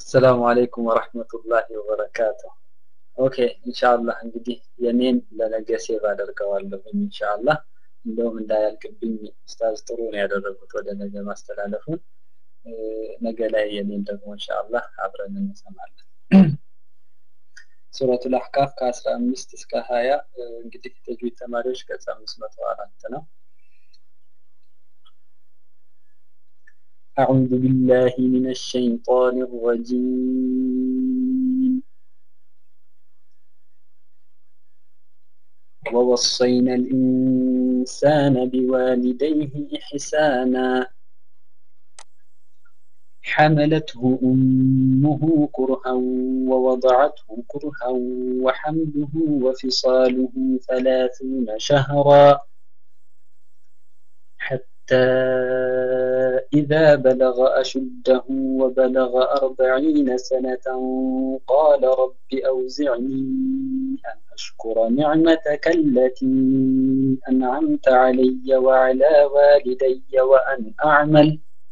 አሰላሙ አለይኩም ወረህመቱላሂ ወበረካቱ። ኦኬ ኢንሻአላህ እንግዲህ የኔን ለነገ ሴቭ አደርገዋለሁ ኢንሻአላህ። እንደውም እንዳያልቅብኝ ኡስታዝ ጥሩ ነው ያደረጉት ወደ ነገ ማስተላለፉን። ነገ ላይ የኔን ደግሞ ኢንሻአላህ አብረን እንሰማለን። ሱረቱል አህቃፍ ከ15 እስከ 20 እንግዲህ ተጅዊድ ተማሪዎች ገጽ 504 ነው። أعوذ بالله من الشيطان الرجيم ووصينا الإنسان بوالديه إحسانا حملته أمه كرها ووضعته كرها وحمله وفصاله ثلاثون شهرا حتى إذا بلغ أشده وبلغ أربعين سنة قال رب أوزعني أن أشكر نعمتك التي أنعمت علي وعلى والدي وأن أعمل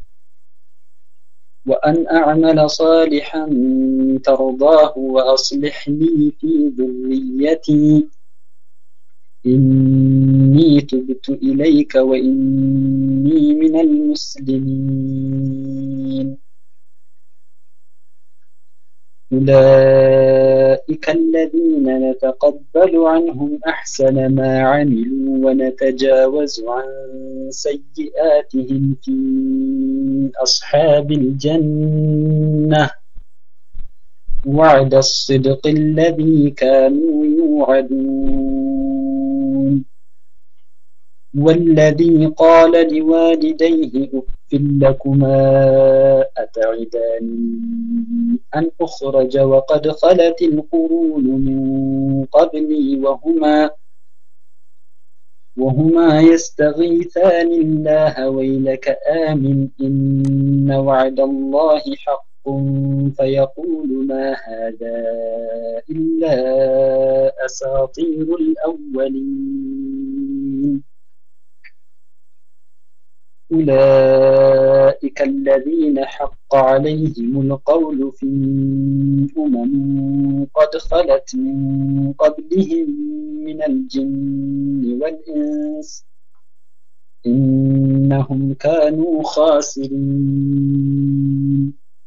وأن أعمل صالحا ترضاه وأصلح لي في ذريتي إني تبت إليك وإني من المسلمين أولئك الذين نتقبل عنهم أحسن ما عملوا ونتجاوز عن سيئاتهم في أصحاب الجنة وعد الصدق الذي كانوا يوعدون والذي قال لوالديه أف لكما أتعداني أن أخرج وقد خلت القرون من قبلي وهما وهما يستغيثان الله ويلك آمن إن وعد الله حق فيقول ما هذا إلا أساطير الأولين أولئك الذين حق عليهم القول في أمم قد خلت من قبلهم من الجن والإنس إنهم كانوا خاسرين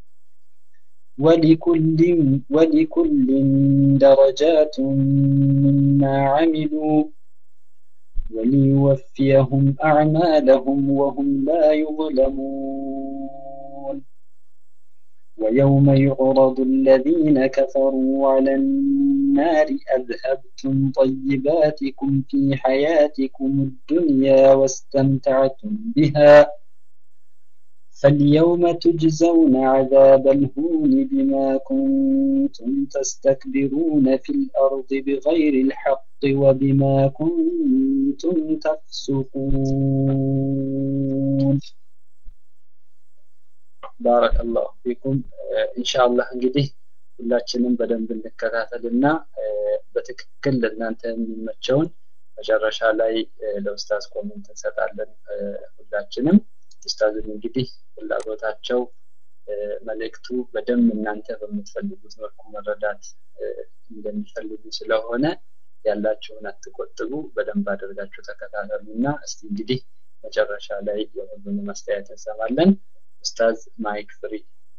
ولكل ولكل درجات مما عملوا وليوفيهم أعمالهم وهم لا يظلمون ويوم يعرض الذين كفروا على النار أذهبتم طيباتكم في حياتكم الدنيا واستمتعتم بها فاليوم تجزون عذاب الهون بما كنتم تستكبرون في الأرض بغير الحق وبما كنتم تفسقون ባረከ ላሁ ፊኩም ኢንሻአላህ እንግዲህ ሁላችንም በደንብ እንከታተል እና በትክክል ለእናንተ የሚመቸውን መጨረሻ ላይ ለኡስታዝ ኮሜንት እንሰጣለን ሁላችንም ኡስታዝም እንግዲህ ፍላጎታቸው መልእክቱ በደንብ እናንተ በምትፈልጉት መልኩ መረዳት እንደሚፈልጉ ስለሆነ ያላችሁን አትቆጥቡ በደንብ አድርጋችሁ ተከታተሉ እና እስቲ እንግዲህ መጨረሻ ላይ የሁሉንም አስተያየት እንሰማለን ኡስታዝ ማይክ ፍሪ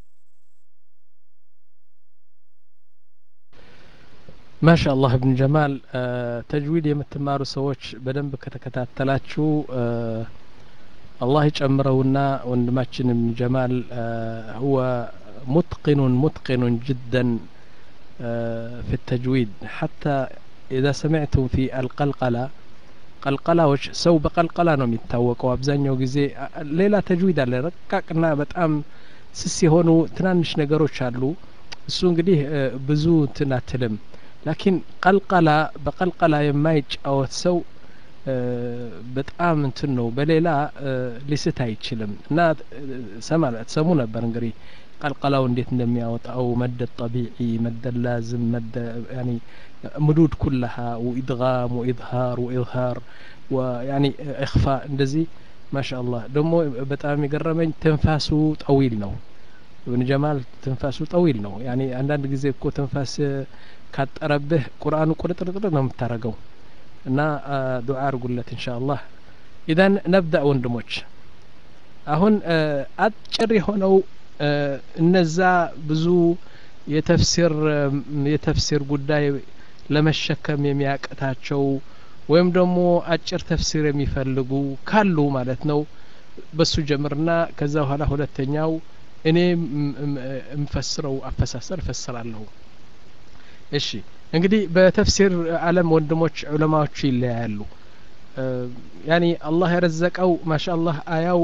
ማሻ አላህ እብን ጀማል ተጅዊድ የምትማሩ ሰዎች በደንብ ከተከታተላችሁ الله يጨምረውና ወንድማችን ابن جمال هو متقن متقن جدا في التجويد حتى إذا سمعتم في القلقلة ቀልቀላዎች ሰው በቀልቀላ ነው የሚታወቀው አብዛኛው ጊዜ ሌላ ተጅዊድ አለ ረቃቅና በጣም ስስ የሆኑ ትናንሽ ነገሮች አሉ እሱ እንግዲህ ብዙ እንትን አትልም ላኪን ቀልቀላ በቀልቀላ የማይጫወት ሰው በጣም እንትን ነው በሌላ ሊስት አይችልም እና ሰማ ትሰሙ ነበር እንግዲህ ቀልቀላው እንዴት እንደሚያወጣው መደ ጠቢዒ መደ ላዝም መደ ያኒ ምዱድ ኩለሃ ወኢድጋም ወኢዝሃር ወኢዝሃር ወያኒ እኽፋ እንደዚህ ማሻ አላህ ደግሞ በጣም የገረመኝ ትንፋሱ ጠዊል ነው እብን ጀማል ትንፋሱ ጠዊል ነው ያኒ አንዳንድ ጊዜ እኮ ትንፋስ ካጠረብህ ቁርአኑ ቁርጥርጥር ነው የምታረገው እና ዱዓ አርጉለት እንሻ አላህ ኢዘን ነብዳ ወንድሞች አሁን አጭር የሆነው እነዛ ብዙ የተፍሲር የተፍሲር ጉዳይ ለመሸከም የሚያቅታቸው ወይም ደግሞ አጭር ተፍሲር የሚፈልጉ ካሉ ማለት ነው በሱ ጀምርና ከዛ በኋላ ሁለተኛው እኔ የምፈስረው አፈሳሰር እፈስራለሁ እሺ እንግዲህ በተፍሲር አለም ወንድሞች ዑለማዎቹ ይለያያሉ ያኒ አላህ የረዘቀው ማሻ አላህ አያው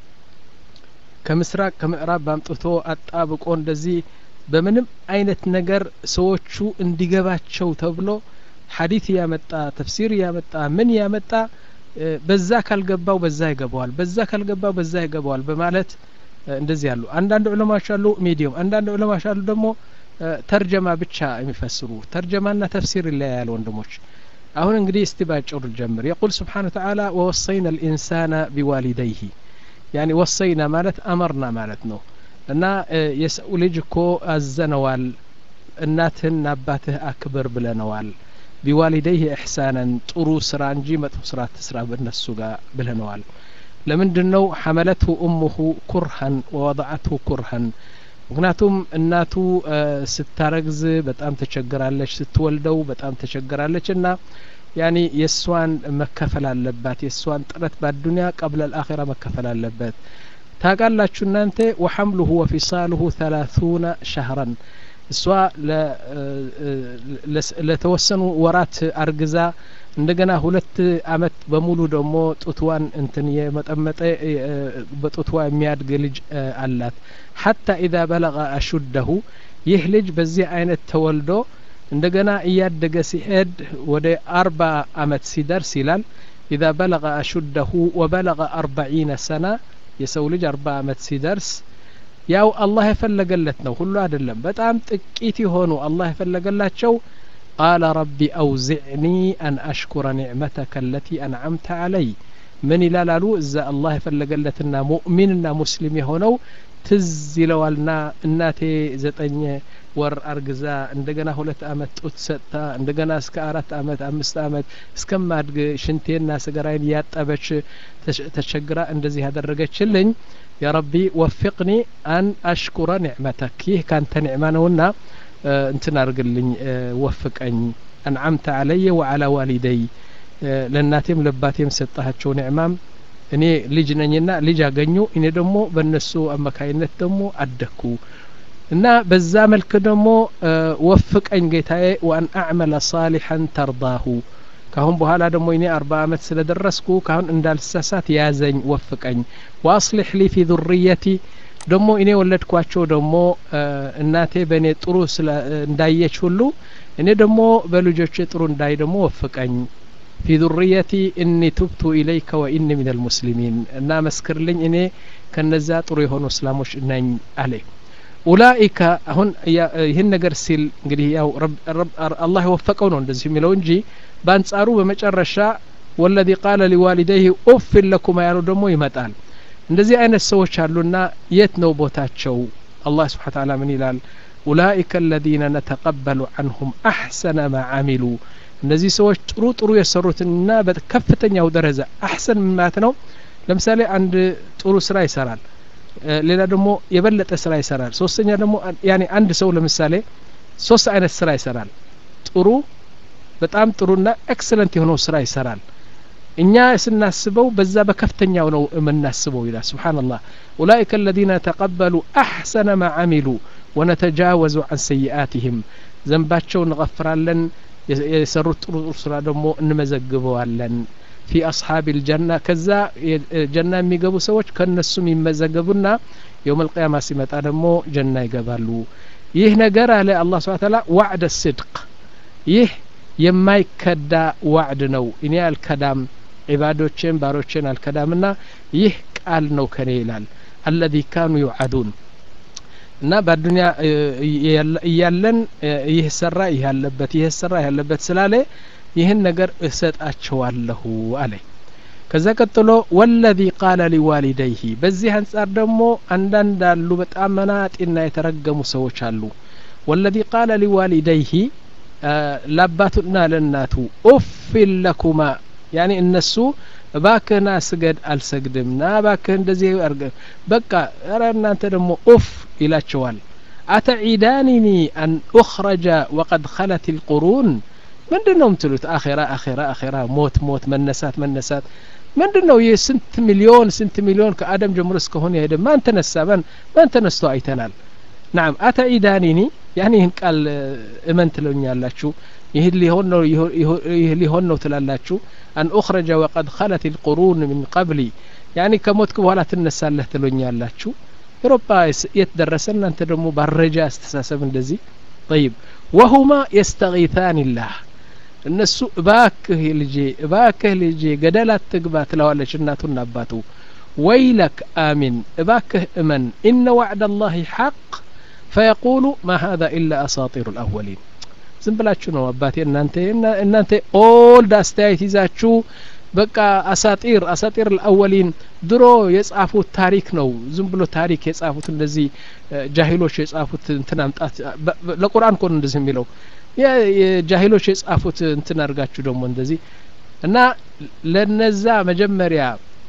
ከምስራቅ ከምዕራብ አምጥቶ አጣብቆ እንደዚህ በምንም አይነት ነገር ሰዎቹ እንዲገባቸው ተብሎ ሀዲት እያመጣ ተፍሲር እያመጣ ምን እያመጣ በዛ ካልገባው በዛ ይገባዋል በዛ ካልገባው በዛ ይገባዋል በማለት እንደዚህ ያሉ አንዳንድ ዑለማዎች አሉ ሚዲየም አንዳንድ ዑለማዎች አሉ ደግሞ ተርጀማ ብቻ የሚፈስሩ ተርጀማና ተፍሲር ይለያያል ወንድሞች አሁን እንግዲህ እስቲ ባጭሩ ልጀምር የቁል ስብሓን ተዓላ ወወሰይና ልኢንሳነ ቢዋሊደይህ ያኒ ወሰይና ማለት አመርና ማለት ነው እና የሰው ልጅ እኮ አዘነዋል እናትህና አባትህ አክብር ብለነዋል ቢዋሊደይህ ኢሕሳናን ጥሩ ስራ እንጂ መጥፎ ስራ ትስራ በእነሱ ጋር ብለነዋል ለምንድን ነው ሐመለትሁ እሙሁ ኩርሃን ወወضዐትሁ ኩርሃን ምክንያቱም እናቱ ስታረግዝ በጣም ተቸግራለች ስትወልደው በጣም ተቸግራለች እና ያኒ የእሷን መከፈል አለባት የእሷን ጥረት በአዱኒያ ቀብለ ልአኼራ መከፈል አለበት ታቃላችሁ እናንተ ወሐምሉሁ ወፊሳሉሁ ተላቱነ ሸህረን እሷ ለተወሰኑ ወራት አርግዛ እንደገና ሁለት አመት በሙሉ ደግሞ ጡትዋን እንትን የመጠመጠ በጡትዋ የሚያድግ ልጅ አላት ሐታ ኢዛ በለቀ አሹደሁ ይህ ልጅ በዚህ አይነት ተወልዶ እንደገና እያደገ ሲሄድ ወደ አርባ አመት ሲደርስ ይላል ኢዛ በለቀ አሹደሁ ወበለቀ አርበዒነ ሰና የሰው ልጅ አርባ አመት ሲደርስ ያው አላህ የፈለገለት ነው ሁሉ አይደለም በጣም ጥቂት የሆኑ አላህ የፈለገላቸው ቃለ ረቢ አውዚዕኒ አን አሽኩረ ኒዕመተከ አለቲ አንዓምተ አለይ ምን ይላል አሉ እዛ አላህ የፈለገለትና ሙእሚንና ሙስሊም የሆነው ትዝ ይለዋልና እናቴ ዘጠኝ ወር አርግዛ እንደገና ሁለት አመት ጡት ሰጥታ እንደገና እስከ አራት አመት አምስት አመት እስከማድግ ሽንቴና ስገራይን እያጠበች ተቸግራ እንደዚህ ያደረገችልኝ የረቢ ወፊቅኒ አን አሽኩረ ኒዕመተክ ይህ ካንተ ኒዕማ ነውና እንትን አርግልኝ ወፍቀኝ አንዓምተ አለየ ወዓላ ዋሊደይ ለእናቴም ለባቴም ሰጣቸው ኒዕማም እኔ ልጅ ነኝና ልጅ አገኙ እኔ ደግሞ በእነሱ አማካይነት ደግሞ አደግኩ እና በዛ መልክ ደግሞ ወፍቀኝ ጌታዬ ወአን አዕመለ ሳሊሐን ተርዳሁ ካሁን በኋላ ደግሞ እኔ አርባ አመት ስለደረስኩ ካሁን እንዳልሳሳት ያዘኝ ወፍቀኝ ወአስሊሕ ሊ ፊ ذርየቲ ደግሞ እኔ ወለድኳቸው ደግሞ እናቴ በእኔ ጥሩ እንዳየች ሁሉ እኔ ደግሞ በልጆቼ ጥሩ እንዳይ ደግሞ ወፍቀኝ ፊ ذርየቲ እኒ ቱብቱ ኢለይከ ወኢኒ ምን ልሙስሊሚን እና መስክርልኝ እኔ ከነዛ ጥሩ የሆኑ እስላሞች ነኝ አለ ኡላኢከ አሁን ይህን ነገር ሲል እንግዲህ ያው አላህ የወፈቀው ነው እንደዚህ የሚለው እንጂ በአንጻሩ በመጨረሻ ወለዚ ቃለ ሊዋሊደይህ ኡፍን ለኩማ ያለው ደግሞ ይመጣል እንደዚህ አይነት ሰዎች አሉና የት ነው ቦታቸው አላህ ስብሓን ታላ ምን ይላል ኡላኢከ አለዚነ ነተቀበሉ አንሁም አሕሰነ ማ አሚሉ እነዚህ ሰዎች ጥሩ ጥሩ የሰሩትንና በከፍተኛው ደረጃ አሕሰን ማለት ነው ለምሳሌ አንድ ጥሩ ስራ ይሰራል ሌላ ደግሞ የበለጠ ስራ ይሰራል ሶስተኛ ደግሞ ያኔ አንድ ሰው ለምሳሌ ሶስት አይነት ስራ ይሰራል ጥሩ በጣም ጥሩና ኤክሰለንት የሆነው ስራ ይሰራል እኛ ስናስበው በዛ በከፍተኛው ነው የምናስበው ይላል ስብሓንላህ ኡላይከ አለዚነ ተቀበሉ አሕሰነ ማ አሚሉ ወነተጃወዙ አን ሰይአትህም ዘንባቸው እንغፍራለን የሰሩት ጥሩ ጥሩ ስራ ደግሞ እንመዘግበዋለን ፊ አስሓብ ልጀና ከዛ ጀና የሚገቡ ሰዎች ከእነሱም ይመዘገቡና የውም ልቅያማ ሲመጣ ደግሞ ጀና ይገባሉ ይህ ነገር አለ አላ ስብን ታላ ዋዕደ ስድቅ ይህ የማይከዳ ዋዕድ ነው እኔ አልከዳም ዒባዶቼን ባሮቼን አልከዳምና ይህ ቃል ነው ከኔ ይላል አለዚ ካኑ ዩዓዱን እና በአዱኒያ እያለን ይህ ሰራ ይህ ያለበት ይህ ሰራ ይህ ያለበት ስላለ ይህን ነገር እሰጣቸዋለሁ አለ ከዛ ቀጥሎ ወለዚ ቃለ ሊዋሊደይህ በዚህ አንጻር ደግሞ አንዳንድ አሉ በጣም መናጢና የተረገሙ ሰዎች አሉ ወለዚ ቃለ ሊዋሊደይህ ለአባቱና ለእናቱ ኡፊን ለኩማ ያኒ እነሱ እባክህና ስገድ አልሰግድም ና እባክህ እንደዚህ አርገ በቃ ረ እናንተ ደግሞ ኡፍ ይላቸዋል አተዒዳኒኒ አን ኡኽረጀ ወቀድ ኸለት ልቁሩን ምንድን ነው የምትሉት አኼራ አኼራ አኼራ ሞት ሞት መነሳት መነሳት ምንድን ነው ይህ ስንት ሚሊዮን ስንት ሚሊዮን ከአደም ጀምሮ እስከሆነ የሄደ ማን ተነሳ ማን ማን ተነስቶ አይተናል ናም አተዒዳኒኒ ያኒ ይህን ቃል እመን ትለኛላችሁ ይህ ሊሆን ነው ይህ ሊሆን ነው ትላላችሁ አን ኡኽረጀ ወቀድ ኸለት ልቁሩን ምን ቀብሊ ያኒ ከሞትክ በኋላ ትነሳለህ ትሎኛላችሁ ኤሮፓ የት ደረሰ እናንተ ደግሞ ባረጃ አስተሳሰብ እንደዚህ ጠይብ ወሁማ የስተጊታን ላህ እነሱ እባክህ ልጄ እባክህ ልጄ ገደል አትግባ ትለዋለች እናቱና አባቱ ወይለክ አሚን እባክህ እመን ኢነ ዋዕድ ላህ ሐቅ ፈየቁሉ ማ ሀذا ኢላ አሳጢሩ ልአወሊን ዝም ብላችሁ ነው አባቴ እናንተ እናንተ ኦልድ አስተያየት ይዛችሁ በቃ አሳጢር አሳጢር ልአወሊን ድሮ የጻፉት ታሪክ ነው ዝም ብሎ ታሪክ የጻፉት እንደዚህ ጃሂሎች የጻፉት እንትን አምጣት ለቁርአን ኮን እንደዚህ የሚለው የጃሂሎች የጻፉት እንትን አድርጋችሁ ደግሞ እንደዚህ እና ለነዛ መጀመሪያ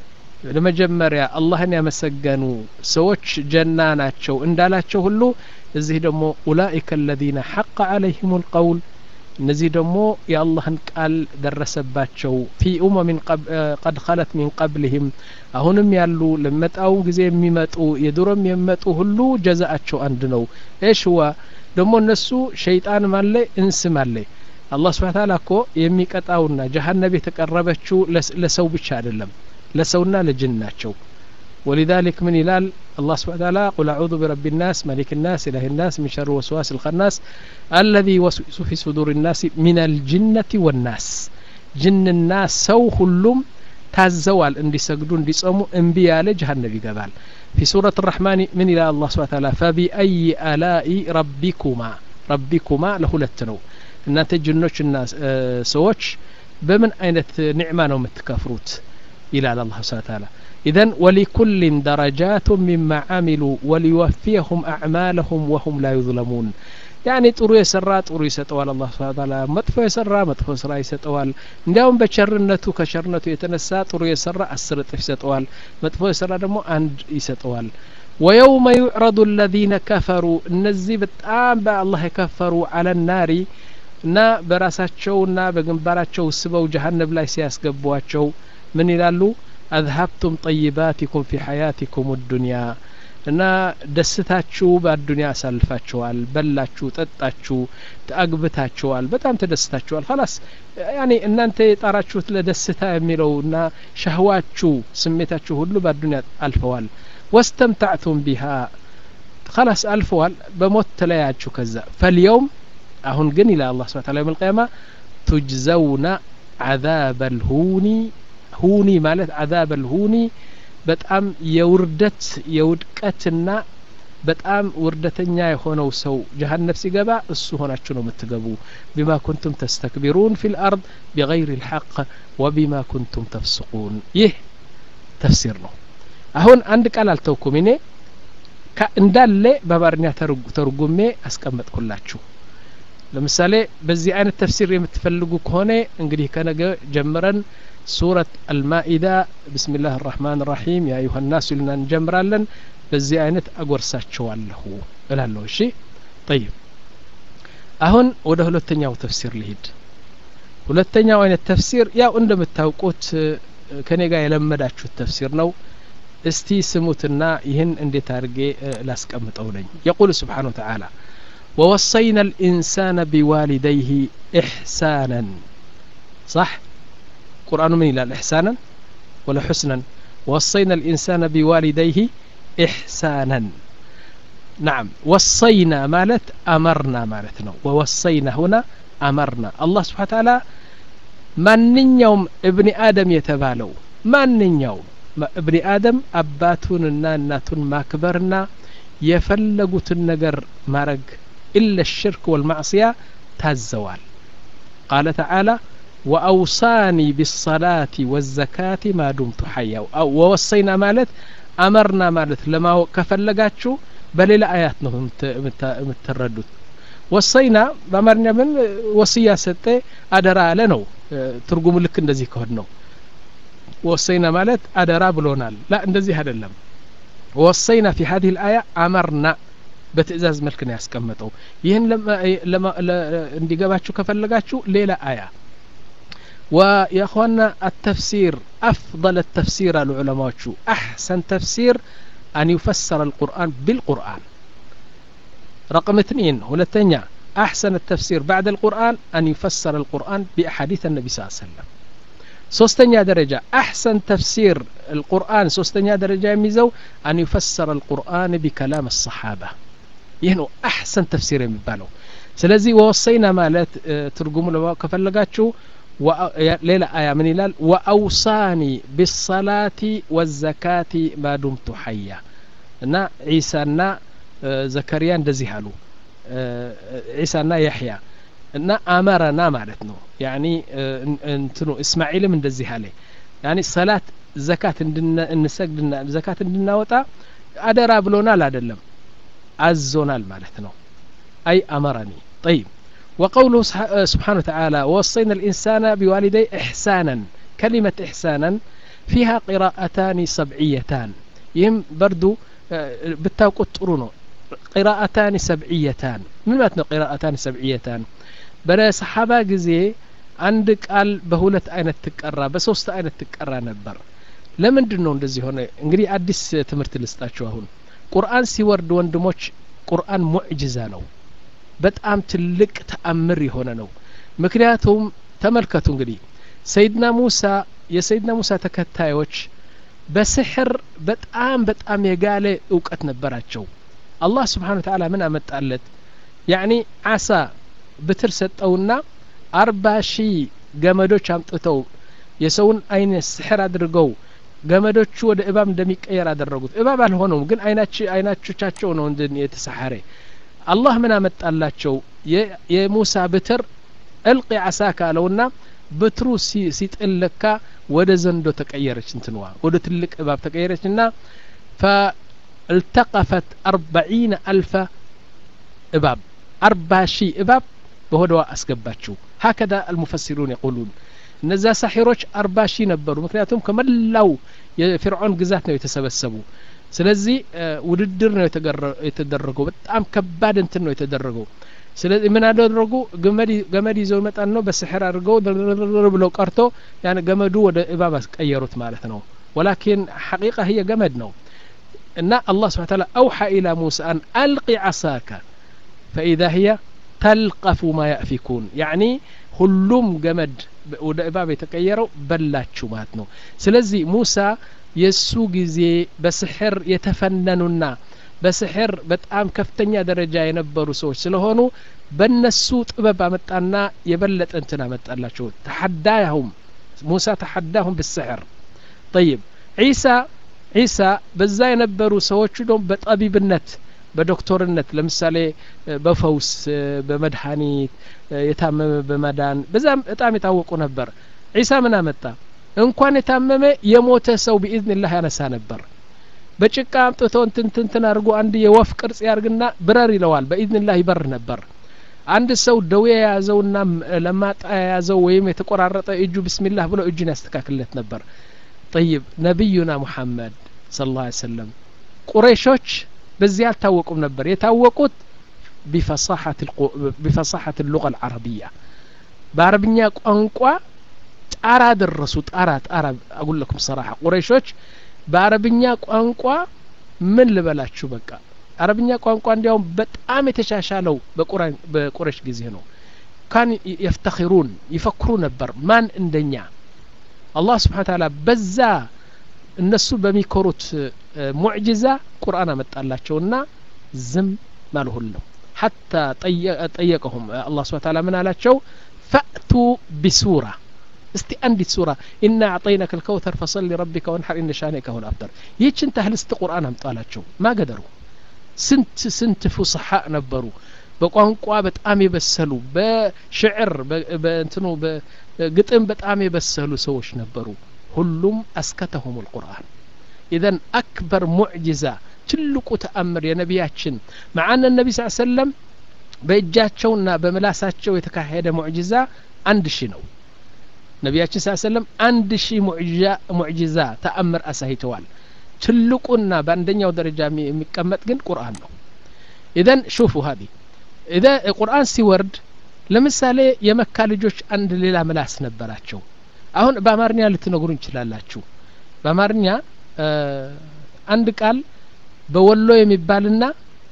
ለመጀመሪያ አላህን ያመሰገኑ ሰዎች ጀና ናቸው እንዳላቸው ሁሉ እዚህ ደግሞ ኡላኢከ አለዚነ ሐቀ አለይህም ልቀውል እነዚህ ደግሞ የአላህን ቃል ደረሰባቸው ፊ ኡመሚን ቀድ ኸለት ሚን ቀብልህም አሁንም ያሉ ለመጣው ጊዜ የሚመጡ የድሮም የሚመጡ ሁሉ ጀዛአቸው አንድ ነው እሽ ሁዋ ደግሞ እነሱ ሸይጣንም አለ እንስም አለ አላህ ስብሓን ታላ እኮ የሚቀጣውና ጀሀነብ የተቀረበችው ለሰው ብቻ አይደለም ለሰውና ለጅን ናቸው ولذلك من يلال الله سبحانه وتعالى قل أعوذ برب الناس ملك الناس إله الناس من شر وسواس الخناس الذي يوسوس في صدور الناس من الجنة والناس جن الناس سو كلهم ታዘዋል እንዲሰግዱ እንዲጸሙ እምቢ ያለ ጀሀነብ ይገባል ፊ ሱረት ራሕማን ምን ይላል አላህ ስብሓን ታላ ፈቢአይ አላኢ ረቢኩማ ረቢኩማ ለሁለት ነው እናንተ ጅኖችና ሰዎች በምን አይነት ኒዕማ ነው የምትከፍሩት ይላል አላህ ስብሓን ታላ إذن ولكل درجات مما عملوا وليوفيهم أعمالهم وهم لا يظلمون ያኔ ጥሩ የሰራ ጥሩ ይሰጠዋል አላህ ስብሐ ተዓላ መጥፎ የሰራ መጥፎ ስራ ይሰጠዋል እንዲያውም በቸርነቱ ከቸርነቱ የተነሳ ጥሩ የሰራ አስር እጥፍ ይሰጠዋል መጥፎ የሰራ ደግሞ አንድ ይሰጠዋል ወየውመ ዩዕረዱ አለዚነ ከፈሩ እነዚህ በጣም በአላህ የከፈሩ አለ ናሪ እና በራሳቸውና በግንባራቸው ስበው ጀሀነብ ላይ ሲያስገቧቸው ምን ይላሉ አዝሀብቱም ጠይባቲኩም ፊ ሐያቲኩም ዱንያ እና ደስታችሁ በአዱኒያ አሳልፋችኋል በላችሁ ጠጣችሁ አግብታችኋል በጣም ተደስታችኋል ላስ ያኔ እናንተ የጣራችሁት ለደስታ የሚለው እና ሸህዋችሁ ስሜታችሁ ሁሉ በአዱኒያ አልፈዋል ወስተምታዕቱም ቢሃ ላስ አልፈዋል በሞት ተለያችሁ ከዛ ፈልየውም አሁን ግን ይላል አላህ ስብሐ ተዓላ የውም አልቂያማ ቱጅዘውና ዓዛበ ልሁኒ ሁኒ ማለት ዓዛበ ልሁኒ በጣም የውርደት የውድቀትና በጣም ውርደተኛ የሆነው ሰው ጀሀነብ ሲገባ እሱ ሆናችሁ ነው የምትገቡ ቢማ ኩንቱም ተስተክቢሩን ፊ ልአርድ ቢገይር ልሐቅ ወቢማ ኩንቱም ተፍስቁን ይህ ተፍሲር ነው አሁን አንድ ቃል አልተውኩም እኔ እንዳለ በአማርኛ ተርጉሜ አስቀመጥኩላችሁ ለምሳሌ በዚህ አይነት ተፍሲር የምትፈልጉ ከሆነ እንግዲህ ከነገ ጀምረን ሱረት አልማኢዳ ብስሚላህ ራህማን ራሒም ያ አዩሀ ናስ ይሉና እንጀምራለን በዚህ አይነት አጎርሳቸዋለሁ እላለሁ እሺ ጠይብ አሁን ወደ ሁለተኛው ተፍሲር ልሂድ ሁለተኛው አይነት ተፍሲር ያው እንደምታውቁት ከኔ ጋር የለመዳችሁት ተፍሲር ነው እስቲ ስሙትና ይህን እንዴት አድርጌ ላስቀምጠው ነኝ የቁል ስብሓን ወተዓላ ووصينا الإنسان بوالديه إحسانا صح قرآن من إلى إحسانا ولا حسنا وصينا الإنسان بوالديه إحسانا نعم وصينا مالت أمرنا مالتنا ووصينا هنا أمرنا الله سبحانه وتعالى ማንኛውም እብኒ አደም የተባለው ማንኛውም እብኒ አደም አባቱንና እናቱን ማክበርና የፈለጉትን ነገር ማረግ ኢለ ሽርክ ወልማዕስያ ታዘዋል ቃለ ተዓላ ወአውሳኒ ቢሰላቲ ወዘካቲ ማዱምቱ ሐያ ወወሰይና ማለት አመርና ማለት ለማወቅ ከፈለጋችሁ በሌላ አያት ነው የምትረዱት ወሰይና በአማርኛ ምን ወስያ ሰጠ አደራ አለ ነው ትርጉሙ ልክ እንደዚህ ከሆን ነው ወሰይና ማለት አደራ ብሎናል ላ እንደዚህ አይደለም ወሰይና ፊ ሀዚህ ልአያ አመርና በትእዛዝ መልክ ነው ያስቀመጠው ይህን እንዲገባችሁ ከፈለጋችሁ ሌላ አያ ويا اخوانا التفسير افضل التفسير العلماء احسن تفسير ان يفسر القران بالقران رقم اثنين ولتنيا احسن التفسير بعد القران ان يفسر القران باحاديث النبي صلى الله عليه وسلم ሶስተኛ ደረጃ አሕሰን ተፍሲር القرآن ሶስተኛ ደረጃ የሚይዘው አን ዩፈሰር القرآن بكلام الصحابة ይህ ነው አሕሰን ተፍሲር የሚባለው ስለዚህ ወወሰይና ማለት ትርጉሙ ለማወቅ ከፈለጋችሁ ሌላ አያ ምን ይላል ወአውሳኒ ቢሰላቲ ወዘካቲ ማዱምቱ ሐያ እና ዒሳና ዘከሪያ እንደዚህ አሉ ዒሳና ያሕያ እና አመረና ማለት ነው ያኒ እንትኑ እስማኤልም እንደዚህ አለ ያኒ ሰላት ዘካት እንሰግድና ዘካት እንድናወጣ አደራ ብሎናል አይደለም አዞናል ማለት ነው አይ አመረኒ ጠይብ وقوله سبحانه وتعالى ووصينا الإنسان بوالديه إحسانا كلمة إحسانا فيها قراءتان سبعيتان يهم بردو بالتوقت طرونو قراءتان سبعيتان من ماتنا قراءتان سبعيتان بلا صحابة جزي አንድ ቃል በሁለት አይነት ትቀራ በሶስት አይነት ትቀራ ነበር ለምንድን ነው እንደዚህ ሆነ እንግዲህ አዲስ ትምህርት ልስጣችሁ አሁን ቁርአን ሲወርድ ወንድሞች ቁርአን ሙዕጅዛ ነው በጣም ትልቅ ተአምር የሆነ ነው ምክንያቱም ተመልከቱ እንግዲህ ሰይድና ሙሳ የሰይድና ሙሳ ተከታዮች በስሕር በጣም በጣም የጋለ እውቀት ነበራቸው አላህ ስብሓን ተዓላ ምን አመጣለት ያኒ አሳ ብትር ሰጠውና አርባ ሺህ ገመዶች አምጥተው የሰውን አይነት ስሕር አድርገው ገመዶቹ ወደ እባብ እንደሚቀየር አደረጉት እባብ አልሆነውም ግን አይናቾቻቸው ነው የተሰሐረ አላህ ምን አመጣላቸው የሙሳ ብትር እልቂ አሳ ካለውና ብትሩ ሲጥል ለካ ወደ ዘንዶ ተቀየረች እንትንዋ ወደ ትልቅ እባብ ተቀየረች እና فالتقفت أربعين ألف እባብ አርባ ሺህ እባብ በሆደዋ አስገባችው ሀከዛ አልሙፈሲሩን የቁሉን እነዛ ሳሒሮች አርባ ሺህ ነበሩ ምክንያቱም ከመላው የፊርዖን ግዛት ነው የተሰበሰቡ ስለዚህ ውድድር ነው የተደረገው በጣም ከባድ እንትን ነው የተደረገው ስለዚህ ምን አደረጉ ገመድ ይዘው ይመጣል ነው በስሕር አድርገው ብለው ቀርቶ ያን ገመዱ ወደ እባብ አስቀየሩት ማለት ነው ወላኪን ሐቂቃ ህየ ገመድ ነው እና አላህ ስብሓን ታላ አውሓ ኢላ ሙሳ አን አልቂ ዓሳካ ፈኢዛ ህየ ተልቀፉ ማ ያእፊኩን ያዕኒ ሁሉም ገመድ ወደ እባብ የተቀየረው በላችሁ ማለት ነው ስለዚህ ሙሳ የእሱ ጊዜ በስሕር የተፈነኑና በስሕር በጣም ከፍተኛ ደረጃ የነበሩ ሰዎች ስለሆኑ በነሱ ጥበብ አመጣና የበለጠ እንትን አመጣላቸው ተሐዳያሁም ሙሳ ተሐዳሁም ብስሕር ጠይብ ዒሳ ዒሳ በዛ የነበሩ ሰዎቹ ደግሞ በጠቢብነት በዶክተርነት ለምሳሌ በፈውስ በመድኃኒት የታመመ በመዳን በዛም በጣም የታወቁ ነበር ዒሳ ምን አመጣ እንኳን የታመመ የሞተ ሰው ቢኢዝንላህ ያነሳ ነበር በጭቃ አምጥቶ እንትንትንትን አድርጎ አንድ የወፍ ቅርጽ ያርግና ብረር ይለዋል በኢዝንላህ ይበር ነበር አንድ ሰው ደዌ የያዘውና ለማጣ የያዘው ወይም የተቆራረጠ እጁ ብስሚላህ ብሎ እጁን ያስተካክልለት ነበር ጠይብ ነቢዩና ሙሐመድ ስለ ላ ሰለም ቁረይሾች በዚህ አልታወቁም ነበር የታወቁት ቢፈሳሐት ሉቀ አልዓረቢያ በአረብኛ ቋንቋ ጣራ ደረሱ ጣራ ጣራ አጉለኩም ሰራሐ ቁረይሾች በአረብኛ ቋንቋ ምን ልበላችሁ በቃ አረብኛ ቋንቋ እንዲያውም በጣም የተሻሻለው በቁረሽ ጊዜ ነው ካን የፍተኪሩን ይፈክሩ ነበር ማን እንደኛ አላህ ስብሓን ታላ በዛ እነሱ በሚኮሩት ሙዕጅዛ ቁርአን አመጣላቸውና ዝም ማልሁል ነው ሐታ ጠየቀሁም አላህ ስብሓን ታላ ምን አላቸው ፈእቱ ቢሱራ እስቲ አንዲት ሱራ ኢና አዕጠይናከ ልከውተር ፈሰል ሊረቢከ ወንሐር ኢነ ሻኒከ ሁል አብተር ይህችን ታህል እስቲ ቁርአን አምጣላቸው ማገደሩ ስንት ስንት ፉስሓ ነበሩ በቋንቋ በጣም የበሰሉ በሽዕር በእንትኑ ግጥም በጣም የበሰሉ ሰዎች ነበሩ ሁሉም አስከተሁም ልቁርአን ኢዘን አክበር ሙዕጅዛ ትልቁ ተአምር የነቢያችን መዓነ ነቢ ስ ሰለም በእጃቸውና በምላሳቸው የተካሄደ ሙዕጅዛ አንድ ሺህ ነው ነቢያችን ስ ሰለም አንድ ሺህ ሙዕጅዛ ተአምር አሳይተዋል ትልቁና በአንደኛው ደረጃ የሚቀመጥ ግን ቁርአን ነው ኢዘን ሹፉ ሀዲ ኢዘ ቁርአን ሲወርድ ለምሳሌ የመካ ልጆች አንድ ሌላ ምላስ ነበራቸው አሁን በአማርኛ ልትነግሩ እንችላላችሁ በአማርኛ አንድ ቃል በወሎ የሚባልና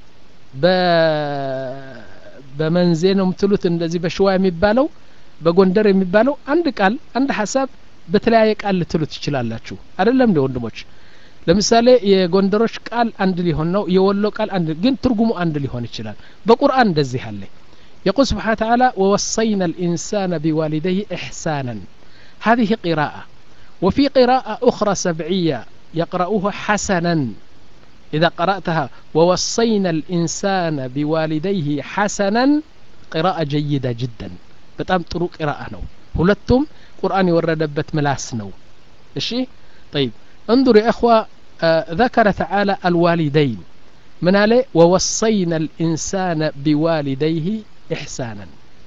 በመንዜ ነው የምትሉት እንደዚህ በሸዋ የሚባለው በጎንደር የሚባለው አንድ ቃል አንድ ሀሳብ በተለያየ ቃል ልትሉ ትችላላችሁ አይደለም እንደ ወንድሞች ለምሳሌ የጎንደሮች ቃል አንድ ሊሆን ነው የወሎ ቃል አንድ ግን ትርጉሙ አንድ ሊሆን ይችላል በቁርአን እንደዚህ አለ يقول سبحانه وتعالى ووصينا الإنسان بوالديه إحسانا هذه قراءة وفي قراءة أخرى سبعية يقرأوها حسنا إذا قرأتها ووصينا الإنسان بوالديه حسنا قراءة جيدة جدا በጣም ጥሩ ቅራአ ነው ሁለቱም ቁርአን የወረደበት ምላስ ነው እሺ طيب انظر يا اخوة آه ذكر تعالى الوالدين من عليه ووصينا الإنسان بوالديه إحسانا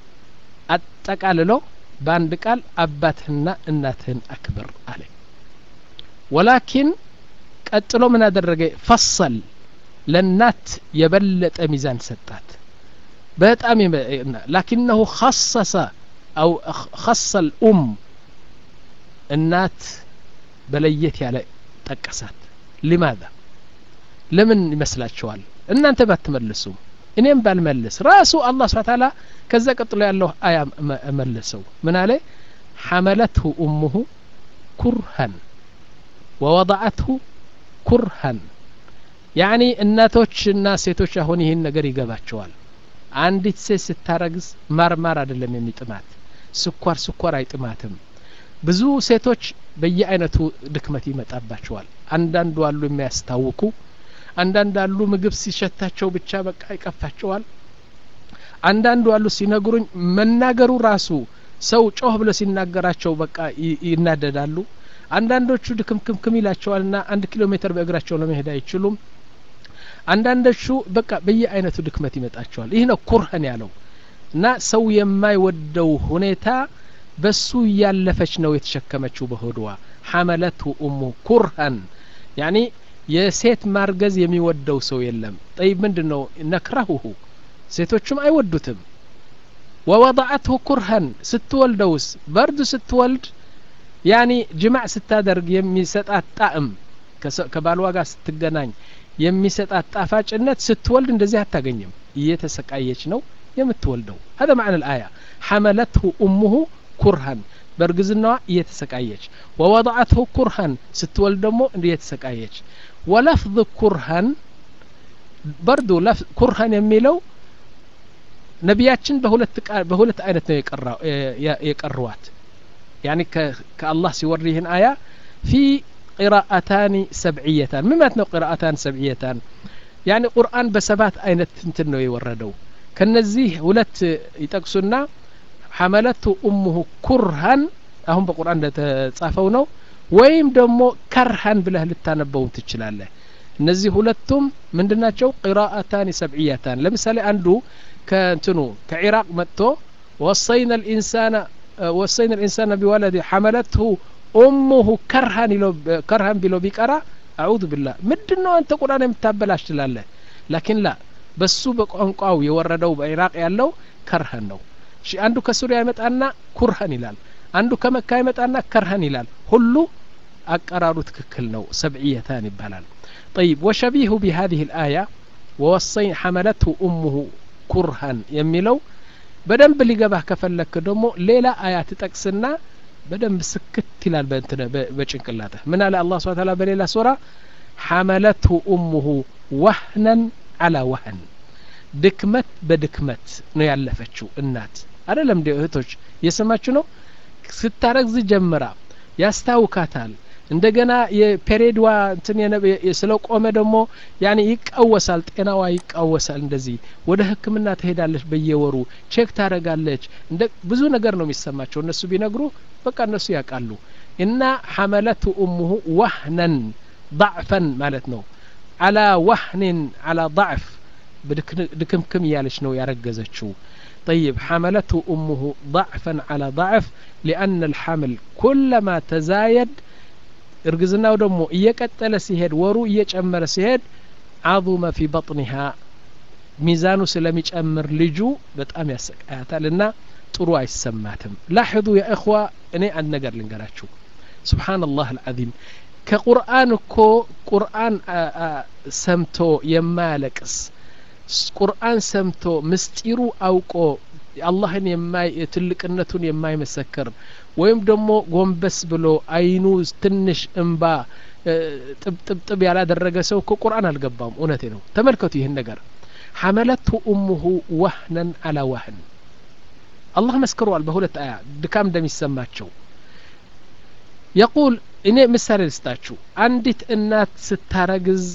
أتقاللو بان قال أباتهن እናትህን أكبر عليه ولكن ቀጥሎ ምን አደረገ ፈሰል ለእናት የበለጠ ሚዛን ሰጣት በጣም ላኪነሁ ኸሰሰ አው ኸሰ ልኡም እናት በለየት ያለ ጠቀሳት ሊማذا ለምን ይመስላችኋል እናንተ ባትመልሱም እኔም ባልመልስ ራሱ አላህ ስብሓ ታላ ከዛ ቀጥሎ ያለው አያ መለሰው ምን አለ ሐመለትሁ ኡሙሁ ኩርሀን ወወضዐትሁ ኩርሀን ያኒ እናቶችና ሴቶች አሁን ይህን ነገር ይገባቸዋል አንዲት ሴት ስታረግዝ ማርማር አይደለም የሚጥማት ስኳር ስኳር አይጥማትም ብዙ ሴቶች በየአይነቱ ድክመት ይመጣባቸዋል አንዳንዱ አሉ የሚያስታውቁ አንዳንድ አሉ ምግብ ሲሸታቸው ብቻ በቃ ይቀፋቸዋል አንዳንዱ አሉ ሲነግሩኝ መናገሩ ራሱ ሰው ጮህ ብሎ ሲናገራቸው በቃ ይናደዳሉ አንዳንዶቹ ድክምክምክም ይላቸዋልና አንድ ኪሎ ሜትር በእግራቸው ለመሄድ አይችሉም አንዳንዶቹ በቃ በየአይነቱ ድክመት ይመጣቸዋል ይህ ነው ኩርህን ያለው እና ሰው የማይወደው ሁኔታ በሱ እያለፈች ነው የተሸከመችው በሆድዋ ሐመለትሁ ኡሙ ኩርሀን ያኒ የሴት ማርገዝ የሚወደው ሰው የለም ጠይብ ምንድን ነው ነክረሁሁ ሴቶቹም አይወዱትም ወወضዐትሁ ኩርሀን ስትወልደውስ በርዱ ስትወልድ ያኒ ጅማዕ ስታደርግ የሚሰጣት ጣዕም ከባልዋ ጋር ስትገናኝ የሚሰጣት ጣፋጭነት ስትወልድ እንደዚህ አታገኝም እየተሰቃየች ነው የምትወልደው هذا معنى الآية حملته أمه كرها በእርግዝናዋ እየተሰቃየች ወወضعته ኩርሃን ስትወልድ ደግሞ እየተሰቃየች ወለፍظ ኩርሃን በርዱ ኩርሃን የሚለው ነቢያችን በሁለት በሁለት አይነት ነው የቀሯት ያኒ ከአላህ ሲወርድ ይህን አያ ፊ ቂራአታኒ ሰብዕየታን ምን ማለት ነው ቂራአታን ሰብዕየታን ያኒ ቁርአን በሰባት አይነት እንትን ነው የወረደው ከነዚህ ሁለት ይጠቅሱና ሐመለቱ ኡሙሁ ኩርሃን አሁን በቁርአን እንደተጻፈው ነው ወይም ደግሞ ከርሃን ብለህ ልታነበው ትችላለህ እነዚህ ሁለቱም ምንድን ናቸው ቂራአታን ሰብዕያታን ለምሳሌ አንዱ ከእንትኑ ከኢራቅ መጥቶ ወሰይና ልኢንሳና ወሰይና ልኢንሳና ቢወለድ ሐመለትሁ ኡሙሁ ከርሃን ከርሃን ቢሎ ቢቀራ አዑዙ ብላህ ምንድን ነው አንተ ቁርአን የምታበላሽ ትላለህ ላኪን ላ በሱ በቋንቋው የወረደው በኢራቅ ያለው ከርሃን ነው እሺ አንዱ ከሱሪያ ይመጣና ኩርሃን ይላል አንዱ ከመካ ይመጣና ከርሃን ይላል ሁሉ አቀራሩ ትክክል ነው ሰብዕየታን ይባላል طيب وشبيه بهذه الآية ووصي حملته أمه ኩርሃን የሚለው በደንብ ሊገባህ ከፈለክ ደግሞ ሌላ አያ ትጠቅስና በደንብ ስክት ይላል በእንትነ በጭንቅላትህ ምን አለ አላህ ስብሐ ተዓላ በሌላ ሱራ ሐመለትሁ ኡሙሁ ወህነን አላ ወህን ድክመት በድክመት ነው ያለፈችው እናት አይደለም እንዲ እህቶች እየሰማችሁ ነው ስታረግዝ ጀምራ ያስታውካታል እንደገና የፔሬድዋ እንትን ስለቆመ ደግሞ ያኔ ይቃወሳል ጤናዋ ይቃወሳል እንደዚህ ወደ ህክምና ትሄዳለች በየወሩ ቼክ ታደረጋለች እንደ ብዙ ነገር ነው የሚሰማቸው እነሱ ቢነግሩ በቃ እነሱ ያውቃሉ እና ሐመለቱ እሙሁ ዋህነን ضعፈን ማለት ነው አላ ዋህንን አላ ضعፍ ድክምክም እያለች ነው ያረገዘችው طيب حملته أمه ضعفا على ضعف لأن الحمل كلما تزايد እርግዝናው ደግሞ እየቀጠለ ሲሄድ ወሩ እየጨመረ ሲሄድ አظመ ፊ በጥኒሃ ሚዛኑ ስለሚጨምር ልጁ በጣም ያሰቃያታል እና ጥሩ አይሰማትም ላሕظ ያ እኽዋ እኔ አንድ ነገር ልንገራችሁ ስብሓንላህ አልዓዚም ከቁርአን እኮ ቁርአን ሰምቶ የማያለቅስ ቁርአን ሰምቶ ምስጢሩ አውቆ አላህን ትልቅነቱን የማይመሰክር ወይም ደግሞ ጎንበስ ብሎ አይኑ ትንሽ እንባ ጥብጥብጥብ ያላደረገ ሰው እኮ ቁርአን አልገባም እውነቴ ነው ተመልከቱ ይህን ነገር ሐመለቱ እሙሁ ዋህነን አላ ዋህን አላህ መስክሯል በሁለት አያ ድካም እንደሚሰማቸው የቁል እኔ ምሳሌ ልስጣችሁ አንዲት እናት ስታረግዝ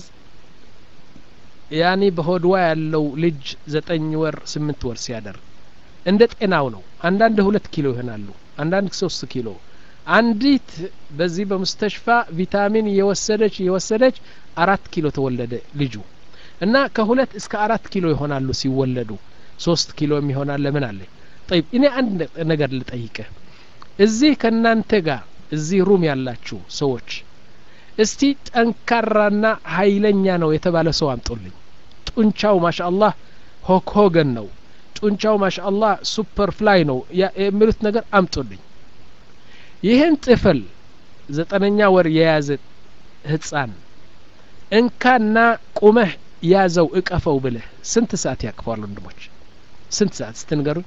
ያኔ በሆድዋ ያለው ልጅ ዘጠኝ ወር ስምንት ወር ሲያደርግ እንደ ጤናው ነው አንዳንድ ሁለት ኪሎ ይሆናሉ አንዳንድ ሶስት ኪሎ አንዲት በዚህ በሙስተሽፋ ቪታሚን እየወሰደች እየወሰደች አራት ኪሎ ተወለደ ልጁ እና ከሁለት እስከ አራት ኪሎ ይሆናሉ ሲወለዱ ሶስት ኪሎ የሚሆናል ለምን አለ ጠይብ እኔ አንድ ነገር ልጠይቅህ እዚህ ከእናንተ ጋር እዚህ ሩም ያላችሁ ሰዎች እስቲ ጠንካራና ሀይለኛ ነው የተባለ ሰው አምጦልኝ ጡንቻው ማሻ አላህ ሆክሆገን ነው ጡንቻው ማሻ አላህ ሱፐር ፍላይ ነው የሚሉት ነገር አምጡልኝ ይህን ጥፍል ዘጠነኛ ወር የያዘ ህፃን እንካና ቁመህ ያዘው እቀፈው ብልህ ስንት ሰዓት ያቅፈዋል ወንድሞች ስንት ሰዓት ስትንገሩኝ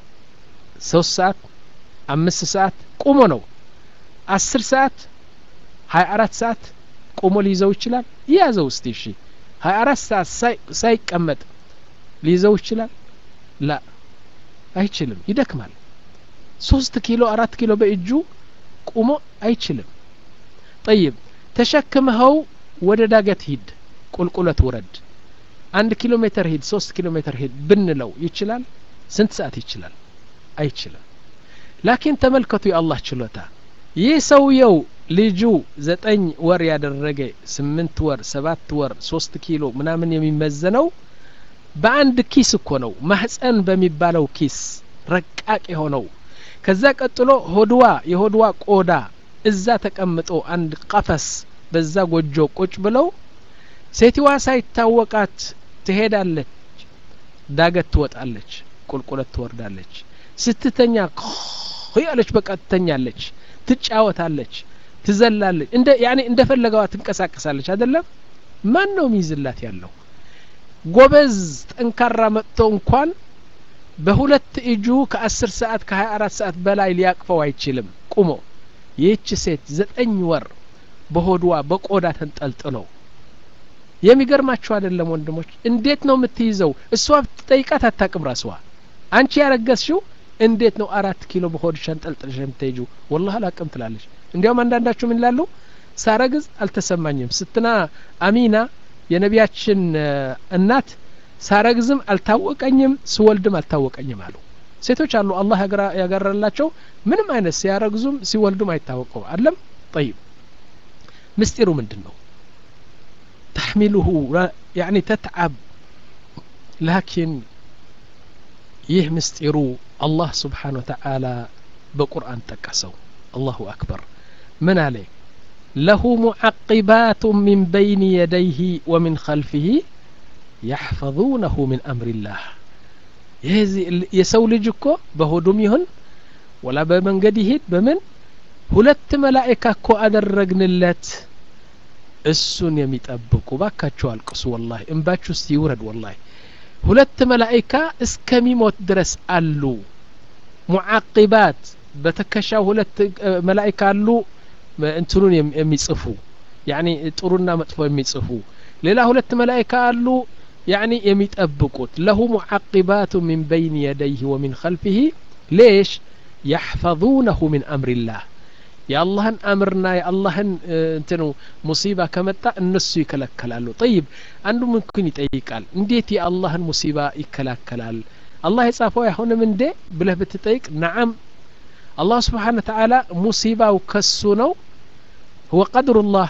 ሶስት ሰዓት አምስት ሰዓት ቁሞ ነው አስር ሰዓት ሀያ አራት ሰዓት ቆሞ ሊይዘው ይችላል ይያዘው እስቲ እሺ ሀያ አራት ሰዓት ሳይቀመጥ ሊይዘው ይችላል ላ አይችልም ይደክማል ሶስት ኪሎ አራት ኪሎ በእጁ ቁሞ አይችልም ጠይብ ተሸክመኸው ወደ ዳገት ሂድ ቁልቁለት ውረድ አንድ ኪሎ ሜትር ሂድ ሶስት ኪሎ ሜትር ሂድ ብንለው ይችላል ስንት ሰዓት ይችላል አይችልም ላኪን ተመልከቱ የአላህ ችሎታ ይህ ሰውየው ልጁ ዘጠኝ ወር ያደረገ ስምንት ወር ሰባት ወር ሶስት ኪሎ ምናምን የሚመዘነው በአንድ ኪስ እኮ ነው ማህፀን በሚባለው ኪስ ረቃቅ የሆነው ከዛ ቀጥሎ ሆድዋ የሆድዋ ቆዳ እዛ ተቀምጦ አንድ ቀፈስ በዛ ጎጆ ቁጭ ብለው ሴትዋ ሳይታወቃት ትሄዳለች ዳገት ትወጣለች ቁልቁለት ትወርዳለች ስትተኛ ያለች በቃ ትተኛለች ትጫወታለች ትዘላለች እንደ ያኔ እንደፈለገዋ ትንቀሳቀሳለች አይደለም ማን ነው ሚይዝላት ያለው ጎበዝ ጠንካራ መጥቶ እንኳን በሁለት እጁ ከአስር ሰዓት ከሀያ አራት ሰዓት በላይ ሊያቅፈው አይችልም ቁሞ ይህች ሴት ዘጠኝ ወር በሆድዋ በቆዳ ተንጠልጥለው የሚገርማችሁ አይደለም ወንድሞች እንዴት ነው የምትይዘው እሷ ብትጠይቃት አታቅም ራስዋ አንቺ ያረገዝሽው እንዴት ነው አራት ኪሎ በሆድሽ አንጠልጥለሽ የምትሄጁ ወላህ አላቅም ትላለች እንዲያውም አንዳንዳችሁ ምን ይላሉ ሳረግዝ አልተሰማኝም ስትና አሚና የነቢያችን እናት ሳረግዝም አልታወቀኝም ስወልድም አልታወቀኝም አሉ ሴቶች አሉ አላህ ያገረላቸው ምንም አይነት ሲያረግዙም ሲወልዱም አይታወቀው አለም ጠይብ ምስጢሩ ምንድን ነው ተሕሚሉሁ ያኒ ተትዓብ ላኪን ይህ ምስጢሩ አላህ ስብሓን ወተዓላ በቁርአን ጠቀሰው አላሁ አክበር ምን አለ ለሁ ሙዓቂባት ምን በይን የደይህ ወምን ኸልፊህ ያሕፈظነሁ ምን አምሪላህ የሰው ልጅ እኮ በሆዱም ይሁን ወላ በመንገድ ይሄድ በምን ሁለት መላእካ እኮ አደረግንለት እሱን የሚጠብቁ ባካችሁ አልቅሱ ወላሂ እንባችሁ ውስጥ ይውረድ ወላሂ ሁለት መላእካ እስከሚሞት ድረስ አሉ ሙዓቂባት በትከሻው ሁለት መላእካ አሉ እንትኑን የሚጽፉ ያኒ ጥሩና መጥፎ የሚጽፉ ሌላ ሁለት መላእካ አሉ ያኒ የሚጠብቁት ለሁ ሙዓቂባቱ ሚን በይን የደይህ ወሚን ኸልፊህ ሌሽ ያሕፈظነሁ ምን አምሪላህ የአላህን አምርና የአላህን እንትኑ ሙሲባ ከመጣ እነሱ ይከለከላሉ ጠይብ አንዱ ምንኩን ይጠይቃል እንዴት የአላህን ሙሲባ ይከላከላል አላህ የጻፈው አይሆንም እንዴ ብለህ ብትጠይቅ ነዓም አላህ ስብሓን ተዓላ ሙሲባው ከሱ ነው هو قدر الله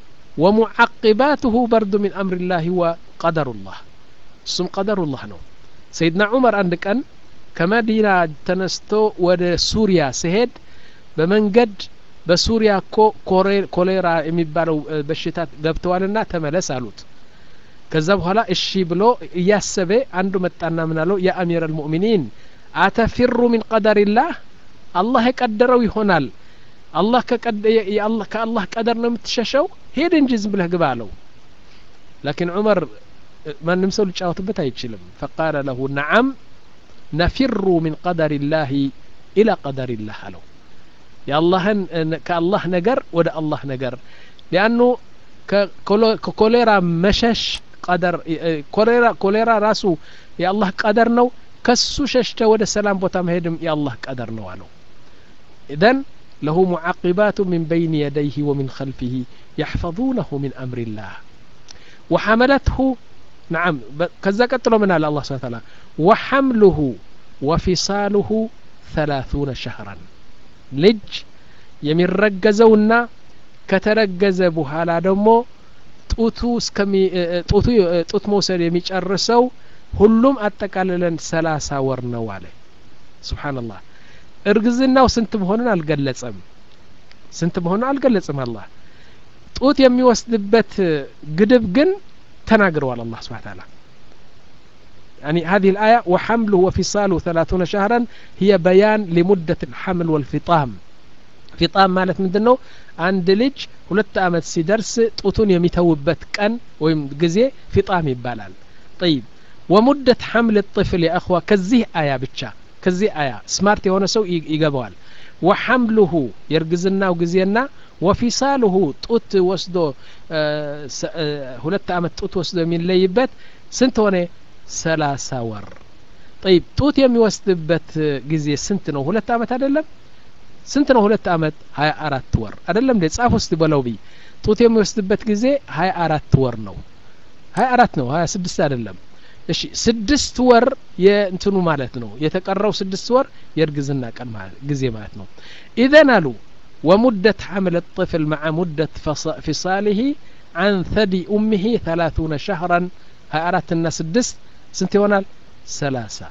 ومعقباته برد من أمر الله هو قدر الله እሱም ቀደሩላህ ነው ሰይድና ዑመር አንድ ቀን ከመዲና ተነስቶ ወደ ሱሪያ ሲሄድ በመንገድ በሱሪያ እኮ ኮሌራ የሚባለው በሽታ ገብተዋልና ተመለስ አሉት ከዛ በኋላ እሺ ብሎ እያሰበ አንዱ መጣና ምን አለው ያ አሚር አልሙእሚኒን አተፊሩ ሚን ቀደሪላህ አላህ የቀደረው ይሆናል አላህ ከአላህ ቀደር ነው የምትሸሸው ሄድ እንጂ ዝም ብለህ ግባ አለው ላኪን ዑመር ማንም ሰው ሊጫወትበት አይችልም ፈቃለ ለሁ ነዓም ነፊሩ ሚን ቀደር ላህ ኢላ ቀደር ላህ አለው የአላህን ከአላህ ነገር ወደ አላህ ነገር ሊአኑ ከኮሌራ መሸሽ ቀደር ኮሌራ ኮሌራ ራሱ የአላህ ቀደር ነው ከሱ ሸሽተ ወደ ሰላም ቦታ መሄድም የአላህ ቀደር ነው አለው ኢዘን له معقبات من بين يديه ومن خلفه يحفظونه من أمر الله وحملته نعم كذا قتلوا من الله سبحانه وتعالى وحمله وفصاله ثلاثون شهرا ልጅ የሚረገዘውና ከተረገዘ በኋላ ደግሞ ጡቱ ጡቱ ጡት መውሰድ የሚጨርሰው ሁሉም አጠቃልለን ሰላሳ ወር ነው አለ ስብሓንላህ እርግዝናው ስንት መሆኑን አልገለጸም ስንት መሆኑን አልገለጽም አላህ ጡት የሚወስድበት ግድብ ግን ተናግረዋል አላህ ስብሓን ታላ يعني هذه الآية وحمله وفصاله ثلاثون شهرا هي بيان لمدة الحمل والفطام فطام مالت من دنو عند لج ሁለት አመት ሲደርስ ጡቱን የሚተውበት ቀን ወይም ጊዜ ፊጣም ይባላል طيب ومدة حمل الطفل يا أخوة كزيه آية ብቻ ከዚህ አያ ስማርት የሆነ ሰው ይገባዋል ወሐምሉሁ የእርግዝናው ጊዜና ወፊሳሉሁ ጡት ወስዶ ሁለት አመት ጡት ወስዶ የሚለይበት ስንት ሆነ ሰላሳ ወር ጠይብ ጡት የሚወስድበት ጊዜ ስንት ነው ሁለት አመት አይደለም ስንት ነው ሁለት አመት ሀያ አራት ወር አይደለም እንዴ ጻፍ ውስጥ በለው ብይ ጡት የሚወስድበት ጊዜ ሀያ አራት ወር ነው ሀያ አራት ነው ሀያ ስድስት አይደለም እሺ ስድስት ወር የእንትኑ ማለት ነው የተቀረው ስድስት ወር የእርግዝና ቀን ጊዜ ማለት ነው ኢዘን አሉ ومدة حمل الطفل مع مدة فصاله عن ثدي أمه ثلاثون شهرا هاي أرات الناس الدس سنت يونال ثلاثة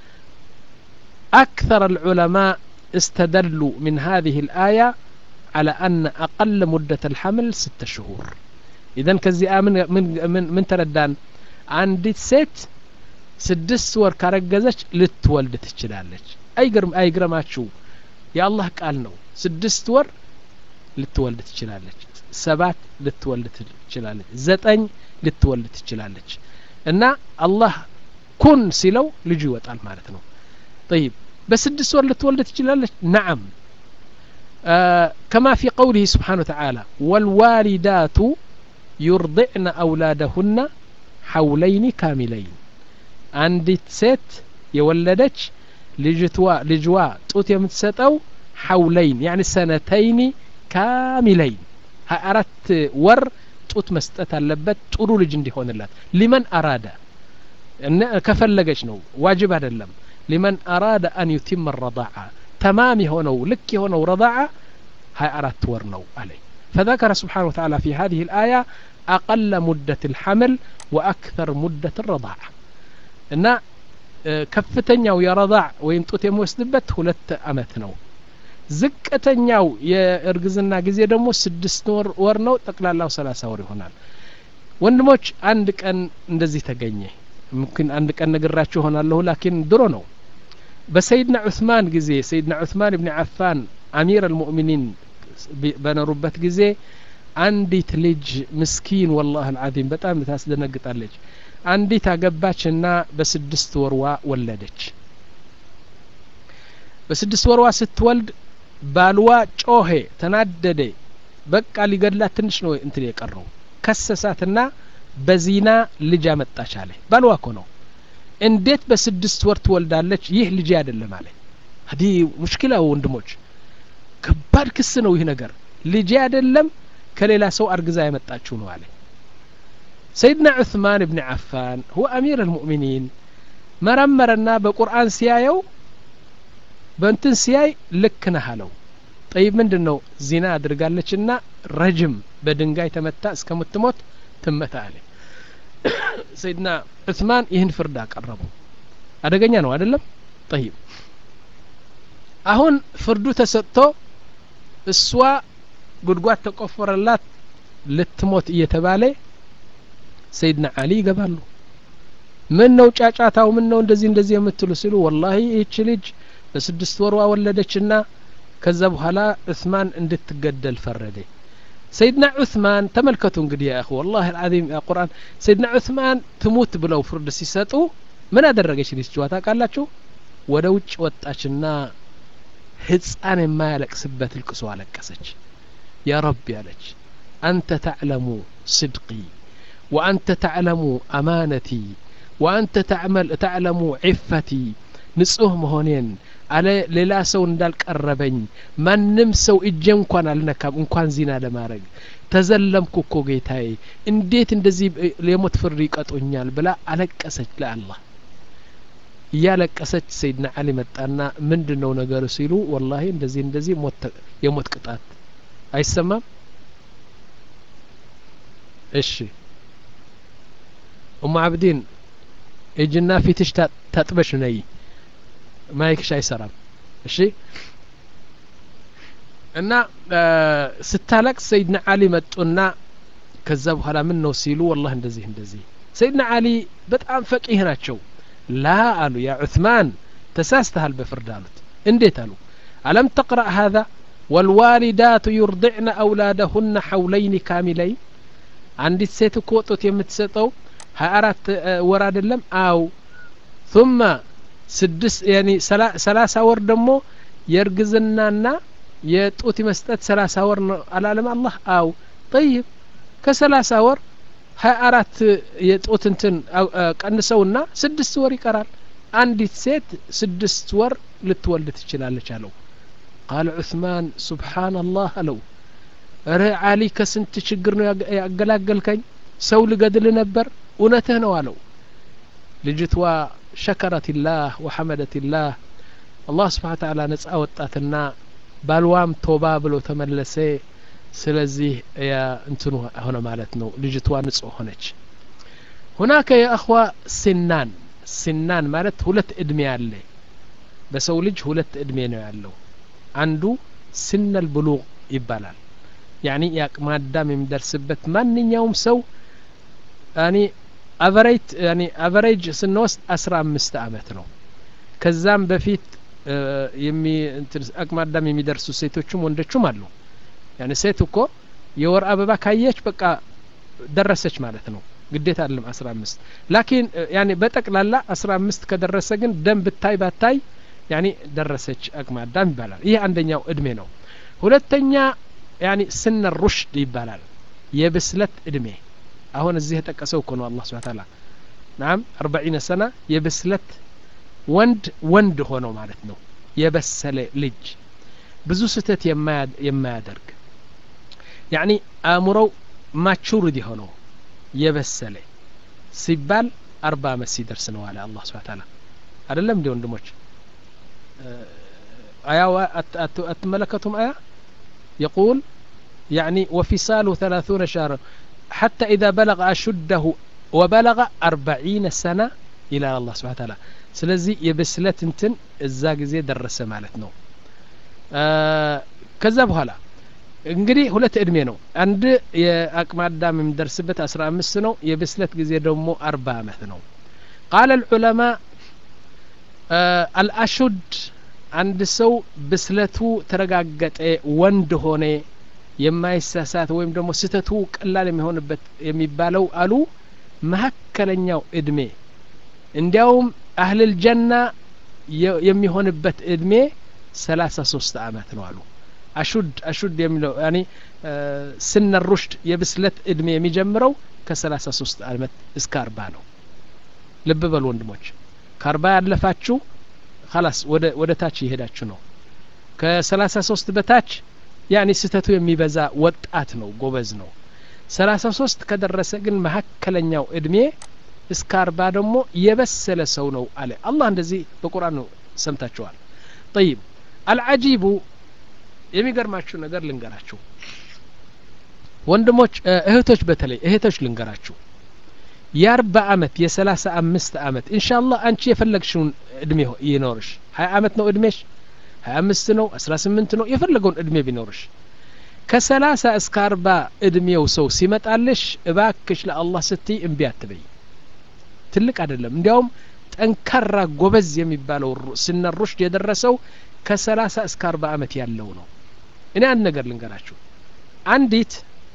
أكثر العلماء استدلوا من هذه الآية على أن أقل مدة الحمل ستة شهور إذا كزي من من من, من تردان አንዲት ሴት ስድስት ወር ካረገዘች ልትወልድ ትችላለች አይግርም አይግረማችሁ የአላህ ቃል ነው ስድስት ወር ልትወልድ ትችላለች ሰባት ልትወልድ ትችላለች ዘጠኝ ልትወልድ ትችላለች እና አላህ ኩን ሲለው ልጁ ይወጣል ማለት ነው طيب በስድስት ወር ልትወልድ ትችላለች ነዓም آه كما في قوله سبحانه وتعالى والوالدات يرضعن أولادهن ሐውለይኒ ካሚለይን አንዲት ሴት የወለደች ልጅትዋ ልጅዋ ጡት የምትሰጠው ሐውለይን ያኒ ሰነተይኒ ካሚለይን ሀያ አራት ወር ጡት መስጠት አለበት ጥሩ ልጅ እንዲሆንላት ሊመን አራዳ እነ ከፈለገች ነው ዋጅብ አይደለም ሊመን አራዳ አን ዩቲም ረዳዓ ተማም የሆነው ልክ የሆነው ረዳዓ ሀያ አራት ወር ነው አለኝ فذكر سبحانه وتعالى في هذه الآية أقل مدة الحمل وأكثر مدة الرضاعة إن كفتنياو يا رضاع ويم ጡት የሚወስድበት ሁለት አመት ነው ዝቅተኛው የእርግዝና ጊዜ ደግሞ ስድስት ወር ወር ነው ጠቅላላው ሰላሳ ወር ይሆናል ወንድሞች አንድ ቀን እንደዚህ ተገኘ ምክን አንድ ቀን ነግራችሁ ሆናለሁ ላኪን ድሮ ነው በሰይድና ዑስማን ጊዜ ሰይድና ዑስማን ብን አፋን አሚር አልሙእሚኒን በኖሩበት ጊዜ አንዲት ልጅ ምስኪን ወላህ አልዓዚም በጣም ታስደነግጣለች አንዲት አገባችና በስድስት ወርዋ ወለደች በስድስት ወርዋ ስትወልድ ባልዋ ጮሄ ተናደደ በቃ ሊገድላት ትንሽ ነው እንትን የቀረው ከሰሳትና በዚና ልጅ አመጣች አለ ባልዋ እኮ ነው እንዴት በስድስት ወር ትወልዳለች ይህ ልጅ አይደለም አለ ሀዲ ሙሽኪላ ወንድሞች ከባድ ክስ ነው ይህ ነገር ልጄ አይደለም ከሌላ ሰው አርግዛ ያመጣችው ነው አለ ሰይድና ዑስማን ብን ዓፋን ሁወ አሚር አልሙእሚኒን መረመረና በቁርአን ሲያየው በእንትን ሲያይ ልክ ነህ አለው ጠይብ ምንድን ነው ዚና አድርጋለችና ረጅም በድንጋይ ተመታ እስከምትሞት ትመታ አለ ሰይድና ዑስማን ይህን ፍርድ አቀረቡ አደገኛ ነው አይደለም ጠይብ አሁን ፍርዱ ተሰጥቶ እሷ ጉድጓድ ተቆፈረላት ልትሞት እየተባለ ሰይድና አሊ ይገባሉ ምን ነው ጫጫታው ምን ነው እንደዚህ እንደዚህ የምትሉ ሲሉ ወላሂ ይህች ልጅ በስድስት ወሯ ወለደችና ከዛ በኋላ ዑስማን እንድትገደል ፈረደ ሰይድና ዑስማን ተመልከቱ እንግዲህ ያ እኹ ወላሂ አልዓዚም ያ ቁርአን ሰይድና ዑስማን ትሙት ብለው ፍርድ ሲሰጡ ምን አደረገች ልጅዋ ታውቃላችሁ ወደ ውጭ ወጣችና ህፃን የማያለቅስበት ልቅሶ አለቀሰች ያ ረቢ አለች አንተ ተዕለሙ ስድቂ ወአንተ ተዕለሙ አማነቲ ወአንተ ተዕለሙ ዒፈቲ ንጹህ መሆኔን አለ ሌላ ሰው እንዳልቀረበኝ ማንም ሰው እጄ እንኳን አልነካም እንኳን ዚና ለማድረግ ተዘለምኩ እኮ ጌታዬ እንዴት እንደዚህ የሞት ፍርድ ይቀጡኛል ብላ አለቀሰች ለአላህ እያለቀሰች ሰይድና አሊ መጣና ምንድን ነው ነገሩ ሲሉ ወላሂ እንደዚህ እንደዚህ የሞት ቅጣት አይሰማም እሺ ኡሙ አብዲን እጅና ፊትሽ ታጥበሽ ነይ ማይክሽ አይሰራም እሺ እና ስታለቅስ ሰይድና አሊ መጡና ከዛ በኋላ ምን ነው ሲሉ ወላህ እንደዚህ እንደዚህ ሰይድና አሊ በጣም ፈቂህ ናቸው ላ አሉ ያ ዑስማን ተሳስተሃል በፍርድ አሉት እንዴት አሉ አለም ተቅረእ ሀذا والوالدات يرضعن أولادهن حولين كاملين አንዲት ሴት እኮ ጡት የምትሰጠው ሀያ አራት ወር አይደለም አው ثم ስድስት ያኒ ሰላሳ ወር ደግሞ የእርግዝናና የጡት መስጠት ሰላሳ ወር ነው አላለም አላህ አው ጠይብ ከሰላሳ ወር ሀያ አራት የጡት እንትን ቀንሰውና ስድስት ወር ይቀራል አንዲት ሴት ስድስት ወር ልትወልድ ትችላለች አለው ቃል ዑስማን ሱብሓነላህ አለው እረ አሊ ከስንት ችግር ነው ያገላገልከኝ ሰው ልገድል ነበር እውነትህ ነው አለው ልጅቷ ሸከረት ላህ ወሐመደት ላህ አላህ ስብሓን ተዓላ ነጻ ወጣትና ባልዋም ቶባ ብሎ ተመለሰ ስለዚህ እንትኑ ሆነ ማለት ነው ልጅቷ ንጹህ ሆነች ሁናከ የእኽዋ ሲናን ሲናን ማለት ሁለት እድሜ አለ በሰው ልጅ ሁለት እድሜ ነው ያለው አንዱ ስነል ብሉቅ ይባላል ያኒ የአቅመ አዳም የሚደርስበት ማንኛውም ሰው ያኒ አቨሬጅ ያኒ አቨሬጅ ስንወስድ አስራ አምስት አመት ነው ከዛም በፊት የሚ አቅመ አዳም የሚደርሱ ሴቶችም ወንዶችም አሉ ያኒ ሴት እኮ የወር አበባ ካየች በቃ ደረሰች ማለት ነው ግዴታ አለም አስራ አምስት ላኪን ያኒ በጠቅላላ አስራ አምስት ከደረሰ ግን ደም ብታይ ባታይ ያኒ ደረሰች አቅመ አዳም ይባላል ይህ አንደኛው እድሜ ነው ሁለተኛ ያኒ ስነ ሩሽድ ይባላል የብስለት እድሜ አሁን እዚህ የጠቀሰው እኮ ነው አላህ ስብሐ ተዓላ ናም አርባዒነ ሰና የብስለት ወንድ ወንድ ሆነው ማለት ነው የበሰለ ልጅ ብዙ ስህተት የማያደርግ ያኒ አእምሮው ማቹርድ የሆነው የበሰለ ሲባል አርባ አመት ሲደርስ ነው አለ አላህ ስብሐ ተዓላ አይደለም እንዲ ወንድሞች አያው አትመለከቱም አያ يقول يعني وفصاله ثلاثون شهرا حتى إذا بلغ أشده وبلغ أربعين سنة إلى الله سبحانه وتعالى ስለዚህ የብስለት እንትን እዛ ጊዜ ደረሰ ማለት ነው ከዛ በኋላ እንግዲህ ሁለት እድሜ ነው አንድ የአቅመ አዳም የሚደርስበት አስራ አምስት ነው የብስለት ጊዜ ደግሞ አርባ አመት ነው ቃለ ልዑለማ አልአሹድ አንድ ሰው ብስለቱ ተረጋገጠ ወንድ ሆነ የማይሳሳት ወይም ደግሞ ስህተቱ ቀላል የሚሆንበት የሚባለው አሉ መካከለኛው እድሜ እንዲያውም አህልል ጀና የሚሆንበት እድሜ ሰላሳ ሶስት አመት ነው አሉ አሹድ አሹድ የሚለው ያኒ ስነ ሩሽድ የብስለት እድሜ የሚጀምረው ከሰላሳ ሶስት አመት እስከ አርባ ነው ልብ በሉ ወንድሞች ከአርባ ያለፋችሁ ላስ ወደ ወደ ታች እየሄዳችሁ ነው ከሰላሳ ሶስት በታች ያኒ ስህተቱ የሚበዛ ወጣት ነው ጎበዝ ነው ሰላሳ ሶስት ከደረሰ ግን መካከለኛው እድሜ እስከ አርባ ደግሞ የበሰለ ሰው ነው አለ አላህ እንደዚህ በቁርአን ነው ሰምታችኋል ጠይብ አልዓጂቡ የሚገርማችሁ ነገር ልንገራችሁ ወንድሞች እህቶች በተለይ እህቶች ልንገራችሁ የአርባ አመት የሰላሳ አምስት አመት ኢንሻአላህ አንቺ የፈለግሽውን እድሜ ይኖርሽ ሀያ አመት ነው እድሜሽ ሀያ አምስት ነው አስራ ስምንት ነው የፈለገውን እድሜ ቢኖርሽ ከሰላሳ እስከ አርባ እድሜው ሰው ሲመጣልሽ እባክሽ ለአላህ ስትይ እምቢ አትበይ ትልቅ አይደለም እንዲያውም ጠንካራ ጎበዝ የሚባለው ስነ ሩሽድ የደረሰው ከሰላሳ እስከ አርባ አመት ያለው ነው እኔ አንድ ነገር ልንገራችሁ አንዲት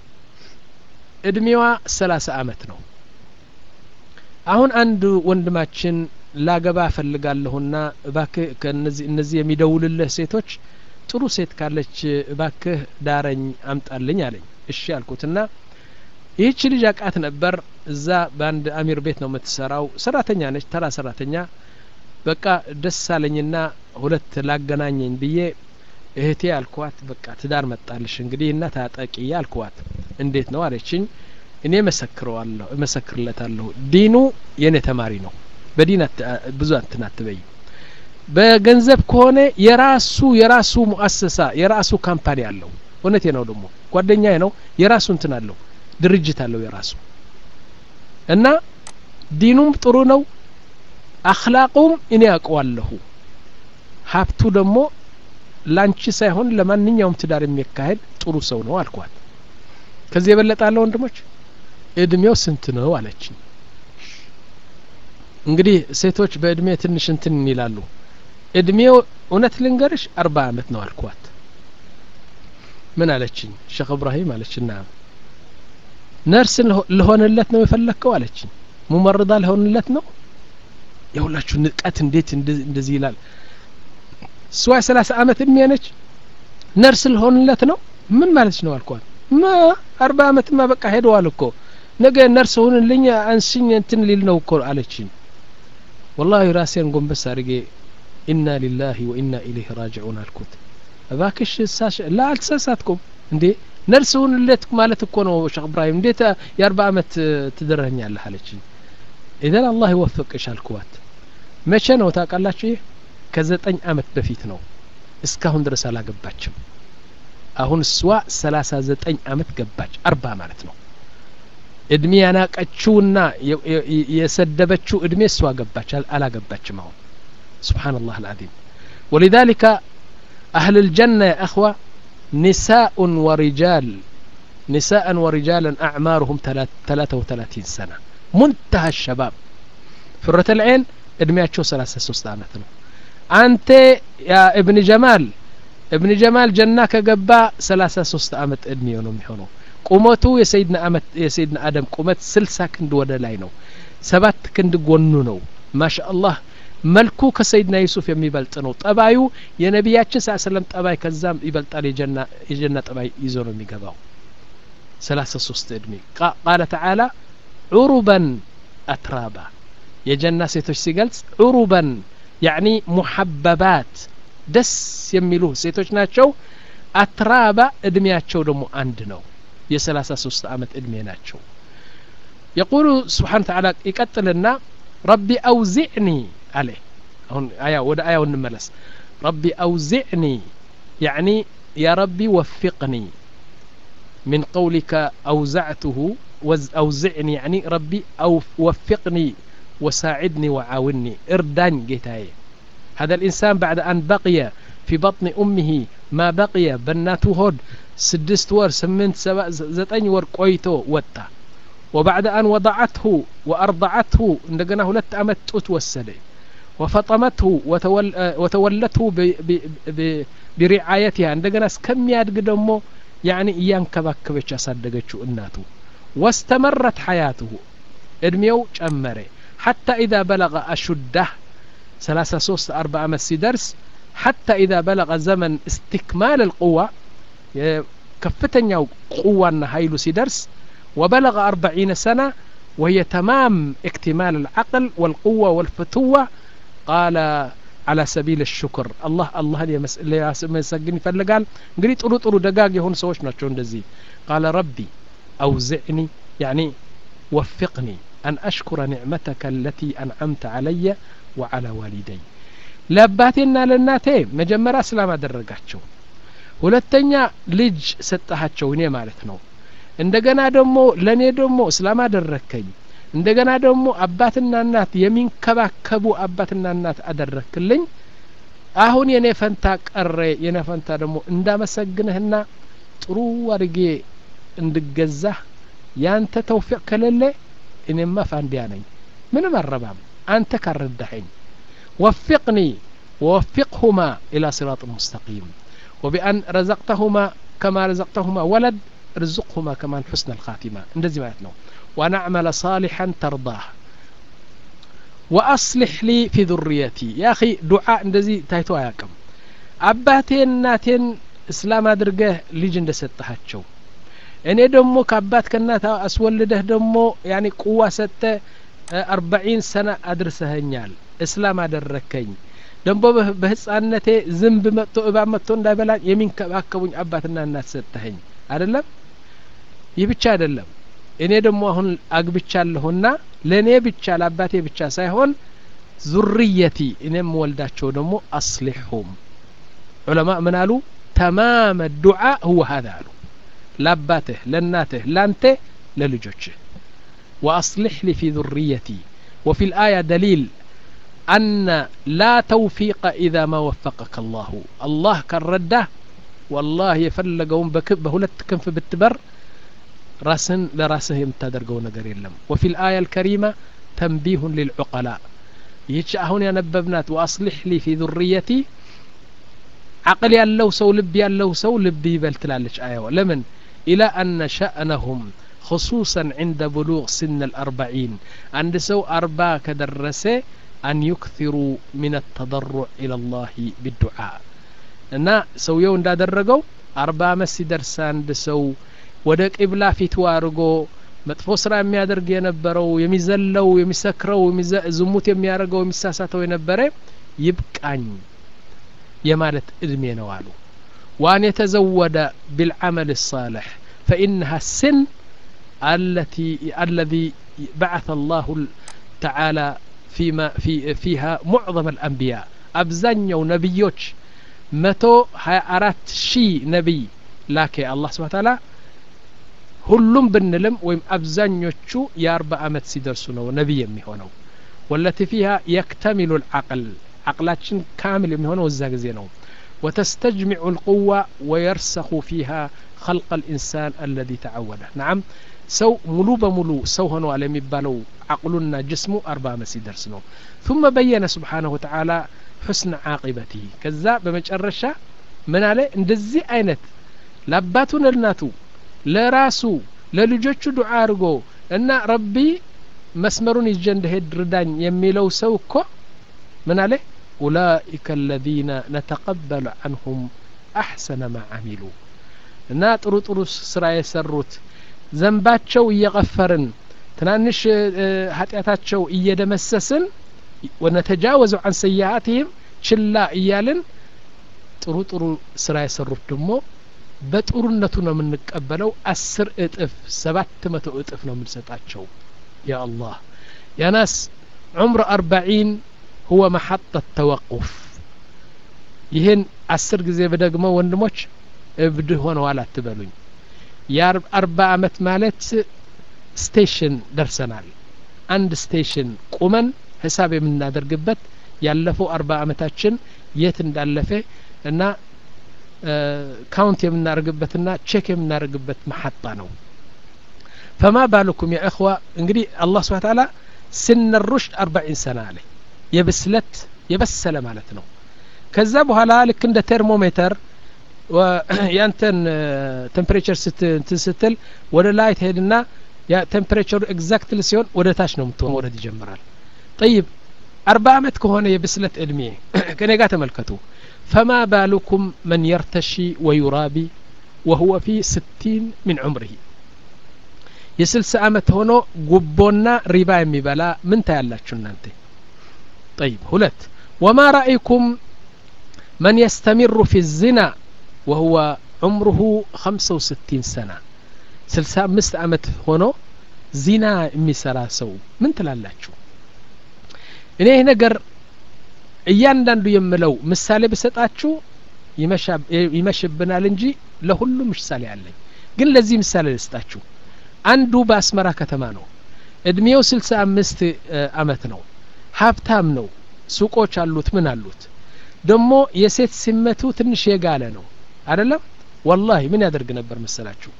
እድሜዋ ሰላሳ አመት ነው አሁን አንድ ወንድማችን ላገባ እፈልጋለሁና እባክህ ከእነዚህ እነዚህ የሚደውልልህ ሴቶች ጥሩ ሴት ካለች እባክህ ዳረኝ አምጣልኝ አለኝ እሺ አልኩትና ይህች ልጅ አቃት ነበር እዛ በአንድ አሚር ቤት ነው የምትሰራው ሰራተኛ ነች ተራ ሰራተኛ በቃ ደስ አለኝና ሁለት ላገናኘኝ ብዬ እህቴ አልኳት በቃ ትዳር መጣልሽ እንግዲህ እና ታጠቂ አልኳት እንዴት ነው አለችኝ እኔ መሰክረዋለሁ እመሰክርለታለሁ ዲኑ የኔ ተማሪ ነው በዲን ብዙ እንትን አትበይ በገንዘብ ከሆነ የራሱ የራሱ ሙአሰሳ የራሱ ካምፓኒ አለው እውነቴ ነው ደግሞ ጓደኛ ነው የራሱ እንትን አለው ድርጅት አለው የራሱ እና ዲኑም ጥሩ ነው አክላቁም እኔ ያውቀዋለሁ ሀብቱ ደግሞ ላንቺ ሳይሆን ለማንኛውም ትዳር የሚያካሄድ ጥሩ ሰው ነው አልኳት ከዚህ የበለጠ አለ ወንድሞች እድሜው ስንት ነው አለችኝ እንግዲህ ሴቶች በእድሜ ትንሽ እንትን ይላሉ እድሜው እውነት ልንገርሽ አርባ አመት ነው አልኳት ምን አለችኝ ሼክ እብራሂም አለችና ነርስ ልሆንለት ነው የፈለግከው አለችኝ ሙመርዳ ልሆንለት ነው የሁላችሁ ንቀት እንዴት እንደዚህ ይላል እሷ የሰላሳ አመት እድሜ ነች ነርስ ልሆንለት ነው ምን ማለች ነው አልኳት ማ አርባ አመትማ በቃ ሄደዋል እኮ ነገ ነርስ ሁንልኝ አንስኝ እንትን ሊል ነው እኮ አለችኝ ወላሂ ራሴን ጎንበስ አድርጌ ኢና ሊላሂ ወኢና ኢለይህ ራጅዑን አልኩት እባክሽ ሳሽ ላ አልተሳሳትኩም እንዴ ነርስ ሁንለት ማለት እኮ ነው ሼክ እብራሂም እንዴት የአርባ አመት ትድረኛለህ አለችኝ ኢዘን አላህ ይወፍቅሽ አልኩዋት መቼ ነው ታውቃላችሁ ይህ ከዘጠኝ አመት በፊት ነው እስካሁን ድረስ አላገባችም አሁን እሷ ሰላሳ ዘጠኝ አመት ገባች አርባ ማለት ነው እድሜ ያናቀችውና የሰደበችው እድሜ እሷ ገባች አላገባችም አሁን سبحان الله العظيم ولذلك أهل الجنة يا أخوة نساء ورجال نساء ورجالا أعمارهم ثلاثة وثلاثين سنة منتهى الشباب فرة العين ادمياتشو ثلاثة سوست عامتنا أنت يا ابن جمال ابن جمال جنة كقبا ثلاثة سوست عامت ادمي ونم يحونو ቁመቱ የሰይድና አመት የሰይድና አደም ቁመት ስልሳ ክንድ ወደ ላይ ነው ሰባት ክንድ ጎኑ ነው ማሻ አላህ መልኩ ከሰይድና ዩሱፍ የሚበልጥ ነው ጠባዩ የነቢያችን ሳ ሰለም ጠባይ ከዛም ይበልጣል የጀና ጠባይ ይዞ ነው የሚገባው ሰላሳ ሶስት እድሜ ቃለ ተዓላ ዑሩበን አትራባ የጀና ሴቶች ሲገልጽ ዑሩበን ያኒ ሙሐበባት ደስ የሚሉ ሴቶች ናቸው አትራባ እድሜያቸው ደግሞ አንድ ነው የሰላሳ ሶስት አመት እድሜ ናቸው የቁሉ ስብሓን ተዓላ ይቀጥልና ረቢ አውዚዕኒ አለ አሁን አያ ወደ አያው እንመለስ ረቢ አውዚዕኒ ያዕኒ ያ ረቢ ወፊቅኒ من قولك أوزعته أوزعني يعني ربي أو وفقني وساعدني وعاوني اردان جيتاي هذا الإنسان بعد أن بقي في بطن أمه ما بقي بناته هود سدست ور سمنت سبع زتين ور قويتو وتا وبعد أن وضعته وأرضعته عندنا هلت أمت توسدي وفطمته وتول وتولته ب ب ب برعايتها عندنا كم يادق دمو يعني إيان كبكبش أصدقتشو الناتو واستمرت حياته ادميو جمري حتى إذا بلغ أشده ثلاثة صوص أربعة مسي درس حتى إذا بلغ زمن استكمال القوة كفتن قوة هايلو سيدرس وبلغ أربعين سنة وهي تمام اكتمال العقل والقوة والفتوة قال አላ ሰቢል ሽኩር አላህ አላህን ሊያመሰግን ይፈልጋል እንግዲህ ጥሩ ጥሩ ደጋግ የሆኑ ሰዎች ናቸው እንደዚህ ቃለ ረቢ አውዝዕኒ ያኒ ወፊቅኒ አን አሽኩረ ኒዕመተከ አለቲ አንዓምተ አለየ ወዓላ ዋሊደይ ለአባቴና ለእናቴ መጀመሪያ እስላም አደረጋቸው ሁለተኛ ልጅ ሰጠሃቸው እኔ ማለት ነው እንደገና ደግሞ ለእኔ ደግሞ እስላም አደረግከኝ እንደገና ደግሞ አባትና እናት የሚንከባከቡ አባትና እናት አደረክልኝ አሁን የኔ ፈንታ ቀረ የኔ ፈንታ ደግሞ እንዳመሰግንህና ጥሩ አድርጌ እንድገዛህ ያንተ ተውፊቅ ከሌለ እኔማ ፋንዲያ ነኝ ምንም አረባም አንተ ካረዳኸኝ ወፊቅኒ ወወፊቅሁማ ኢላ ሲራጥ ሙስተቂም وبأن رزقتهما كما رزقتهما ولد ارزقهما كمان حسن الخاتمة እንደዚህ ማለት ነው ونعمل صالحا ترضاه وأصلح لي في ذريتي يا أخي دعاء እንደዚህ ታይቶ አያውቅም አባቴን እናቴን እስላም አድርገህ ልጅ እንደሰጠሃቸው እኔ ደግሞ ከአባት ከእናት አስወልደህ ደግሞ ያኒ ቁዋ ሰጠ አርባዒን ሰና አድርሰኸኛል እስላም አደረከኝ ደግሞ በህፃነቴ ዝንብ መጥቶ እባብ መጥቶ እንዳይበላኝ የሚንከባከቡኝ አባትና እናት ሰጠኸኝ አይደለም ይህ ብቻ አይደለም እኔ ደግሞ አሁን አግብቻለሁና ለእኔ ብቻ ለአባቴ ብቻ ሳይሆን ዙርየቲ እኔም ወልዳቸው ደግሞ አስሊሑም ዑለማ ምን አሉ ተማመ ዱዓ ሁወ ሀዛ አሉ ለአባትህ ለእናትህ ላንተ ለልጆችህ وأصلح لي في ذريتي وفي الآية دليل أن لا توفيق إذا ما وفقك الله الله كالردة والله يفلقون بهلت كنف بالتبر راسن لراسه يمتدرقو نقر يلم وفي الآية الكريمة تنبيه للعقلاء يتش هون نببنات وأصلح لي في ذريتي عقل يالله سو لب يالله سو لب يبلتلالش آية لمن إلى أن شأنهم خصوصا عند بلوغ سن الأربعين عند سو أربع كدرسة أن يكثروا من التضرع إلى الله بالدعاء እና ሰውየው እንዳደረገው አርባ አመት ሲደርስ አንድ ሰው ወደ ቂብላ ፊቱ አድርጎ መጥፎ ስራ የሚያደርግ የነበረው የሚዘለው የሚሰክረው ዝሙት የሚያደርገው የሚሳሳተው የነበረ ይብቃኝ የማለት እድሜ ነው አሉ وأن يتزود بالعمل الصالح فإنها السن التي الذي بعث الله تعالى فيما في فيها معظم الأنبياء أبزنيو نبيوش متو هاي أرات شي نبي لكن الله سبحانه وتعالى ሁሉም ብንልም ወይም አብዛኞቹ የአርባ አመት ሲደርሱ ነው ነቢይ የሚሆነው ወለቲ ፊሃ የክተሚሉ ልዓቅል ዓቅላችን ካምል የሚሆነው እዛ ጊዜ ነው وتستجمع القوة ويرسخ فيها خلق الإنسان الذي تعوده نعم سو ملو بملو سو هنو على مبالو عقلنا جسمه أربع مسيدرس نو ثم بين سبحانه وتعالى حسن عاقبته كذا بمجرشة من عليه اندزي አይነት ለአባቱን ለእናቱ ለራሱ ለልጆቹ ዱዓ አድርጎ እና ረቢ መስመሩን ይዤ እንደሄድ ርዳኝ የሚለው ሰው እኮ ምን አለ ኡላኢከ አለዚነ ነተቀበሉ አንሁም አሕሰነ ማ አሚሉ እና ጥሩ ጥሩ ስራ የሰሩት ዘንባቸው እየቀፈርን ትናንሽ ኃጢአታቸው እየደመሰስን ወነተጃወዙ አን ሰያአትህም ችላ እያልን ጥሩ ጥሩ ስራ የሰሩት ደግሞ በጥሩነቱ ነው የምንቀበለው አስር እጥፍ ሰባት መቶ እጥፍ ነው የምንሰጣቸው ያ አላህ ያ ናስ ዑምር አርባዒን ሁወ መሐጠ ተወቁፍ ይህን አስር ጊዜ በደግመው ወንድሞች እብድ ሆነዋል አትበሉኝ የአርባ አመት ማለት ስቴሽን ደርሰናል አንድ ስቴሽን ቁመን ሂሳብ የምናደርግበት ያለፈው አርባ አመታችን የት እንዳለፈ እና ካውንት የምናደርግበትና ቼክ የምናደርግበት መሐጣ ነው ፈማ ባልኩም ያ እኽዋ እንግዲህ አላህ ስብሓ ታላ ስነ ሩሽድ አርባዒን ሰና አለ የብስለት የበሰለ ማለት ነው ከዛ በኋላ ልክ እንደ ቴርሞሜተር ያንተን ቴምፕሬቸር እንትን ስትል ወደ ላይ ትሄድና ቴምፕሬቸሩ ኤግዛክትል ሲሆን ወደ ታች ነው ምትሆን መውረድ ይጀምራል ጠይብ አርባ አመት ከሆነ የብስለት እድሜ ከኔ ጋር ተመልከቱ ፈማ ባሉኩም መን የርተሺ ወዩራቢ ወሁወ ፊ ስቲን ምን ዑምርህ የስልሳ አመት ሆኖ ጉቦና ሪባ የሚበላ ምን ታያላችሁ እናንተ ጠይብ ሁለት ወማ ረአይኩም መን የስተሚሩ ፊ ዝና ወሁወ ዑምሩሁ ኸምሰ ወስቲን ሰና ስልሳ አምስት ዓመት ሆኖ ዚና የሚሰራ ሰው ምን ትላላችሁ እኔ ይህ ነገር እያንዳንዱ የምለው ምሳሌ ብሰጣችሁ ይመሽብናል እንጂ ለሁሉም ምሳሌ አለኝ ግን ለዚህ ምሳሌ ልስጣችሁ አንዱ በአስመራ ከተማ ነው እድሜው ስልሳ አምስት አመት ነው ሀብታም ነው ሱቆች አሉት ምን አሉት ደግሞ የሴት ስመቱ ትንሽ የጋለ ነው አደለም ወላሂ ምን ያደርግ ነበር መሰላችሁ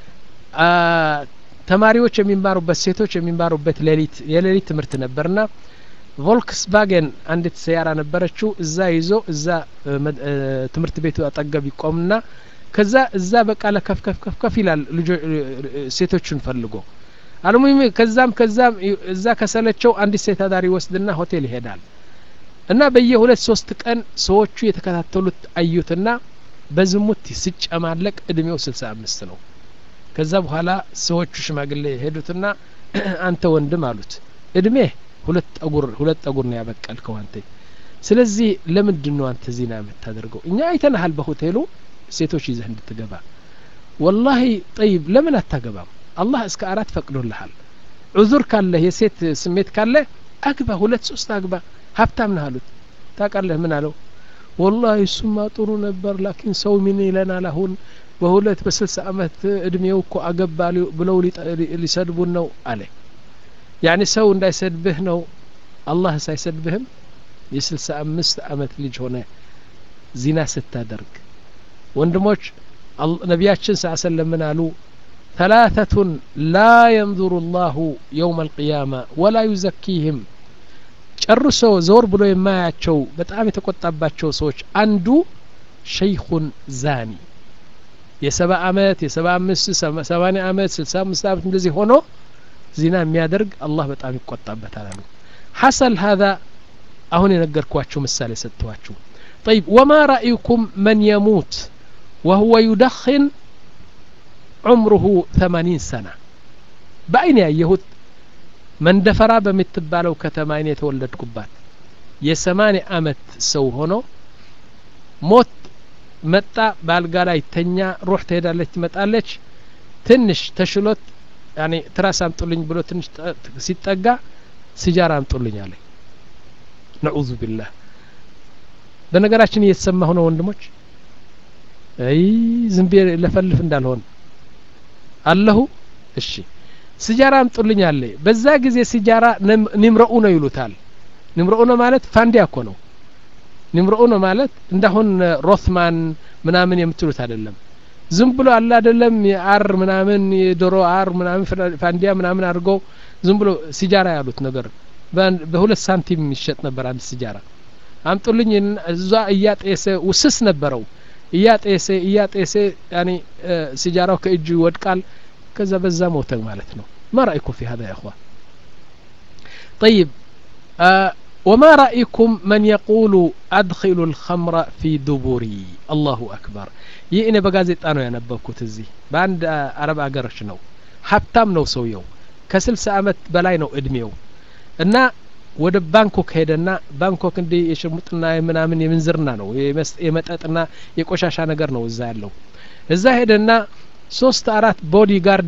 ተማሪዎች የሚማሩበት ሴቶች የሚማሩበት ሌሊት የሌሊት ትምህርት ነበርና ቮልክስቫገን አንዲት ሰያራ ነበረችው እዛ ይዞ እዛ ትምህርት ቤቱ አጠገብ ይቆምና ከዛ እዛ በቃ ለከፍ ከፍ ከፍ ከፍ ይላል ሴቶቹን ፈልጎ አልሙሂም ከዛም ከዛም እዛ ከሰለቸው አንዲት ሴት አዳሪ ወስድና ሆቴል ይሄዳል እና በየሁለት ሶስት ቀን ሰዎቹ የተከታተሉት አዩትና በዝሙት ሲጨማለቅ እድሜው ስልሳ አምስት ነው ከዛ በኋላ ሰዎቹ ሽማግሌ ሄዱትና አንተ ወንድም አሉት እድሜ ሁለት ጠጉር ሁለት ጠጉር ነው ያበቀልከው አንተ ስለዚህ ለምንድን ነው አንተ ዚና የምታደርገው እኛ አይተናሃል በሆቴሉ ሴቶች ይዘህ እንድትገባ ወላሂ ጠይብ ለምን አታገባም አላህ እስከ አራት ፈቅዶልሃል ዑዙር ካለህ የሴት ስሜት ካለ አግባ ሁለት ሶስት አግባ ሀብታም ነህ አሉት ታውቃለህ ምን አለው ወላሂ እሱማ ጥሩ ነበር ላኪን ሰው ምን ይለናል አሁን በሁለት በስልሳ አመት እድሜው እኮ አገባ ብለው ሊሰድቡን ነው አለ ያኒ ሰው እንዳይሰድብህ ነው አላህ ሳይሰድብህም የስልሳ አምስት አመት ልጅ ሆነ ዚና ስታደርግ ወንድሞች ነቢያችን ስ ሰለም ምን አሉ ثلاثة لا ينظر الله يوم القيامة ولا يزكيهم ጨርሶ ዞር ብሎ የማያቸው በጣም የተቆጣባቸው ሰዎች አንዱ ሸይኹን ዛኒ የሰባ አመት የሰባ አምስት ሰባኒ አመት ስልሳ አምስት አመት እንደዚህ ሆኖ ዚና የሚያደርግ አላህ በጣም ይቆጣበታል አሉ ሐሰል ሀዛ አሁን የነገርኳችሁ ምሳሌ ሰጥተዋችሁ طيب وما رأيكم من يموت وهو يدخن عمره ثمانين سنة በአይን ያየሁት መንደፈራ በምትባለው ከተማ እኔ የተወለድኩባት የሰማኒ አመት ሰው ሆኖ ሞት መጣ በአልጋ ላይ ተኛ ሩህ ትሄዳለች ትመጣለች ትንሽ ተሽሎት ያኔ ትራስ አምጡልኝ ብሎ ትንሽ ሲጠጋ ሲጃራ አምጡልኝ አለ ነዑዙ ቢላህ በነገራችን እየተሰማሁ ነው ወንድሞች አይ ዝም ብዬ ለፈልፍ እንዳልሆን አለሁ እሺ ሲጃራ አምጡልኝ አለ በዛ ጊዜ ሲጃራ ንምረኡ ነው ይሉታል ንምረኡ ነው ማለት ፋንዲያ እኮ ነው ንምረኡ ነው ማለት እንዳሁን ሮትማን ምናምን የምትሉት አይደለም ዝም ብሎ አለ አይደለም የአር ምናምን የዶሮ አር ምናምን ፋንዲያ ምናምን አድርገው ዝም ብሎ ሲጃራ ያሉት ነገር በሁለት ሳንቲም ይሸጥ ነበር አንድ ሲጃራ አምጡልኝ እዛ እያጤሰ ውስስ ነበረው እያጤሰ እያጤሰ ያኔ ሲጃራው ከእጁ ይወድቃል ከዛ በዛ ሞተ ማለት ነው ما رأيكم في هذا يا أخوان طيب آه وما رأيكم من يقول أدخل الخمر في دبري الله أكبر ይህ እኔ በጋዜጣ ነው ያነበብኩት እዚህ በአንድ አረብ አገሮች ነው ሀብታም ነው ሰውየው ከስልሳ አመት በላይ ነው እድሜው እና ወደ ባንኮክ ሄደና ባንኮክ እንዲህ የሽሙጥና ምናምን የምንዝርና ነው የመጠጥና የቆሻሻ ነገር ነው እዛ ያለው እዛ ሄደና ሶስት አራት ቦዲ ጋርድ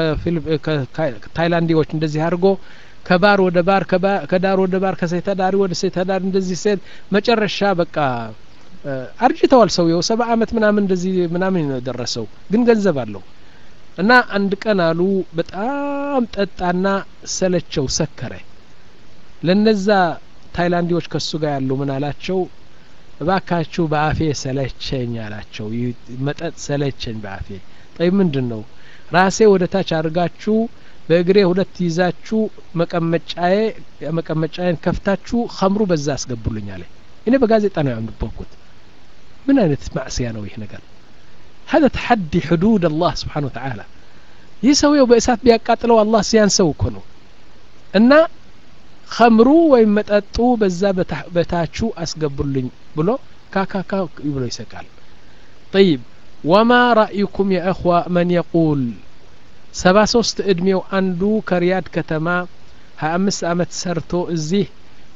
ታይላንዲዎች እንደዚህ አድርጎ ከባር ወደ ባር ከዳር ወደ ባር ከሴት ዳሪ ወደ ሴት ዳር እንደዚህ ሴት መጨረሻ በቃ አርጅተዋል ሰውየው ሰባ አመት ምናምን እንደዚህ ምናምን ነው የደረሰው ግን ገንዘብ አለው እና አንድ ቀን አሉ በጣም ጠጣና ሰለቸው ሰከረ ለነዛ ታይላንዲዎች ከሱ ጋር ያሉ ምን አላቸው እባካችሁ በአፌ ሰለቸኝ አላቸው መጠጥ ሰለቸኝ በአፌ ጠይ ምንድን ነው ራሴ ወደ ታች አድርጋችሁ በእግሬ ሁለት ይዛችሁ መቀመጫዬ መቀመጫዬን ከፍታችሁ ከምሩ በዛ አስገቡልኝ አለ እኔ በጋዜጣ ነው ያንበብኩት ምን አይነት ማዕስያ ነው ይህ ነገር هذا تحدي حدود الله سبحانه وتعالى ይህ ሰውየው በእሳት ቢያቃጥለው አላህ ሲያንሰው እኮ ነው እና ከምሩ ወይም መጠጡ በዛ በታቹ አስገቡልኝ ብሎ ካካካ ብሎ ይሰቃል طيب وما رأيكم يا أخوة من يقول ሰባ ሶስት እድሜው አንዱ ከሪያድ ከተማ ሀያ አምስት አመት ሰርቶ እዚህ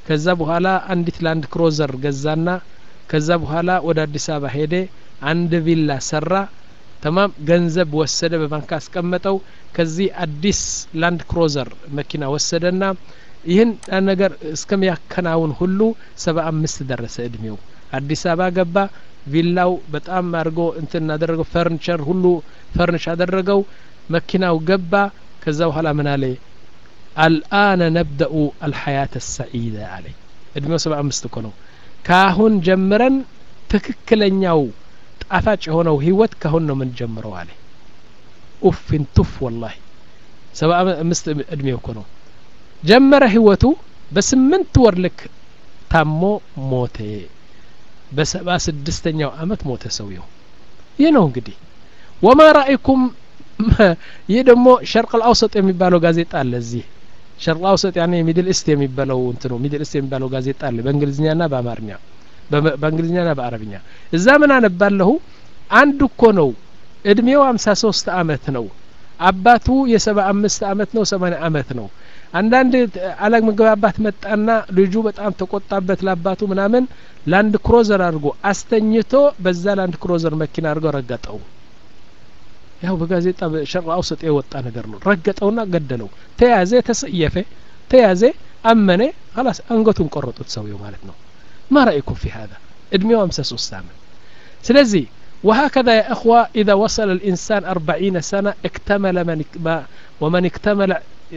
ከዛ በኋላ አንዲት ላንድ ክሮዘር ገዛና ከዛ በኋላ ወደ አዲስ አበባ ሄደ አንድ ቪላ ሰራ ተማም ገንዘብ ወሰደ በባንክ አስቀመጠው ከዚህ አዲስ ላንድ ክሮዘር መኪና ወሰደና ይህን ነገር እስከሚያከናውን ሁሉ ሰባ አምስት ደረሰ እድሜው አዲስ አበባ ገባ ቪላው በጣም አድርጎ እንትን አደረገው ፈርኒቸር ሁሉ ፈርኒሽ አደረገው መኪናው ገባ ከዛ በኋላ ምን አለ አልአነ ነብደኡ አልሐያት ሰዒዳ አለ እድሜው ሰባ አምስት እኮ ነው ካሁን ጀምረን ትክክለኛው ጣፋጭ የሆነው ህይወት ካሁን ነው የምንጀምረው አለ ኡፍን ቱፍ ወላሂ ሰባ አምስት እድሜው እኮ ነው ጀመረ ህይወቱ በስምንት ወር ልክ ታሞ ሞተ በሰባ ስድስተኛው አመት ሞተ ሰውየው ይህ ነው እንግዲህ ወማ ራእይኩም ይህ ደግሞ ሸርቅ አውሰጥ የሚባለው ጋዜጣ አለ እዚህ ሸርቅ አውሰጥ ያኔ ሚድል ኢስት የሚባለው እንትኑ ሚድል ኢስት የሚባለው ጋዜጣ አለ በእንግሊዝኛና በአማርኛ በእንግሊዝኛና በአረብኛ እዛ ምን አነባለሁ አንድ እኮ ነው እድሜው ሀምሳ ሶስት አመት ነው አባቱ የሰባ አምስት አመት ነው ሰማኒያ አመት ነው አንዳንድ አለመግባባት መጣና ልጁ በጣም ተቆጣበት ለአባቱ ምናምን ላንድ ክሮዘር አድርጎ አስተኝቶ በዛ ላንድ ክሮዘር መኪና አድርገው ረገጠው ያው በጋዜጣ በሸርቅ አውሰጥ የወጣ ነገር ነው ረገጠውና ገደለው ተያዘ ተሰየፈ ተያዘ አመነ ላስ አንገቱን ቆረጡት ሰውየው ማለት ነው ما رأيكم في هذا ادميو أمسى سوستاما سلزي وهكذا يا أخوة إذا وصل الإنسان أربعين سنة اكتمل من ما ومن اكتمل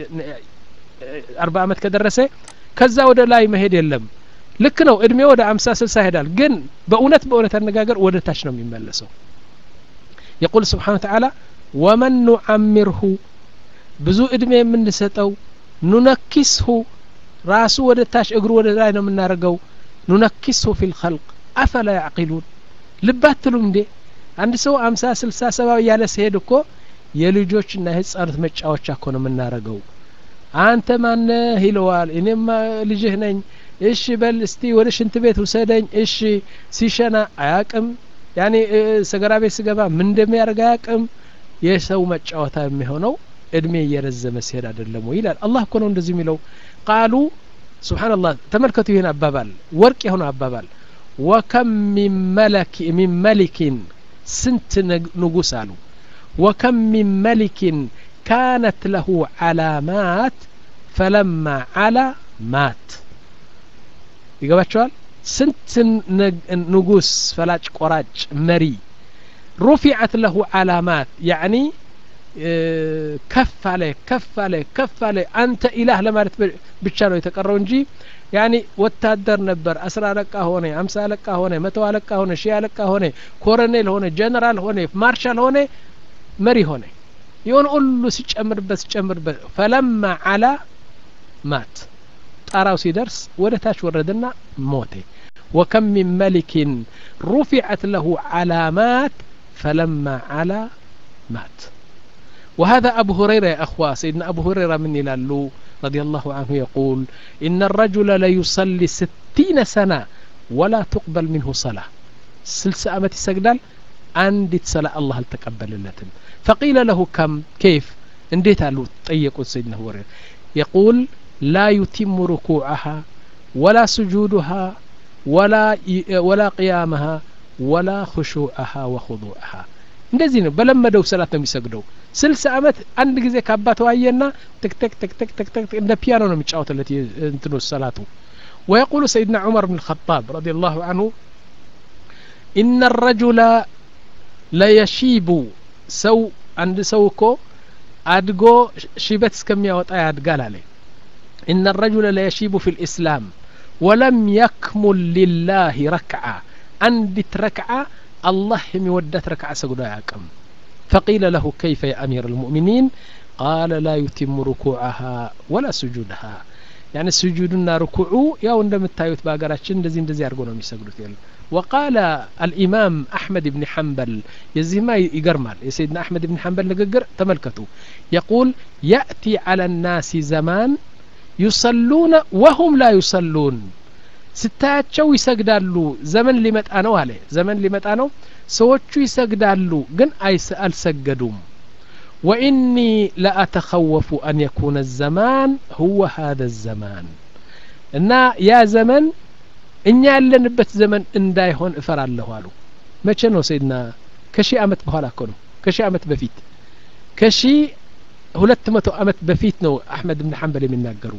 أربع عمت كدرسة كذا ودا لا يمهد يلم ልክ ነው እድሜ ወደ አምሳ ስልሳ ይሄዳል ግን በእውነት በእውነት አነጋገር ወደ ታች ነው የሚመለሰው የቁል ስብሓን ተዓላ ወመን ኑዓሚርሁ ብዙ እድሜ የምንሰጠው ኑነኪስሁ ራሱ ወደ ታች እግሩ ወደ ላይ ነው የምናደርገው ኑነኪስሁ ፊ ልኸልቅ አፈላ ያዕቂሉን ልብ አትሉም እንዴ አንድ ሰው አምሳ ስልሳ ሰባ እያለ ሲሄድ እኮ የልጆችና የህጻኑት መጫወቻ እኮ ነው የምናረገው አንተ ማነህ ይለዋል እኔማ ልጅህ ነኝ እሺ በል እስቲ ወደ ሽንት ቤት ውሰደኝ እሺ ሲሸና አያቅም ያኔ ሰገራ ቤት ስገባ ምን እንደሚያደርግ አያቅም የሰው መጫወታ የሚሆነው እድሜ እየረዘመ ሲሄድ አይደለም ወይ ይላል አላህ እኮ ነው እንደዚህ የሚለው ቃሉ ስብሓንላህ ተመልከቱ ይህን አባባል ወርቅ የሆነ አባባል ወከም ሚን መሊኪን ስንት ንጉስ አሉ ወከም ሚን መሊኪን ካነት ለሁ ዓላማት ፈለማ ዓላ ማት ይገባቸዋል ስንት ንጉስ ፈላጭ ቆራጭ መሪ ሩፊዐት ለሁ ዓላማት ያዕኒ ከፍ አለ ከፍ አለ ከፍ አለ አንተ ኢላህ ለማለት ብቻ ነው የተቀረው እንጂ ያኒ ወታደር ነበር አስራ አለቃ ሆነ አምሳ አለቃ ሆነ መቶ አለቃ ሆነ ሺህ አለቃ ሆነ ኮሎኔል ሆነ ጀነራል ሆነ ማርሻል ሆነ መሪ ሆነ የሆነ ሁሉ ሲጨምርበት ሲጨምርበት ፈለማ አላ ማት ጣራው ሲደርስ ወደ ታች ወረደና ሞተ ወከም ሚን መሊክን ሩፊዐት ለሁ ዓላማት ፈለማ አላ ማት وهذا أبو هريرة يا أخوة سيدنا أبو هريرة من يلالو رضي الله عنه يقول إن الرجل ليصلي ستين سنة ولا تقبل منه صلاة سلسة أمتي سجدال عندي صلاة الله تقبل اللتم فقيل له كم كيف انديت له طيقوا سيدنا هريرة يقول لا يتم ركوعها ولا سجودها ولا ولا قيامها ولا خشوعها وخضوعها እንደዚህ ነው በለመደው ሰላት ነው የሚሰግደው ስልሳ አመት አንድ ጊዜ ከአባቱ አየና ትክተክ ትክተክ ትክተክ እንደ ፒያኖ ነው የሚጫወትለት እንትኑ ሰላቱ ويقول سيدنا عمر بن الخطاب رضي الله عنه إن الرجل ليشيب سو عند سوكو أدقو شيبت كمية وطايا أدقال عليه إن الرجل ليشيب في الإسلام ولم يكمل لله ركعة عندت ركعة الله يودت ركعة سجدا يعقم فقيل له كيف يا أمير المؤمنين قال لا يتم ركوعها ولا سجودها يعني سجودنا ركوعه يا عندما التايوت باقراتشن دزين دزي أرقونا يسجدوا يلا وقال الإمام أحمد بن حنبل يزي ما يقرمال يا سيدنا أحمد بن حنبل نقر تملكته يقول يأتي على الناس زمان يصلون وهم لا يصلون ስታያቸው ይሰግዳሉ ዘመን ሊመጣ ነው አለ ዘመን ሊመጣ ነው ሰዎቹ ይሰግዳሉ ግን አልሰገዱም وإني لأتخوف أن يكون الزمان هو هذا الزمان እና ያ ዘመን እኛ ያለንበት ዘመን እንዳይሆን እፈራለሁ አሉ መቼ ነው ሰይድና ከሺህ አመት በኋላ እኮ ነው ከሺህ አመት በፊት ከሺህ ሁለት መቶ አመት በፊት ነው አሕመድ ብን ሐንበል የሚናገሩ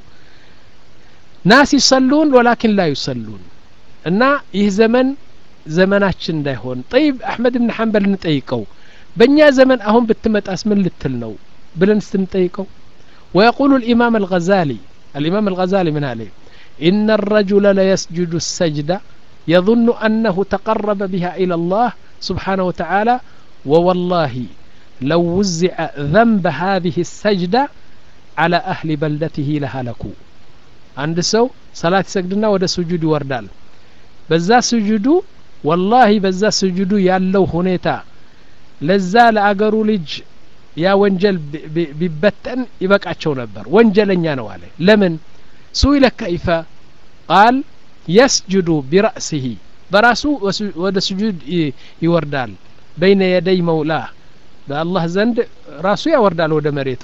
ናስ ይሰሉን ወላኪን ላ ዩሰሉን እና ይህ ዘመን ዘመናችን እንዳይሆን ጠይብ አሕመድ ብን ሐንበል እንጠይቀው በእኛ ዘመን አሁን ብትመጣስ ምን ልትል ነው ብለን ስትንጠይቀው ويقول الإمام الغزالي الإمام الغزالي من عليه إن الرجل ليسجد السجدة يظن أنه تقرب بها إلى الله سبحانه وتعالى ووالله لو وزع ذنب هذه السجدة على أهل بلدته لهلكوا عند سو صلاة سجدنا ودا سجود وردال بزا سجودو والله بزا سجودو يالو هنيتا لزا لأقروا لج ያ ወንጀል ቢበተን ይበቃቸው ነበር ወንጀለኛ ነው አለ ለምን ሱኢለ ከይፈ ቃል የስጁዱ ቢረእሲህ በራሱ ወደ ስጁድ ይወርዳል በይነ የደይ መውላህ በአላህ ዘንድ ራሱ ያወርዳል ወደ መሬቱ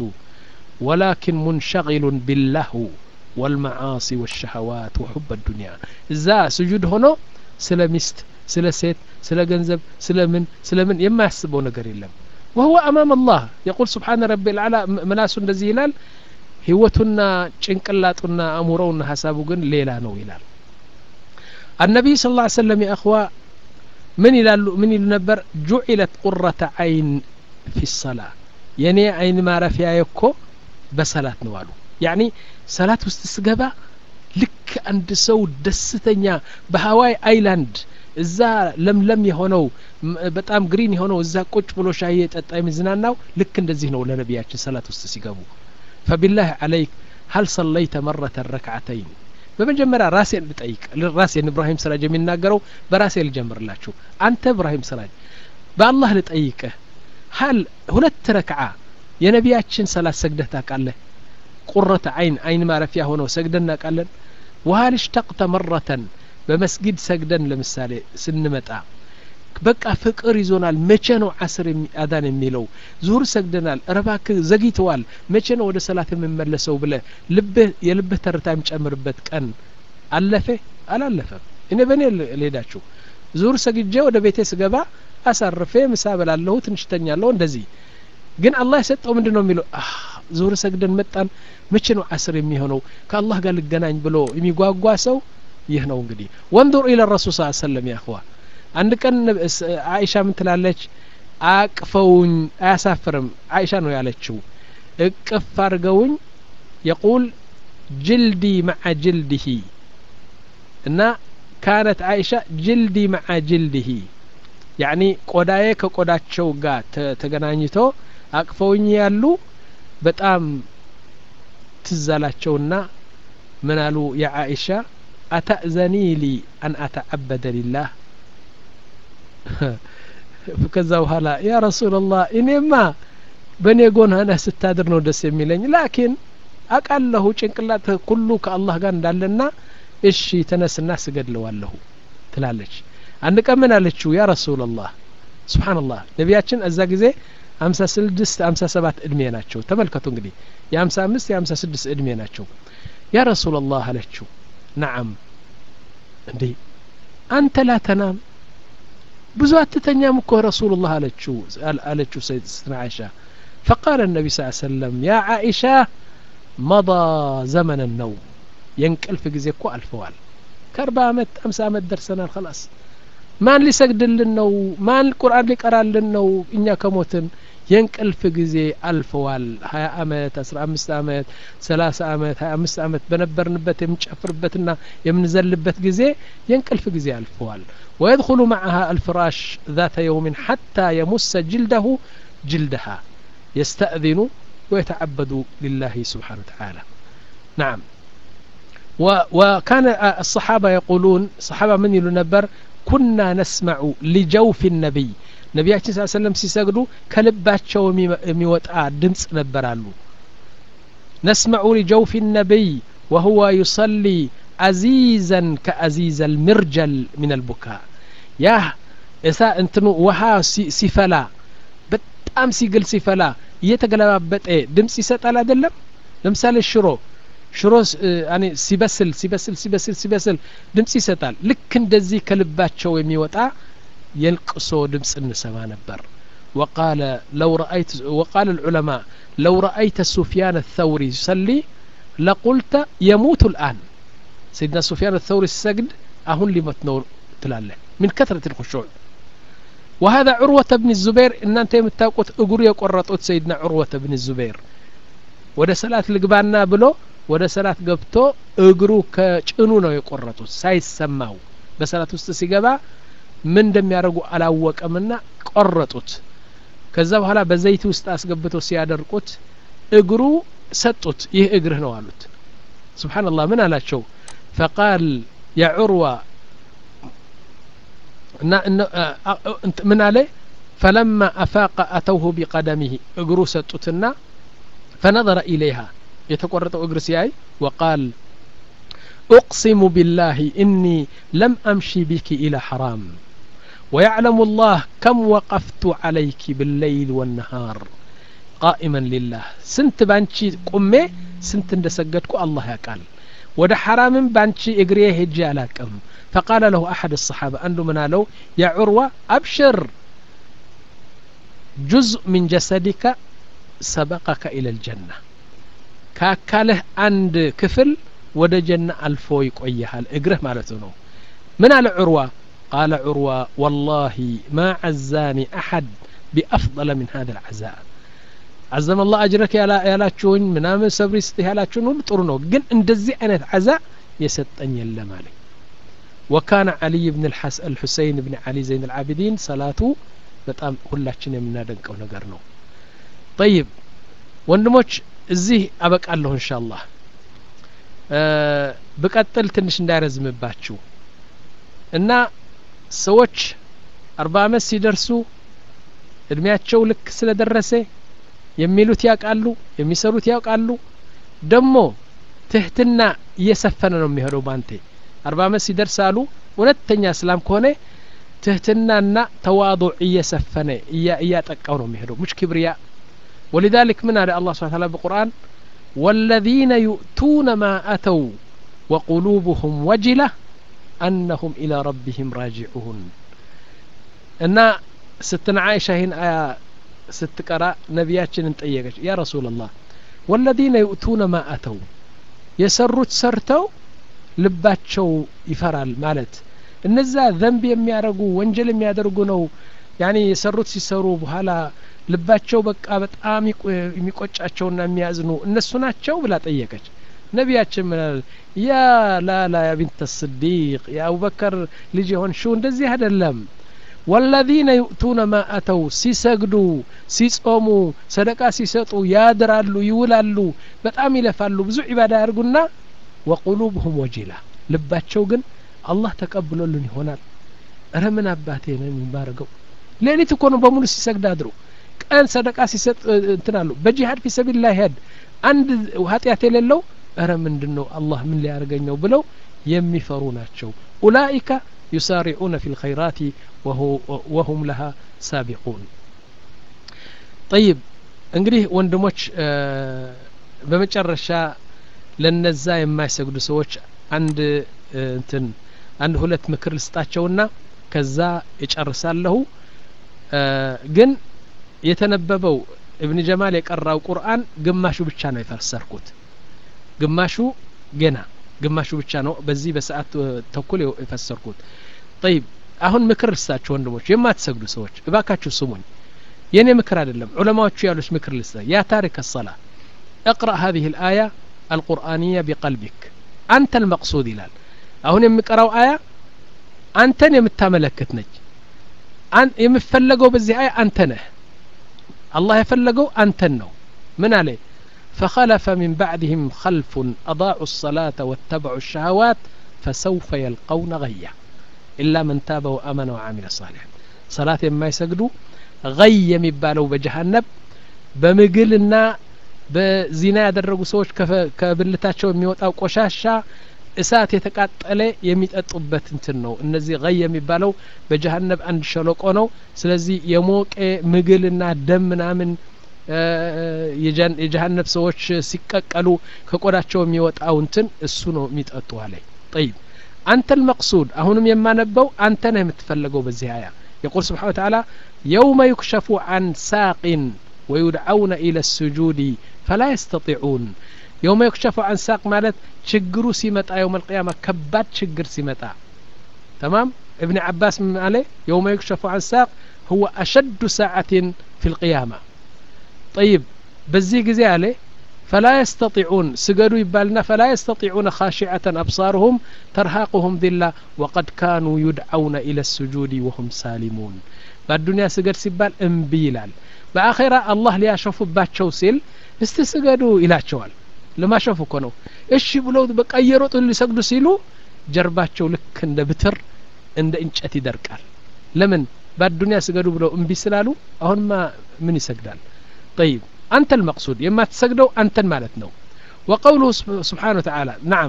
ወላኪን ሙንሸቂሉን ቢላሁ ወልመዓሲ ወሸሀዋት ወሑብ ዱንያ እዛ ስጁድ ሆኖ ስለ ሚስት ስለ ሴት ስለ ገንዘብ ስለ ምን ስለ ምን የማያስበው ነገር የለም وهو أمام الله يقول سبحان ربي العلى مناس እንደዚህ ይላል ህይወቱና ጭንቅላጡና አእምሮውና ሀሳቡ ግን ሌላ ነው ይላል النبي صلى الله عليه وسلم يا أخوة من ይላሉ ምን ይሉ ነበር ጁዒለት ቁረተ አይን ፊ الصلاة የኔ አይን ማረፊያ እኮ በሰላት ነው አሉ ያኒ ሰላት ውስጥ ስገባ ልክ አንድ ሰው ደስተኛ በሀዋይ አይላንድ እዛ ለምለም የሆነው በጣም ግሪን የሆነው እዛ ቁጭ ብሎ ሻይ የጠጣ የሚዝናናው ልክ እንደዚህ ነው ለነቢያችን ሰላት ውስጥ ሲገቡ ፈቢላህ አለይክ ሀል ሰለይተ መረተ ረክዓተይን በመጀመሪያ ራሴን ልጠይቅ ራሴን እብራሂም ስራጅ የሚናገረው በራሴ ልጀምርላችሁ አንተ እብራሂም ስራጅ በአላህ ልጠይቅህ ሀል ሁለት ረክዓ የነቢያችን ሰላት ሰግደህ ታውቃለህ ቁረተ አይን አይን ማረፊያ ሆነው ሰግደን እናውቃለን ወሀል እሽተቅተ መረተን በመስጊድ ሰግደን ለምሳሌ ስንመጣ በቃ ፍቅር ይዞናል መቼ ነው አስር አዳን የሚለው ዙሁር ሰግደናል ረባክ ዘግይተዋል መቼ ነው ወደ ሰላት የምመለሰው ብለ ልብህ የልብህ ተርታ የሚጨምርበት ቀን አለፈ አላለፈም እኔ በእኔ ልሄዳችሁ ዙሁር ሰግጄ ወደ ቤቴ ስገባ አሳርፌ ምሳ በላለሁ ትንሽ ተኛለሁ እንደዚህ ግን አላህ የሰጠው ምንድን ነው የሚለው ዙሁር ሰግደን መጣን መቼ ነው አስር የሚሆነው ከአላህ ጋር ልገናኝ ብሎ የሚጓጓ ሰው ይህ ነው እንግዲህ ወንዱር ኢለ ረሱል ስ ሰለም ያህዋ አንድ ቀን አይሻ ምን ትላለች አቅፈውኝ አያሳፍርም አይሻ ነው ያለችው እቅፍ አድርገውኝ የቁል ጅልዲ መዓ ጅልድሂ እና ካነት አይሻ ጅልዲ መዓ ጅልድሂ ያኒ ቆዳዬ ከቆዳቸው ጋር ተገናኝቶ አቅፈውኝ ያሉ በጣም ትዛላቸውና ምን አሉ የአኢሻ አተእዘኒ ሊ አን አተዓበደ ሊላህ ከዛ በኋላ ያ ረሱላላህ እኔማ በእኔ ጎን ሆነህ ስታድር ነው ደስ የሚለኝ ላኪን አቃለሁ ጭንቅላት ሁሉ ከአላህ ጋር እንዳለና እሺ ተነስና ስገድለዋለሁ ትላለች አንድ ቀን ምን አለችው ያ ረሱላላህ ስብሓንላህ ነቢያችን እዛ ጊዜ ሀምሳ ስድስት ሀምሳ ሰባት እድሜ ናቸው ተመልከቱ እንግዲህ የሀምሳ አምስት የሀምሳ ስድስት እድሜ ናቸው ያ ረሱላላህ አለችው ነዓም እንዴ አንተ ላ ተናም ብዙ አትተኛም እኮ ረሱሉላህ አለችው አለችው ስትና አይሻ فقال النبي صلى الله عليه وسلم يا عائشة مضى زمن النوم ينقلف ጊዜ እኮ አልፈዋል ከአርባ አመት አምሳ አመት ደርሰናል خلاص ማን ሊሰግድልን ነው ማን ቁርአን ሊቀራልን ነው እኛ ከሞትን የእንቅልፍ ጊዜ አልፈዋል ሀያ አመት አስራ አምስት አመት ሰላሳ አመት ሀያ አምስት አመት በነበርንበት የምንጨፍርበትና የምንዘልበት ጊዜ የእንቅልፍ ጊዜ አልፈዋል ويدخل معها الفراش ذات يوم حتى يمس جلده جلدها يستأذن ويتعبد لله سبحانه وتعالى نعم و وكان الصحابة يقولون صحابة من يلنبر كنا نسمع لجوف النبي ነቢያችን ስ ሰለም ሲሰግዱ ከልባቸው የሚወጣ ድምፅ ነበራሉ ነስመዑ ሊጀውፊ ነቢይ ወሁወ ዩሰሊ አዚዘን ከአዚዘ ልምርጀል ምን አልቡካ ያህ እሳ እንትኑ ውሃ ሲፈላ በጣም ሲግል ሲፈላ እየተገለባበጠ ድምፅ ይሰጣል አይደለም ለምሳሌ ሽሮ ሽሮ ሲበስል ሲበስል ሲበስል ሲበስል ድምጽ ይሰጣል ልክ እንደዚህ ከልባቸው የሚወጣ የልቅሶ ድምጽ እንሰማ ነበር وقال لو رأيت وقال العلماء لو رأيت سفيان الثوري يصلي لقلت يموت الآن سيدنا سفيان الثوري السجد أهون لمت نور تلاله من كثرة الخشوع وهذا عروة بن الزبير إن أنت يمتاقوت أقر يقرطوت سيدنا عروة بن الزبير ወደ ሰላት ልግባና ብሎ ወደ ሰላት ገብቶ እግሩ ከጭኑ ነው የቆረጡት ሳይሰማው በሰላት ውስጥ ሲገባ ምን እንደሚያደርጉ አላወቀምና ቆረጡት ከዛ በኋላ በዘይት ውስጥ አስገብተው ሲያደርቁት እግሩ ሰጡት ይህ እግርህ ነው አሉት ስብሓንላህ ምን አላቸው ፈቃል ያ ዑርዋ ምን አለ ፈለማ አፋቀ አተውሁ ቢቀደሚህ እግሩ ሰጡትና فنظر إليها يتقرط أجرسياي وقال أقسم بالله إني لم أمشي بك إلى حرام ويعلم الله كم وقفت عليك بالليل والنهار قائما لله سنت بانشي قمي سنت اندسقتك الله يقال ወደ ሐራምም ባንቺ እግሬ ሄጄ አላቅም ፈቃለ ለሁ አሐድ الصحابة አንዱ ምን አለው ያ ዑርዋ አብሽር ጁዝء ሚን ጀሰዲከ ሰበቀከ ኢለ ልጀና ከአካልህ አንድ ክፍል ወደ ጀና አልፎ ይቆይሃል እግርህ ማለት ነው ምን አለ ዑርዋ ቃለ ዑርዋ ወላሂ ማ ዓዛኒ አሐድ ቢአፍضለ ምን ሀذا العዛء عزم الله أجرك ያላችሁኝ ምናምን ሰብሪ ስጥህ ያላችሁን ሁሉ ጥሩ ነው ግን እንደዚህ አይነት ዓዛ የሰጠኝ የለም አለኝ وكان علي بن الحسين بن علي زين العابدين ሰላቱ በጣም ሁላችን የምናደንቀው ነገር ነው ጠይብ ወንድሞች እዚህ አበቃለሁ እንሻ አላህ ብቀጥል ትንሽ እንዳይረዝምባችሁ እና ሰዎች አርባ አመት ሲደርሱ እድሜያቸው ልክ ስለደረሰ የሚሉት ያውቃሉ የሚሰሩት ያውቃሉ ደግሞ ትህትና እየሰፈነ ነው የሚሄደው ባንቴ አርባ አመት ሲደርስ አሉ እውነተኛ እስላም ከሆነ ትህትናና ተዋضዕ እየሰፈነ እያጠቃው ነው የሚሄደው ሙሽ ክብርያ ولذلك من هذا الله سبحانه وتعالى بالقرآن والذين يؤتون ما أتوا وقلوبهم وجلة أنهم إلى ربهم راجعون أن ستنا عائشة هنا آية ست قراء نبياتنا نطيقش يا رسول الله والذين يؤتون ما أتوا يسروا تسرتوا ልባቸው ይፈራል ማለት እነዛ ዘንብ የሚያደርጉ ወንጀል የሚያደርጉ ነው ያኔ የሰሩት ሲሰሩ በኋላ ልባቸው በቃ በጣም የሚቆጫቸውና የሚያዝኑ እነሱ ናቸው ብላ ጠየቀች ነቢያችን ምናል ያ ላላ ያ ቢንተ ስዲቅ የአቡበከር ልጅ የሆንሽው እንደዚህ አይደለም ወለዚነ ዩእቱነ ማ አተው ሲሰግዱ ሲጾሙ ሰደቃ ሲሰጡ ያድራሉ ይውላሉ በጣም ይለፋሉ ብዙ ዒባዳ ያርጉና ወቁሉብሁም ወጂላ ልባቸው ግን አላህ ተቀብሎልን ይሆናል እረ ምን አባቴ ነው የሚባረገው ሌሊት እኮ ነው በሙሉ ሲሰግድ አድሩ ቀን ሰደቃ ሲሰጥ እንትን አሉ በጂሃድ ፊ ሰቢልላህ ሄድ አንድ ኃጢአት የሌለው እረ ምንድን ነው አላህ ምን ሊያደርገኝ ነው ብለው የሚፈሩ ናቸው ኡላኢከ ዩሳሪዑነ ፊ ልኸይራት ወሁም ለሃ ሳቢቁን ጠይብ እንግዲህ ወንድሞች በመጨረሻ ለነዛ የማይሰግዱ ሰዎች አንድ እንትን አንድ ሁለት ምክር ልስጣቸውና ከዛ እጨርሳለሁ ግን የተነበበው እብን ጀማል የቀራው ቁርአን ግማሹ ብቻ ነው የፈሰርኩት ግማሹ ገና ግማሹ ብቻ ነው በዚህ በሰዓት ተኩል የፈሰርኩት ጠይብ አሁን ምክር ልስጣችሁ ወንድሞች የማትሰግዱ ሰዎች እባካችሁ ስሙኝ የእኔ ምክር አይደለም ዑለማዎቹ ያሉት ምክር ልስጣ ያ ታሪክ الصلاة اقرأ هذه الآية القرآنية بقلبك أنت المقصود ይላል አሁን የሚቀራው አያ አንተን የምታመለክት ነች የምፈለገው በዚህ አያ አንተ ነህ አላህ የፈለገው አንተን ነው ምን አለ فخلف من بعدهم خلف أضاعوا الصلاة واتبعوا الشهوات فسوف يلقون غيا إلا من تاب وأمن وعمل صالحا صلاة ما يسجدوا غي የሚባለው በጀሃነብ በምግልና በዚና ያደረጉ ሰዎች ከብልታቸው የሚወጣው ቆሻሻ እሳት የተቃጠለ የሚጠጡበት እንትን ነው እነዚህ ገይ የሚባለው በጀሀነብ አንድ ሸለቆ ነው ስለዚህ የሞቀ ምግልና ደም ምናምን የጀሀነብ ሰዎች ሲቀቀሉ ከቆዳቸው የሚወጣው እንትን እሱ ነው የሚጠጡ አለ ጠይብ አንተ ልመቅሱድ አሁንም የማነበው አንተ ነህ የምትፈለገው በዚህ አያ يقول سبحانه وتعالى يوم يكشف عن ساق ويدعون إلى السجود فلا يستطيعون يوم يكشف عن ساق مالت شجرو سيمتا يوم القيامة كبات شجر سيمتا تمام ابن عباس من عليه يوم يكشف عن ساق هو أشد ساعة في القيامة طيب بزي جزي عليه فلا يستطيعون سجدوا يبالنا فلا يستطيعون خاشعة أبصارهم ترهقهم ذلة وقد كانوا يدعون إلى السجود وهم سالمون بالدنيا سجد سبال انبيلال بآخرة الله ليشوف باتشو سيل استسجدوا إلى شوال لما شوفوا كانوا إيش بلو بقى يروطوا اللي سجدوا سيلو جرباتشو لك عند بتر عند انشأت يدركال لمن بالدنيا سجدوا بلو انبي سلالو أهون ما من يسجدال طيب أنت المقصود يما تسجدوا أنت مالتنا وقوله سبحانه وتعالى نعم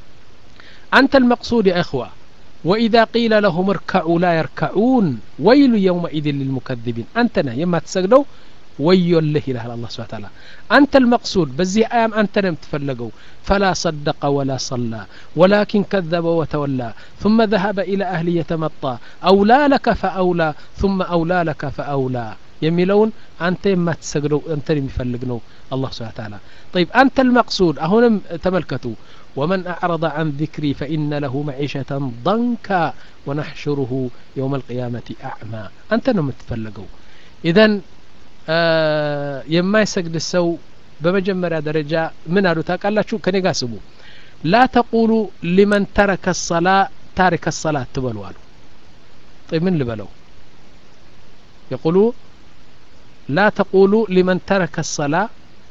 أنت المقصود يا إخوة وإذا قيل لهم اركعوا لا يركعون ويل يومئذ للمكذبين أنتنا يما تسجدوا ويل له إله الله سبحانه وتعالى أنت المقصود بزي أيام أنت لم تفلقوا فلا صدق ولا صلى ولكن كذب وتولى ثم ذهب إلى أهله يتمطى أولى لك فأولى ثم أولى لك فأولى የሚለውን አንተ የማትሰግደው አንተን የሚፈልግ ነው አላህ ስብሓ ታላ طيب أنت المقصود أهونم تملكتوا ومن أعرض عن ذكري فإن له معيشة ضنكا ونحشره يوم القيامة أعمى أنت نم تفلقوا إذن آه يما يسجد السو بمجمرة درجة من أدو تاقالاتشو كني قاسبو لا تقولوا لمن ترك الصلاة تارك الصلاة تبلوا طيب من اللي بلو يقولوا لا تقولوا لمن ترك الصلاة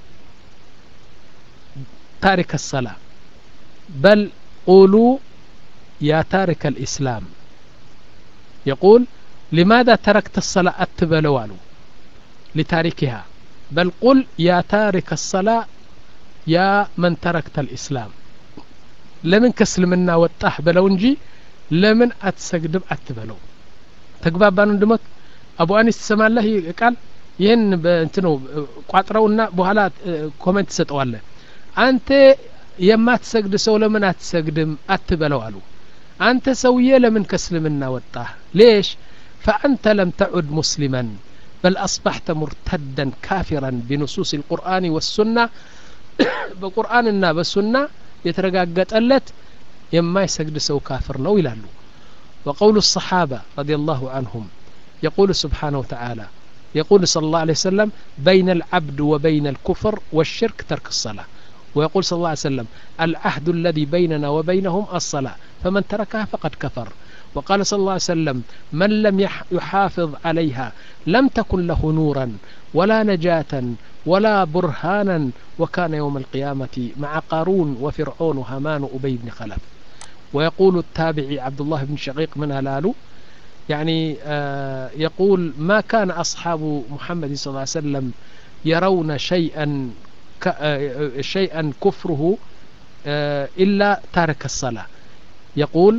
تارك الصلاة بل قولوا يا تارك الإسلام يقول لماذا تركت الصلاة أتبلوالو لتاركها بل قل يا تارك الصلاة يا من تركت الإسلام لمن كسلمنا وطاح بلو እንጂ ለምን አትሰግድም አትበለው ተግባባን ወንድሞት አቡ አኒስ ትሰማለህ ቃል ይህን በእንት ነው ቋጥረውና በኋላ ኮሜንት ትሰጠዋለህ አንተ የማትሰግድ ሰው ለምን አትሰግድም አትበለው አሉ አንተ ሰውዬ ለምን ከእስልምና ወጣህ ሌሽ فأنت لم تعد مسلما بل أصبحت مرتدا كافرا بنصوص القرآن والسنة بقرآننا بالسنة يترقاقت ألت يما يسجد سو كافر نو يلالو وقول الصحابة رضي الله عنهم يقول سبحانه وتعالى يقول صلى الله عليه وسلم بين العبد وبين الكفر والشرك ترك الصلاة ويقول صلى الله عليه وسلم العهد الذي بيننا وبينهم الصلاة فمن تركها فقد كفر وقال صلى الله عليه وسلم من لم يحافظ عليها لم تكن له نورا ولا نجاة ولا برهانا وكان يوم القيامة مع قارون وفرعون وهامان وأبي بن خلف ويقول التابعي عبد الله بن شقيق من هلالو يعني آه يقول ما كان أصحاب محمد صلى الله عليه وسلم يرون شيئا آه شيئا كفره آه إلا تارك الصلاة يقول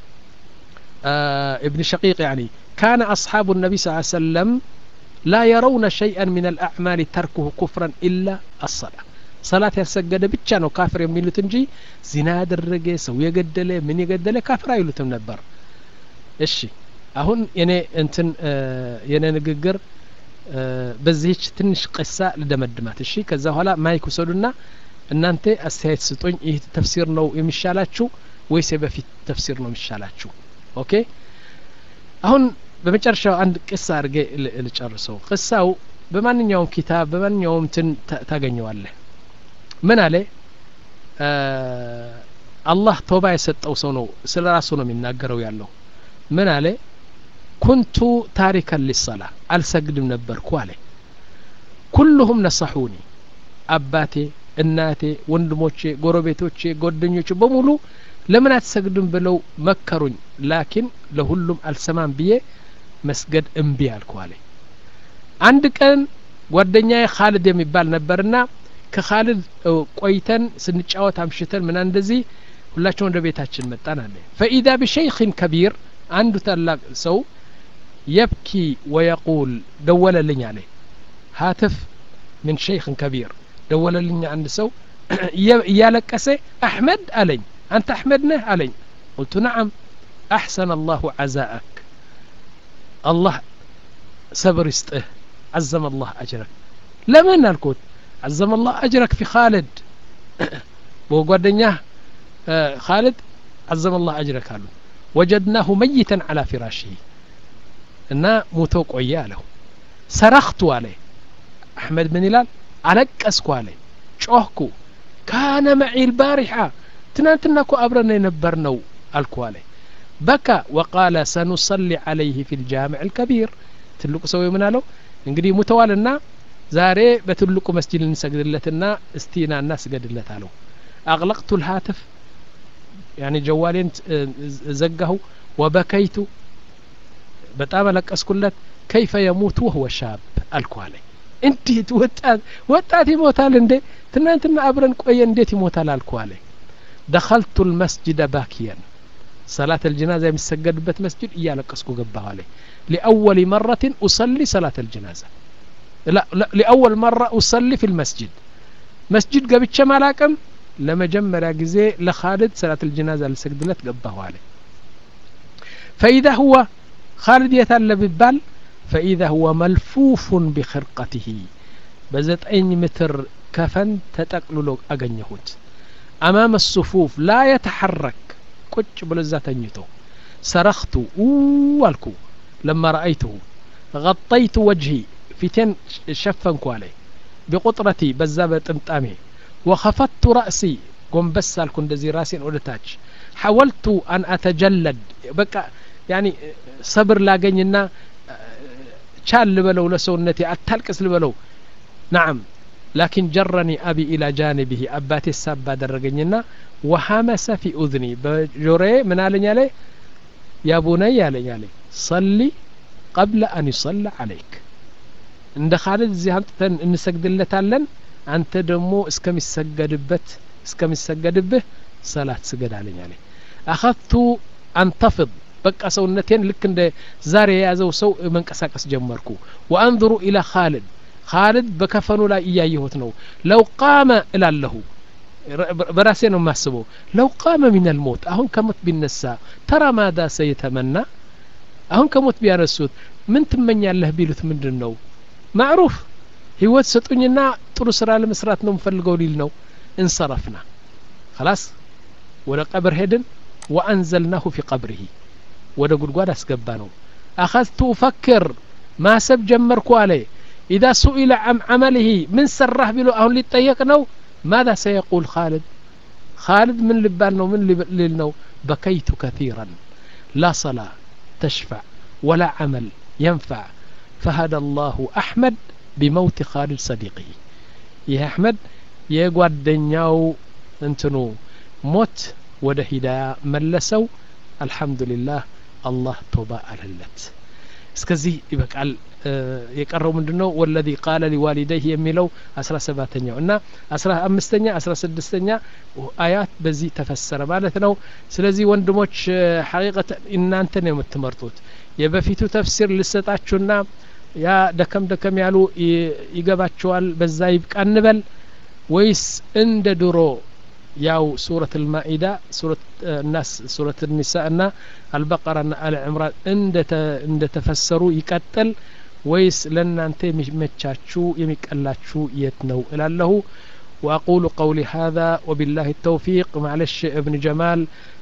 ابن شقيق يعني كان أصحاب النبي صلى الله عليه وسلم لا يرون شيئا من الأعمال تركه كفرا إلا الصلاة صلاة يسجد بتشانو كافر يميلوت እንጂ ዚና ያደረገ ሰው የገደለ ምን የገደለ ካፍር አይሉትም ነበር እሺ አሁን የኔ እንትን የኔ ንግግር በዚህች ትንሽ ቅሳ ልደመድማት እሺ ከዛ በኋላ ማይክ ውሰዱና እናንተ አስተያየት ስጡኝ ይህ ተፍሲር ነው የሚሻላችሁ ወይስ የበፊት ተፍሲር ነው የሚሻላችሁ ኦኬ አሁን በመጨረሻው አንድ ቅሳ አድርጌ ልጨርሰው ቅሳው በማንኛውም ኪታብ በማንኛውም እንትን ታገኘዋለህ ምን አለ አላህ ቶባ የሰጠው ሰው ነው ስለ ራሱ ነው የሚናገረው ያለው ምን አለ ኩንቱ ታሪከን ሊሰላ አልሰግድም ነበርኩ አለ ኩልሁም ነሰሑኒ አባቴ እናቴ ወንድሞቼ ጎረቤቶቼ ጓደኞቼ በሙሉ ለምን አትሰግድም ብለው መከሩኝ ላኪን ለሁሉም አልሰማም ብዬ መስገድ እምቢ አልኩ አለ አንድ ቀን ጓደኛዬ ካልድ የሚባል ነበርና ከካልድ ቆይተን ስንጫወት አምሽተን ምና እንደዚህ ሁላቸው ወደ ቤታችን መጣን አለ ፈኢዛ ብሸይኽን ከቢር አንዱ ታላቅ ሰው የብኪ ወየቁል ደወለልኝ አለ ሀትፍ ምን ሸይኽን ከቢር ደወለልኝ አንድ ሰው እያለቀሰ አሕመድ አለኝ አንተ አሕመድ ነህ አለኝ ቁልቱ ነዓም አሕሰን አላሁ ዓዛአክ አላህ ሰብር ይስጥህ عزم الله أجرك لمن الكوت عزم الله أجرك في خالد وقدنياه خالد عزم الله أجرك قالوا وجدناه ميتا على فراشه እና ሞቶ ቆየ አለው ሰረኽቱ አለ አሕመድ ምን ይላል አለቀስኩ አለ ጮህኩ ካነ መዒ ልባሪሓ ትናንትና እኮ አብረን የነበር ነው አልኩ አለ በካ ወቃለ ሰኑሰሊ ዓለይህ ፊ ልጃምዕ ልከቢር ትልቁ ሰው ምን አለው እንግዲህ ሙተዋልና ዛሬ በትልቁ መስጂድ ልንሰግድለትና እስቲና እና ስገድለት አለው አቅለቅቱ ልሃትፍ ያኒ ጀዋሌን ዘጋሁ ወበከይቱ በጣም አለቀስኩለት ከይፈ የሙት ወህወ ሻብ አልኩ አለኝ እንዴት ወጣት ወጣት ይሞታል እንዴ ትናንትና አብረን ቆየ እንዴት ይሞታል አልኩ አለኝ ደኸልቱ ልመስጅደ ባኪየን ሰላት አልጀናዛ የሚሰገድበት መስጅድ እያለቀስኩ ገባሁ አለኝ ሊአወል መረትን ኡሰሊ ሰላት አልጀናዛ ሊአወል መራ ኡሰሊ ፊ ልመስጅድ መስጅድ ገብቼ ማላቅም ለመጀመሪያ ጊዜ ለኻልድ ሰላት አልጀናዛ ልሰግድለት ገባሁ አለኝ ፈኢዛ ሁወ خالد يتال ببال فإذا هو ملفوف بخرقته بزتين متر كفن تتقلل أغنيهوت أمام الصفوف لا يتحرك كتش بلزا تنيتو صرخت والكو لما رأيته غطيت وجهي فيتين شفنكو عليه بقطرتي بزابة امتامي وخفضت رأسي قم بس الكون دزي راسين ودتاج حاولت أن أتجلد بقى ያኒ ሰብር ላገኝና ቻል ልበለው ለሰውነቴ አታልቅስ ልበለው ናዓም ላኪን ጀረኒ አቢ ኢላ ጃንቢሂ አባቴ ሳብ አደረገኝና ወሐመሰ ፊ ኡዝኒ በጆሮዬ ምን አለኝ አለ ያ ቡነይ አለኝ አለ ሰሊ ቀብለ አን ይሰላ አለይክ እንደ ካልድ እዚህ አምጥተን እንሰግድለታለን አንተ ደግሞ እስከሚሰገድበት እስከሚሰገድብህ ሰላት ስገድ አለኝ አለ አኸذቱ አንተፍض በቃ ሰውነቴን ልክ እንደ ዛሬ የያዘው ሰው መንቀሳቀስ ጀመርኩ ወአንظሩ ኢላ ካልድ ካልድ በከፈኑ ላይ እያየሁት ነው ለው ቃመ እላለሁ በራሴ ነው የማስበው ለው ቃመ ሚን አልሞት አሁን ከሞት ቢነሳ ተራ ማዳ ሰየተመና አሁን ከሞት ቢያነሱት ምን ትመኛለህ ቢሉት ምንድን ነው ማዕሩፍ ህይወት ሰጡኝና ጥሩ ስራ ለመስራት ነው የምፈልገው ሊል ነው እንሰረፍና خلاص ወደ ቀብር ሄድን ወአንዘልናሁ ፊ ቀብሪሂ ወደ ጉድጓድ አስገባ ነው አኸዝቱ ኡፈክር ማሰብ ጀመርኩ አለ ኢዛ ሱኢለ አም ዓመልህ ምን ሰራህ ቢሎ አሁን ሊጠየቅ ነው ማذا سيقول خالد خالد من ልባል ነው ምን ሊል ነው በከይቱ كثيرا لا صلاة تشفع ولا عمل ينفع فهدى الله أحمد بموت خالد صديقه ይህ አሕመድ የጓደኛው እንትኑ ሞት ወደ ሂዳያ መለሰው አልሐምዱሊላህ አላህ ቶባ አለለት እስከዚህ ይበቃል የቀረው ምንድን ነው ወለዚ ቃለ ሊዋሊደይህ የሚለው አስራ ሰባተኛው እና አስራ አምስተኛ አስራ ስድስተኛ አያት በዚህ ተፈሰረ ማለት ነው ስለዚህ ወንድሞች ሐቂቀት እናንተ ነው የምትመርጡት የበፊቱ ተፍሲር ልሰጣችሁና ያ ደከም ደከም ያሉ ይገባቸዋል በዛ ይብቃ እንበል ወይስ እንደ ድሮ ያው ሱረት ልማኢዳ ሱረት ናስ ሱረት ኒሳ እና አልበቀራ ና አል ዕምራን እንደ ተፈሰሩ ይቀጥል ወይስ ለእናንተ የሚመቻችሁ የሚቀላችሁ የት ነው እላለሁ وأقول قولي هذا وبالله التوفيق معلش ابن جمال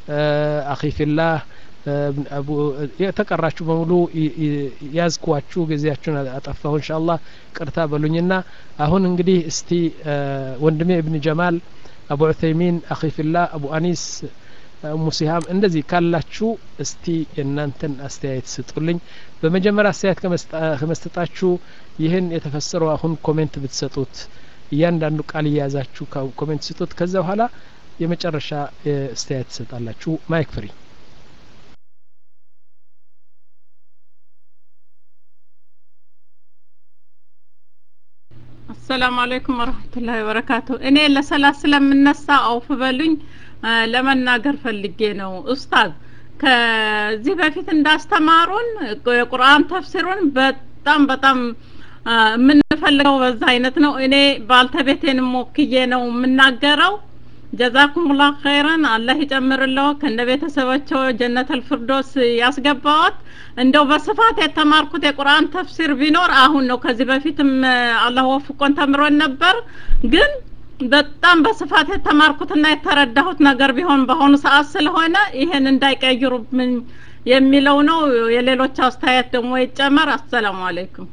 أخي في الله አቡ የተቀራችሁ በሙሉ ያዝኳችሁ ጊዜያችሁን አጠፋሁ እንሻ አላህ ቅርታ በሉኝና አሁን እንግዲህ እስቲ ወንድሜ እብን ጀማል አቡ ዑተይሚን አኺፊላ አቡ አኒስ እሙ ሲሃም እንደዚህ ካላችሁ እስቲ የእናንተን አስተያየት ስጡልኝ በመጀመሪያ አስተያየት ከመስጠታችሁ ይህን የተፈሰረው አሁን ኮሜንት ብትሰጡት እያንዳንዱ ቃል እየያዛችሁ ኮሜንት ስጡት ከዛ በኋላ የመጨረሻ አስተያየት ትሰጣላችሁ ማይክ ፍሪ አሰላሙ አለይኩም ወረህመቱላሂ ወበረካቱ እኔ ለሰላት ስለምነሳ አውፍ በሉኝ ለመናገር ፈልጌ ነው ኡስታዝ ከዚህ በፊት እንዳስተማሩን የቁርአን ተፍሲሩን በጣም በጣም የምንፈልገው በዛ አይነት ነው። እኔ ባልተቤቴንም ወክዬ ነው የምናገረው። ጀዛኩሙላህ ኸይረን አላህ ይጨምርለው ከነ ቤተሰባቸው ጀነተል ፍርዶስ ያስገባዎት። እንደው በስፋት የተማርኩት የቁርአን ተፍሲር ቢኖር አሁን ነው። ከዚህ በፊትም አላህ ወፍቆን ተምሮን ነበር ግን በጣም በስፋት የተማርኩትና የተረዳሁት ነገር ቢሆን በአሁኑ ሰዓት ስለሆነ ይሄን እንዳይቀይሩብኝ የሚለው ነው። የሌሎች አስተያየት ደግሞ ይጨመር። አሰላሙ አለይኩም።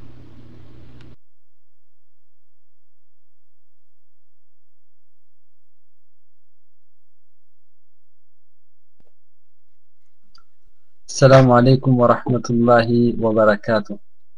السلام عليكم ورحمة الله وبركاته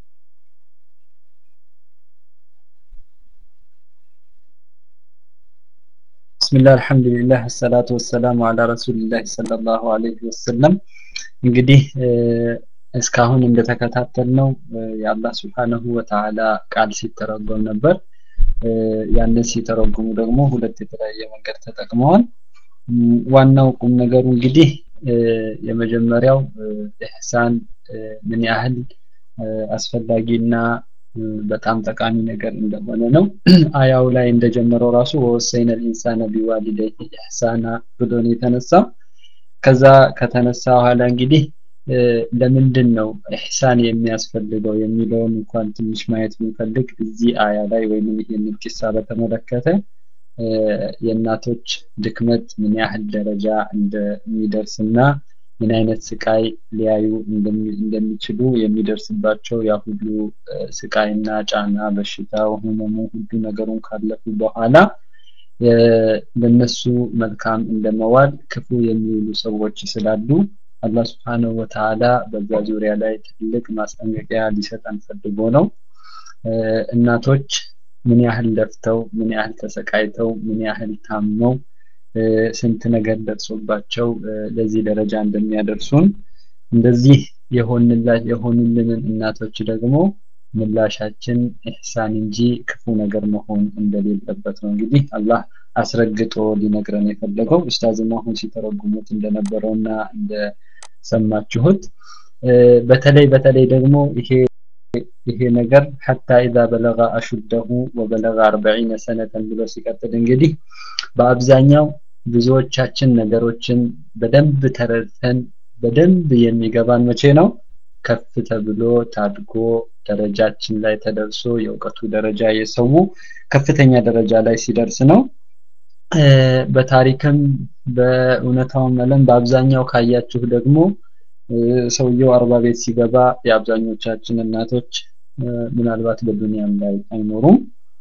بسم الله الحمد لله الصلاة والسلام على رسول الله صلى الله عليه وسلم እንግዲህ እስካሁን እንደተከታተልነው የአላህ ስብሓነሁ ወተዓላ ቃል ሲተረጎም ነበር። ያንን ሲተረጉሙ ደግሞ ሁለት የተለያየ መንገድ ተጠቅመዋል። ዋናው ቁም ነገሩ እንግዲህ የመጀመሪያው ኢህሳን ምን ያህል አስፈላጊና በጣም ጠቃሚ ነገር እንደሆነ ነው። አያው ላይ እንደጀመረው ራሱ ወወሰይነ ልኢንሳነ ቢዋሊደይሂ ኢሕሳና ብሎ ነው የተነሳው። ከዛ ከተነሳ በኋላ እንግዲህ ለምንድን ነው ኢሕሳን የሚያስፈልገው የሚለውን እንኳን ትንሽ ማየት ብንፈልግ እዚህ አያ ላይ ወይም ይህንን ቂሳ በተመለከተ የእናቶች ድክመት ምን ያህል ደረጃ እንደሚደርስና ምን አይነት ስቃይ ሊያዩ እንደሚችሉ የሚደርስባቸው ያ ሁሉ ስቃይና ጫና፣ በሽታው፣ ህመሙ ሁሉ ነገሩን ካለፉ በኋላ ለነሱ መልካም እንደመዋል ክፉ የሚውሉ ሰዎች ስላሉ አላህ ስብሓነሁ ወተዓላ በዛ ዙሪያ ላይ ትልቅ ማስጠንቀቂያ ሊሰጠን ፈልጎ ነው። እናቶች ምን ያህል ለፍተው ምን ያህል ተሰቃይተው ምን ያህል ታመው ስንት ነገር ደርሶባቸው ለዚህ ደረጃ እንደሚያደርሱን እንደዚህ የሆኑልንን እናቶች ደግሞ ምላሻችን ኢሕሳን እንጂ ክፉ ነገር መሆን እንደሌለበት ነው። እንግዲህ አላህ አስረግጦ ሊነግረን የፈለገው ኡስታዝም አሁን ሲተረጉሙት እንደነበረውና እንደሰማችሁት በተለይ በተለይ ደግሞ ይሄ ይሄ ነገር ሐታ ኢዛ በለጋ አሹደሁ ወበለጋ አርበዒነ ሰነተን ብሎ ሲቀጥል እንግዲህ በአብዛኛው ብዙዎቻችን ነገሮችን በደንብ ተረድተን በደንብ የሚገባን መቼ ነው? ከፍ ተብሎ ታድጎ ደረጃችን ላይ ተደርሶ የእውቀቱ ደረጃ የሰው ከፍተኛ ደረጃ ላይ ሲደርስ ነው። በታሪክም በእውነታውም ዓለም በአብዛኛው ካያችሁ ደግሞ ሰውየው አርባ ቤት ሲገባ የአብዛኞቻችን እናቶች ምናልባት በዱንያም ላይ አይኖሩም።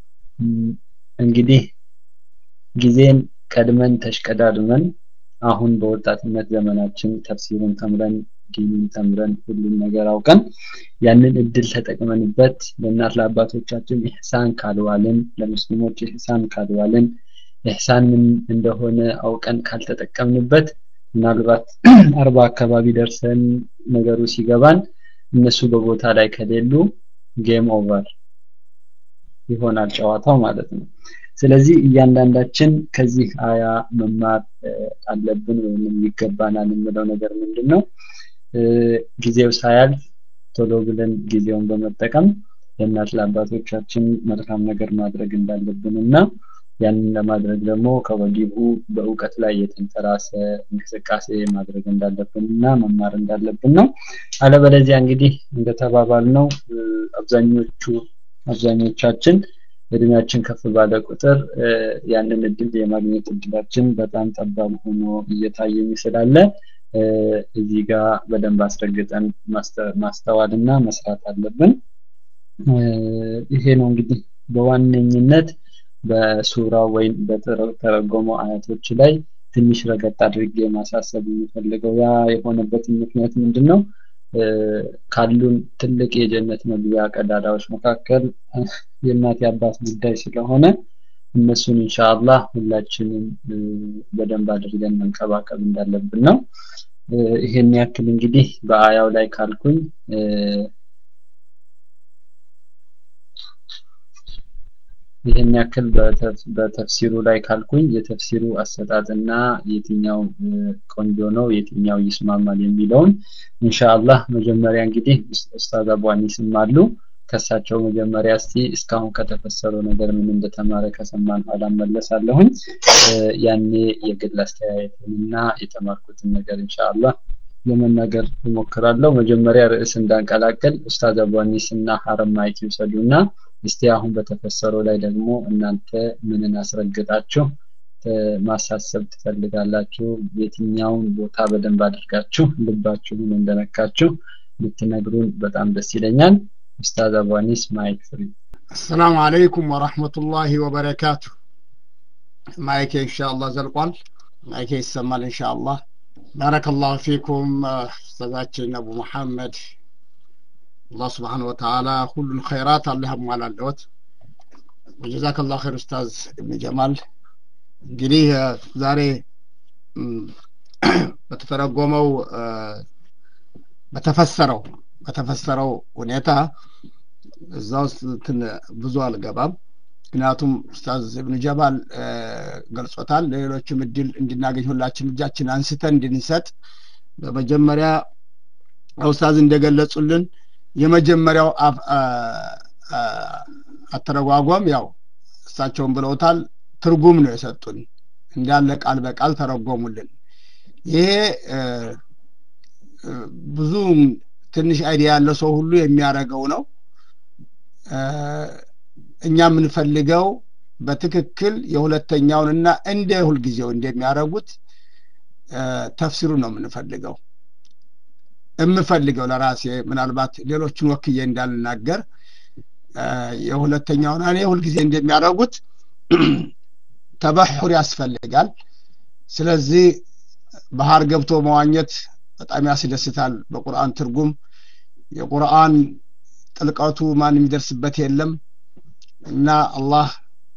እንግዲህ ጊዜን ቀድመን ተሽቀዳድመን አሁን በወጣትነት ዘመናችን ተፍሲሩን ተምረን ዲኑን ተምረን ሁሉም ነገር አውቀን ያንን እድል ተጠቅመንበት ለእናት ለአባቶቻችን ኢሕሳን ካልዋልን ለሙስሊሞች ኢሕሳን ካልዋልን ኢሕሳን ምን እንደሆነ አውቀን ካልተጠቀምንበት ምናልባት አርባ አካባቢ ደርሰን ነገሩ ሲገባን እነሱ በቦታ ላይ ከሌሉ ጌም ኦቨር ይሆናል ጨዋታው ማለት ነው። ስለዚህ እያንዳንዳችን ከዚህ አያ መማር አለብን ወይም ይገባናል የምለው ነገር ምንድን ነው? ጊዜው ሳያልፍ ቶሎ ብለን ጊዜውን በመጠቀም ለእናት ለአባቶቻችን መልካም ነገር ማድረግ እንዳለብን እና ያንን ለማድረግ ደግሞ ከወዲሁ በእውቀት ላይ የተንተራሰ እንቅስቃሴ ማድረግ እንዳለብን እና መማር እንዳለብን ነው። አለበለዚያ እንግዲህ እንደተባባል ነው አብዛኞቹ አብዛኞቻችን እድሜያችን ከፍ ባለ ቁጥር ያንን እድል የማግኘት እድላችን በጣም ጠባብ ሆኖ እየታየኝ ስላለ እዚህ ጋር በደንብ አስረግጠን ማስተዋል እና መስራት አለብን። ይሄ ነው እንግዲህ በዋነኝነት በሱራው ወይም በተረጎመው አያቶች ላይ ትንሽ ረገጥ አድርጌ ማሳሰብ የሚፈልገው ያ የሆነበትን ምክንያት ምንድን ነው? ካሉን ትልቅ የጀነት መግቢያ ቀዳዳዎች መካከል የእናት የአባት ጉዳይ ስለሆነ እነሱን ኢንሻአላህ ሁላችንም በደንብ አድርገን መንከባከብ እንዳለብን ነው። ይሄን ያክል እንግዲህ በአያው ላይ ካልኩኝ ይህን ያክል በተፍሲሩ ላይ ካልኩኝ የተፍሲሩ አሰጣጥና የትኛው ቆንጆ ነው የትኛው ይስማማል የሚለውን ኢንሻአላህ መጀመሪያ እንግዲህ ኡስታዝ አቡ አኒስም አሉ ከሳቸው መጀመሪያ እስቲ እስካሁን ከተፈሰረው ነገር ምን እንደተማረ ከሰማን ኋላ መለሳለሁኝ። ያኔ የግል አስተያየትንና የተማርኩትን ነገር ኢንሻአላህ ለመናገር እሞክራለሁ። መጀመሪያ ርዕስ እንዳንቀላቀል ኡስታዝ አቧኒስ እና ሀረም ማይክ ይውሰዱና እስቲ አሁን በተፈሰረው ላይ ደግሞ እናንተ ምንን አስረግጣችሁ ማሳሰብ ትፈልጋላችሁ? የትኛውን ቦታ በደንብ አድርጋችሁ ልባችሁን እንደነካችሁ ብትነግሩን በጣም ደስ ይለኛል። ኡስታዝ አቧኒስ ማይክ ፍሪ። አሰላሙ አለይኩም ወረህመቱላሂ ወበረካቱ። ማይኬ ኢንሻአላህ ዘልቋል። ማይኬ ይሰማል ኢንሻአላህ። ባረከላሁ ፊኩም ኡስታዛችን አቡ መሐመድ አላህ ስብሓን ወተዓላ ሁሉን ኸይራት አላህ ያሟላለዎት። ወጀዛከላሁ ኸይር ኡስታዝ እብን ጀማል። እንግዲህ ዛሬ በተተረጎመው በተፈሰረው በተፈሰረው ሁኔታ እዛ ውስጥ ብዙ አልገባም። ምክንያቱም ኡስታዝ እብን ጀማል ገልጾታል። ለሌሎችም እድል እንድናገኝ ሁላችን እጃችን አንስተን እንድንሰጥ በመጀመሪያ ኡስታዝ እንደገለጹልን የመጀመሪያው አተረጓጓም ያው እሳቸውን ብለውታል ትርጉም ነው የሰጡን እንዳለ ቃል በቃል ተረጎሙልን ይሄ ብዙ ትንሽ አይዲያ ያለው ሰው ሁሉ የሚያደርገው ነው እኛ የምንፈልገው በትክክል የሁለተኛውንና እንደ ሁልጊዜው እንደሚያደርጉት ተፍሲሩ ነው የምንፈልገው የምፈልገው ለራሴ ምናልባት ሌሎችን ወክዬ እንዳልናገር የሁለተኛውን እኔ ሁልጊዜ እንደሚያደርጉት ተበሑር ያስፈልጋል ስለዚህ ባህር ገብቶ መዋኘት በጣም ያስደስታል በቁርአን ትርጉም የቁርአን ጥልቀቱ ማን የሚደርስበት የለም እና አላህ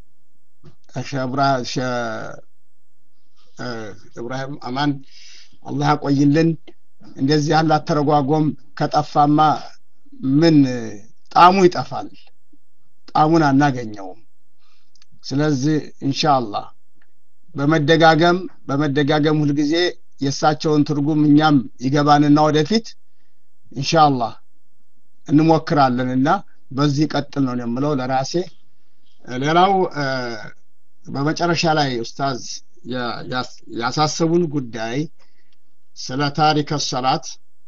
እብራሂም አማን አላህ ያቆይልን እንደዚህ ያለ አተረጓጎም ከጠፋማ ምን ጣሙ ይጠፋል ጣሙን አናገኘውም ስለዚህ ኢንሻአላህ በመደጋገም በመደጋገም ሁልጊዜ የእሳቸውን ትርጉም እኛም ይገባንና ወደፊት ኢንሻአላህ እንሞክራለንና በዚህ ቀጥል ነው የምለው ለራሴ ሌላው በመጨረሻ ላይ ኡስታዝ ያሳሰቡን ጉዳይ ስለ ታሪክ ሰላት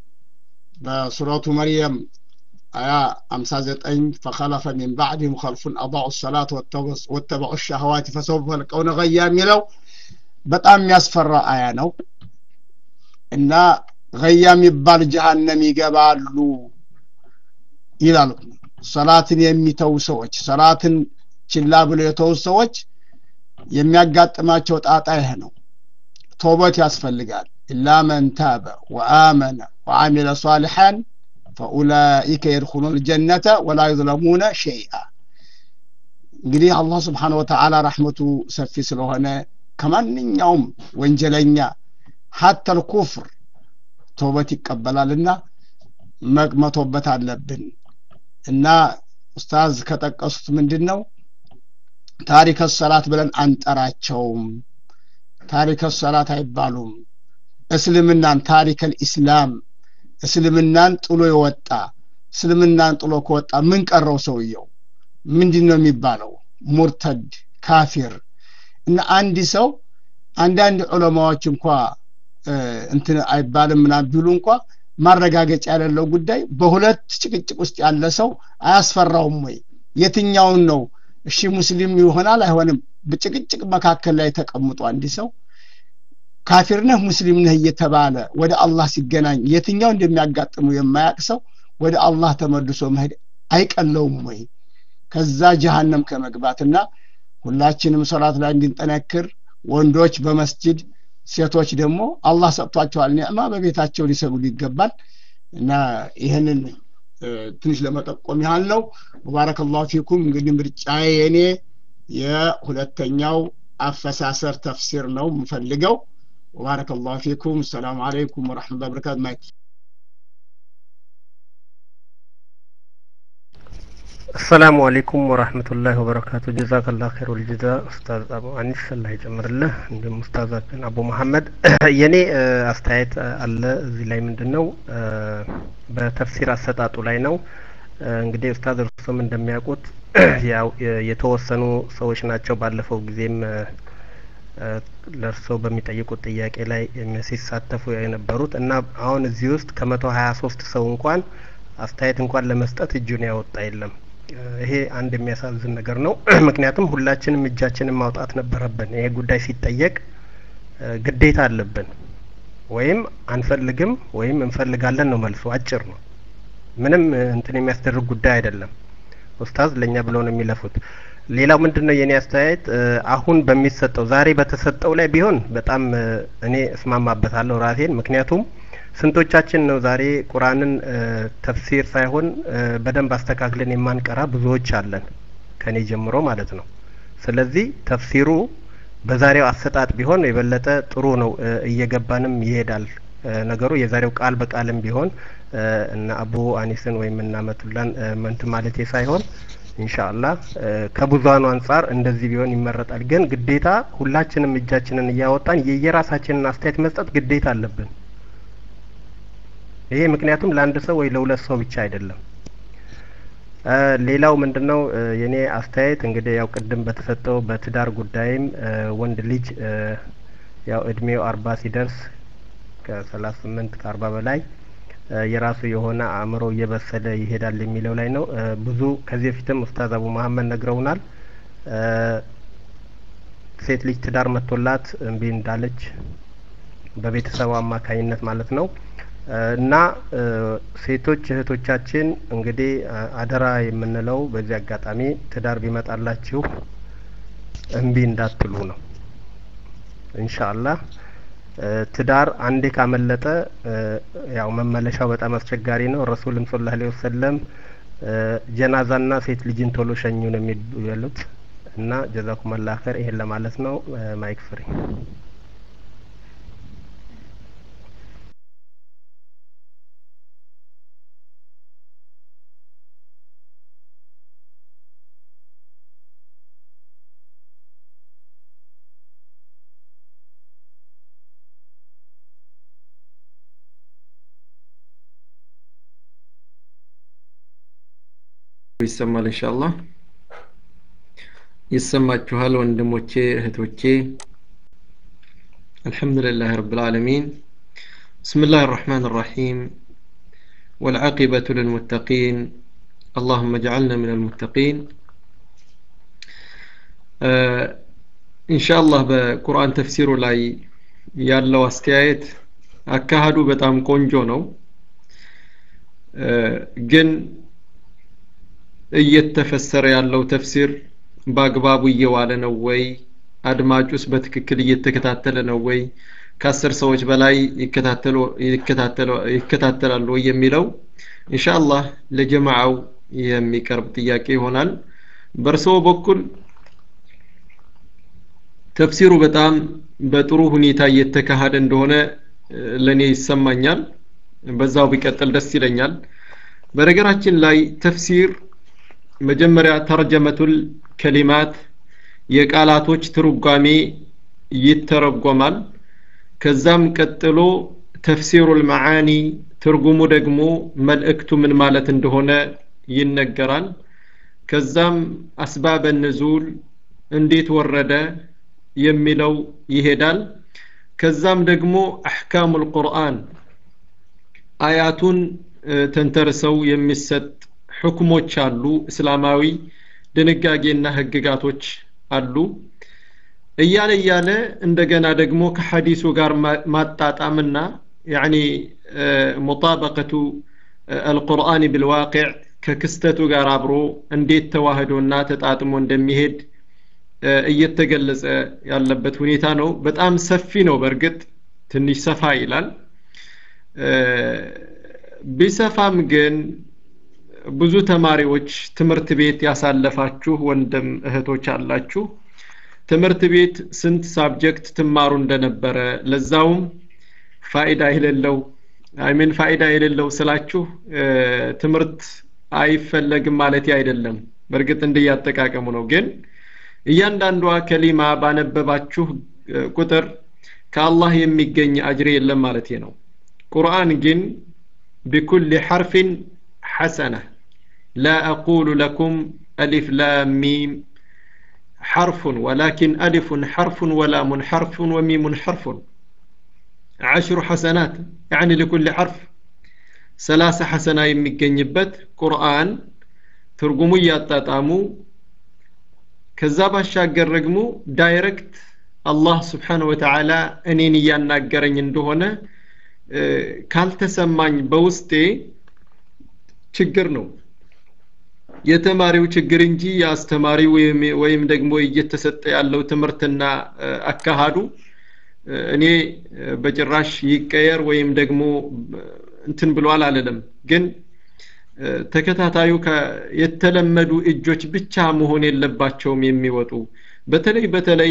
በሱረቱ መርየም አያ 59 ፈኸለፈ ሚን ባዕድህም ኸልፉን አضዑ ሰላት ወተበዑ ሸህዋት ፈሰውፈ የልቀውነ ገያ የሚለው በጣም የሚያስፈራ አያ ነው እና ገያ የሚባል ጀሃነም ይገባሉ ይላሉ ሰላትን የሚተው ሰዎች ሰላትን ችላ ብሎ የተው ሰዎች የሚያጋጥማቸው ጣጣ ይህ ነው ቶበት ያስፈልጋል ኢላ መን ታበ ወአመነ ወአሚለ ሷሊሐን ፈኡላኢከ የድኹሉን ልጀነተ ወላ ዩዝለሙነ ሸይአ እንግዲህ አላህ ስብሓን ወተዓላ ረሕመቱ ሰፊ ስለሆነ ከማንኛውም ወንጀለኛ ሀተ ልኩፍር ቶበት ይቀበላልና መቅመቶበት አለብን እና ኡስታዝ ከጠቀሱት ምንድን ነው ታሪከ ሰላት ብለን አንጠራቸውም ታሪከ ሰላት አይባሉም እስልምናን ታሪከል ኢስላም እስልምናን ጥሎ የወጣ እስልምናን ጥሎ ከወጣ ምን ቀረው ሰውየው ምንድን ነው የሚባለው ሙርተድ ካፊር እና አንድ ሰው አንዳንድ ዑለማዎች እንኳ እንትን አይባልም ምናም ቢሉ እንኳ ማረጋገጫ ያሌለው ጉዳይ በሁለት ጭቅጭቅ ውስጥ ያለ ሰው አያስፈራውም ወይ የትኛውን ነው እሺ ሙስሊም ይሆናል አይሆንም በጭቅጭቅ መካከል ላይ ተቀምጦ አንድ ሰው ካፊር ነህ ሙስሊም ነህ እየተባለ ወደ አላህ ሲገናኝ የትኛው እንደሚያጋጥሙ የማያቅ ሰው ወደ አላህ ተመልሶ መሄድ አይቀለውም ወይ ከዛ ጀሃነም ከመግባትና ሁላችንም ሶላት ላይ እንድንጠነክር ወንዶች በመስጅድ ሴቶች ደግሞ አላህ ሰጥቷቸዋል ኒዕማ በቤታቸው ሊሰግዱ ይገባል እና ይህንን ትንሽ ለመጠቆም ያህል ነው ሙባረከላሁ ፊኩም እንግዲህ ምርጫዬ የኔ የሁለተኛው አፈሳሰር ተፍሲር ነው የምፈልገው ሙባረከላሁ ፊኩም ሰላም አለይኩም ወረሕመቱላ በረካቱ ማይክ አሰላሙ አለይኩም ወራህመቱላሂ ወበረካቱ ጀዛከላ ኸይር ወልጀዛ ኡስታዝ አቡ አኒስ አላህ ይጨምርልህ እንዲሁም ኡስታዛችን አቡ መሐመድ የኔ አስተያየት አለ እዚህ ላይ ምንድን ነው በተፍሲር አሰጣጡ ላይ ነው እንግዲህ ኡስታዝ እርሱም እንደሚያውቁት ያው የተወሰኑ ሰዎች ናቸው ባለፈው ጊዜም ለእርስዎ በሚጠይቁት ጥያቄ ላይ ሲሳተፉ የነበሩት እና አሁን እዚህ ውስጥ ከመቶ ሀያ ሶስት ሰው እንኳን አስተያየት እንኳን ለመስጠት እጁን ያወጣ የለም። ይሄ አንድ የሚያሳዝን ነገር ነው። ምክንያቱም ሁላችንም እጃችንን ማውጣት ነበረብን። ይሄ ጉዳይ ሲጠየቅ ግዴታ አለብን። ወይም አንፈልግም ወይም እንፈልጋለን ነው መልሱ። አጭር ነው። ምንም እንትን የሚያስደርግ ጉዳይ አይደለም። ኡስታዝ ለእኛ ብለው ነው የሚለፉት። ሌላው ምንድን ነው የእኔ አስተያየት አሁን በሚሰጠው ዛሬ በተሰጠው ላይ ቢሆን በጣም እኔ እስማማበታለሁ ራሴን። ምክንያቱም ስንቶቻችን ነው ዛሬ ቁርአንን ተፍሲር ሳይሆን በደንብ አስተካክለን የማንቀራ ብዙዎች አለን፣ ከኔ ጀምሮ ማለት ነው። ስለዚህ ተፍሲሩ በዛሬው አሰጣጥ ቢሆን የበለጠ ጥሩ ነው፣ እየገባንም ይሄዳል ነገሩ። የዛሬው ቃል በቃልም ቢሆን እነ አቡ አኒስን ወይም እነ አመቱላን መንት ማለቴ ሳይሆን ኢንሻአላህ ከብዙሃኑ አንጻር እንደዚህ ቢሆን ይመረጣል። ግን ግዴታ ሁላችንም እጃችንን እያወጣን የየራሳችንን አስተያየት መስጠት ግዴታ አለብን። ይሄ ምክንያቱም ለአንድ ሰው ወይ ለሁለት ሰው ብቻ አይደለም። ሌላው ምንድነው የኔ አስተያየት እንግዲህ ያው ቅድም በተሰጠው በትዳር ጉዳይም ወንድ ልጅ ያው እድሜው አርባ ሲደርስ ከሰላሳ ስምንት ከአርባ በላይ የራሱ የሆነ አእምሮ እየበሰለ ይሄዳል የሚለው ላይ ነው። ብዙ ከዚህ በፊትም ኡስታዝ አቡ መሀመድ ነግረውናል። ሴት ልጅ ትዳር መጥቶላት እምቢ እንዳለች በቤተሰቡ አማካኝነት ማለት ነው። እና ሴቶች እህቶቻችን እንግዲህ አደራ የምንለው በዚህ አጋጣሚ ትዳር ቢመጣላችሁ እምቢ እንዳትሉ ነው። ኢንሻአላህ ትዳር አንዴ ካመለጠ ያው መመለሻው በጣም አስቸጋሪ ነው። ረሱልም ሰለላሁ ዐለይሂ ወሰለም ጀናዛና ሴት ልጅን ቶሎ ሸኙ ነው የሚሉት እና ጀዛኩም አላህ ኸይር። ይሄን ለማለት ነው። ማይክ ፍሪ ይሰማል ኢንሻአላህ ይሰማችኋል ወንድሞቼ እህቶቼ አልሐምዱሊላህ ረብል ዓለሚን بسم الله الرحمن الرحيم والعاقبة للمتقين اللهم اجعلنا من المتقين إن شاء الله በቁርአን ተፍሲሩ ላይ ያለው አስተያየት አካሃዱ በጣም ቆንጆ ነው ግን እየተፈሰረ ያለው ተፍሲር በአግባቡ እየዋለ ነው ወይ? አድማጩስ በትክክል እየተከታተለ ነው ወይ? ከአስር ሰዎች በላይ ይከታተላሉ ወይ የሚለው ኢንሻአላህ ለጀማዓው የሚቀርብ ጥያቄ ይሆናል። በእርስዎ በኩል ተፍሲሩ በጣም በጥሩ ሁኔታ እየተካሄደ እንደሆነ ለእኔ ይሰማኛል። በዛው ቢቀጥል ደስ ይለኛል። በነገራችን ላይ ተፍሲር መጀመሪያ ተርጀመቱል ከሊማት የቃላቶች ትርጓሜ ይተረጎማል። ከዛም ቀጥሎ ተፍሲሩል መዓኒ ትርጉሙ ደግሞ መልእክቱ ምን ማለት እንደሆነ ይነገራል። ከዛም አስባበ ንዙል እንዴት ወረደ የሚለው ይሄዳል። ከዛም ደግሞ አሕካሙል ቁርአን አያቱን ተንተርሰው የሚሰጥ ሕክሞች አሉ። እስላማዊ ድንጋጌና ህግጋቶች አሉ። እያለ እያለ እንደገና ደግሞ ከሐዲሱ ጋር ማጣጣምና ያኒ ሙጣበቀቱ አልቁርአን ብልዋቂዕ ከክስተቱ ጋር አብሮ እንዴት ተዋህዶና ተጣጥሞ እንደሚሄድ እየተገለጸ ያለበት ሁኔታ ነው። በጣም ሰፊ ነው። በእርግጥ ትንሽ ሰፋ ይላል። ቢሰፋም ግን ብዙ ተማሪዎች ትምህርት ቤት ያሳለፋችሁ ወንድም እህቶች አላችሁ። ትምህርት ቤት ስንት ሳብጀክት ትማሩ እንደነበረ ለዛውም ፋይዳ የሌለው አይምን ፋይዳ የሌለው ስላችሁ ትምህርት አይፈለግም ማለት አይደለም። በእርግጥ እንደያጠቃቀሙ ነው። ግን እያንዳንዷ ከሊማ ባነበባችሁ ቁጥር ከአላህ የሚገኝ አጅር የለም ማለት ነው። ቁርአን ግን ቢኩል ሐርፊን ሐሰነ لا أقول لكم ألف لام ميم حرف ولكن ألف حرف ولام حرف وميم حرف عشر حسنات يعني لكل حرف ثلاث حسنة يمجنبت قرآن ترجمو ياتاتامو ከዛ ባሻገር ደግሞ ዳይሬክት አላህ ስብሓን ወተዓላ እኔን እያናገረኝ እንደሆነ ካልተሰማኝ በውስጤ ችግር ነው የተማሪው ችግር እንጂ የአስተማሪው ወይም ደግሞ እየተሰጠ ያለው ትምህርትና አካሃዱ እኔ በጭራሽ ይቀየር ወይም ደግሞ እንትን ብሏል አልልም ግን ተከታታዩ የተለመዱ እጆች ብቻ መሆን የለባቸውም የሚወጡ በተለይ በተለይ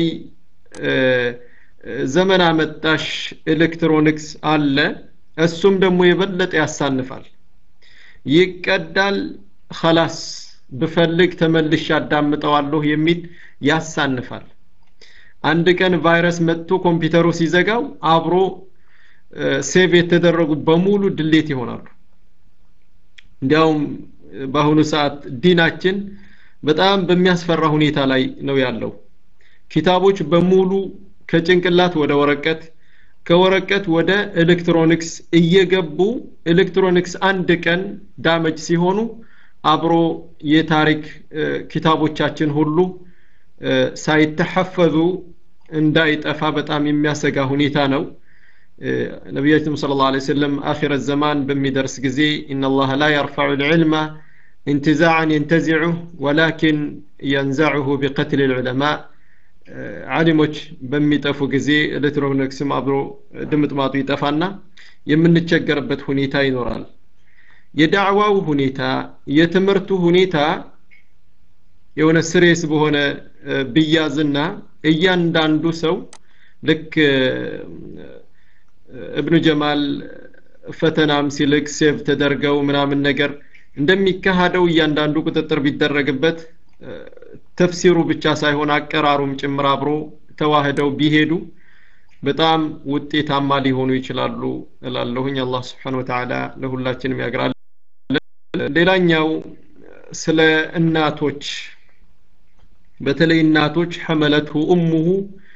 ዘመን አመጣሽ ኤሌክትሮኒክስ አለ እሱም ደግሞ የበለጠ ያሳንፋል ይቀዳል ከላስ ብፈልግ ተመልሽ ያዳምጠዋለሁ የሚል ያሳንፋል አንድ ቀን ቫይረስ መጥቶ ኮምፒውተሩ ሲዘጋው አብሮ ሴቭ የተደረጉ በሙሉ ድሌት ይሆናሉ እንዲያውም በአሁኑ ሰዓት ዲናችን በጣም በሚያስፈራ ሁኔታ ላይ ነው ያለው ኪታቦች በሙሉ ከጭንቅላት ወደ ወረቀት ከወረቀት ወደ ኤሌክትሮኒክስ እየገቡ ኤሌክትሮኒክስ አንድ ቀን ዳመጅ ሲሆኑ አብሮ የታሪክ ኪታቦቻችን ሁሉ ሳይተሐፈዙ እንዳይጠፋ በጣም የሚያሰጋ ሁኔታ ነው ነቢያችን ስለ ላ ሰለም አኺረ ዘማን በሚደርስ ጊዜ ኢነላህ ላ የርፋዑ ልዕልመ انتزاعا ينتزعه ولكن ينزعه بقتل العلماء ዓሊሞች በሚጠፉ ጊዜ ኤሌክትሮኒክስም አብሮ ድምጥማጡ ይጠፋና የምንቸገርበት ሁኔታ ይኖራል የዳዕዋው ሁኔታ የትምህርቱ ሁኔታ የሆነ ስሬስ በሆነ ብያዝና እያንዳንዱ ሰው ልክ እብኑ ጀማል ፈተናም ሲልክ ሴቭ ተደርገው ምናምን ነገር እንደሚካሄደው እያንዳንዱ ቁጥጥር ቢደረግበት ተፍሲሩ ብቻ ሳይሆን አቀራሩም ጭምር አብሮ ተዋህደው ቢሄዱ በጣም ውጤታማ ሊሆኑ ይችላሉ እላለሁኝ አላህ ስብሓን ወተዓላ ለሁላችንም ያግራል ሌላኛው ስለ እናቶች በተለይ እናቶች ሐመለትሁ እሙሁ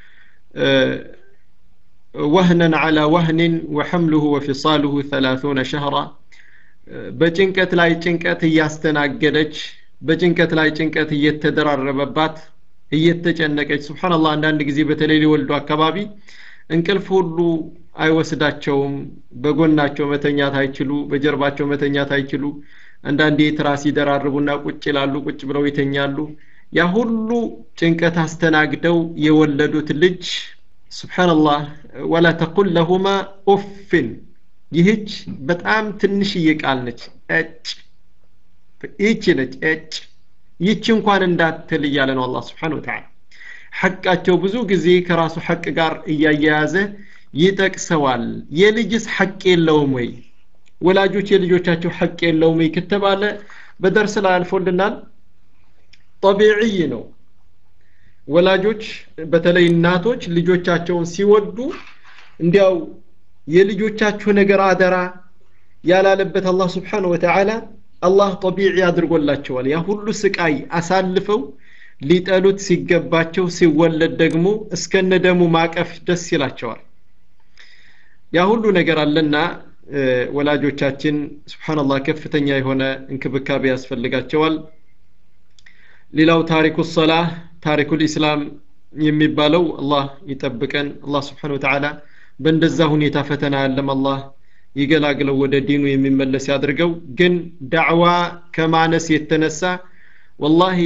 ወህነን ዓላ ወህንን ወሐምሉሁ ወፊሳሉሁ ሰላሱነ ሸህራ በጭንቀት ላይ ጭንቀት እያስተናገደች በጭንቀት ላይ ጭንቀት እየተደራረበባት እየተጨነቀች ስብሓንላህ አንዳንድ ጊዜ በተለይ ሊወልዱ አካባቢ እንቅልፍ ሁሉ አይወስዳቸውም በጎናቸው መተኛት አይችሉ በጀርባቸው መተኛት አይችሉ አንዳንዴ ትራስ ይደራርቡና ቁጭ ይላሉ ቁጭ ብለው ይተኛሉ ያ ሁሉ ጭንቀት አስተናግደው የወለዱት ልጅ ስብሓንላህ ወላ ተቁል ለሁማ ኡፍን ይህች በጣም ትንሽዬ ቃል ነች እጭ ይህች ነች እጭ ይህች እንኳን እንዳትል እያለ ነው አላህ ስብሓን ወተዓላ ሐቃቸው ብዙ ጊዜ ከራሱ ሐቅ ጋር እያያያዘ ይጠቅሰዋል የልጅስ ሐቅ የለውም ወይ ወላጆች የልጆቻቸው ሐቅ የለውም ወይ ከተባለ በደርስ ላይ አልፎልናል ጠቢዕይ ነው ወላጆች በተለይ እናቶች ልጆቻቸውን ሲወዱ እንዲያው የልጆቻችሁ ነገር አደራ ያላለበት አላህ ስብሓን ወተዓላ አላህ ጠቢዒ አድርጎላቸዋል ያ ሁሉ ስቃይ አሳልፈው ሊጠሉት ሲገባቸው ሲወለድ ደግሞ እስከነ ደሙ ማቀፍ ደስ ይላቸዋል ያ ሁሉ ነገር አለና ወላጆቻችን ስብሓንላህ ከፍተኛ የሆነ እንክብካቤ ያስፈልጋቸዋል ሌላው ታሪኩ ሰላህ ታሪኩ ልእስላም የሚባለው አላህ ይጠብቀን አላህ ስብሓን ወተዓላ በእንደዛ ሁኔታ ፈተና ያለም አላህ ይገላግለው ወደ ዲኑ የሚመለስ ያድርገው ግን ዳዕዋ ከማነስ የተነሳ ወላሂ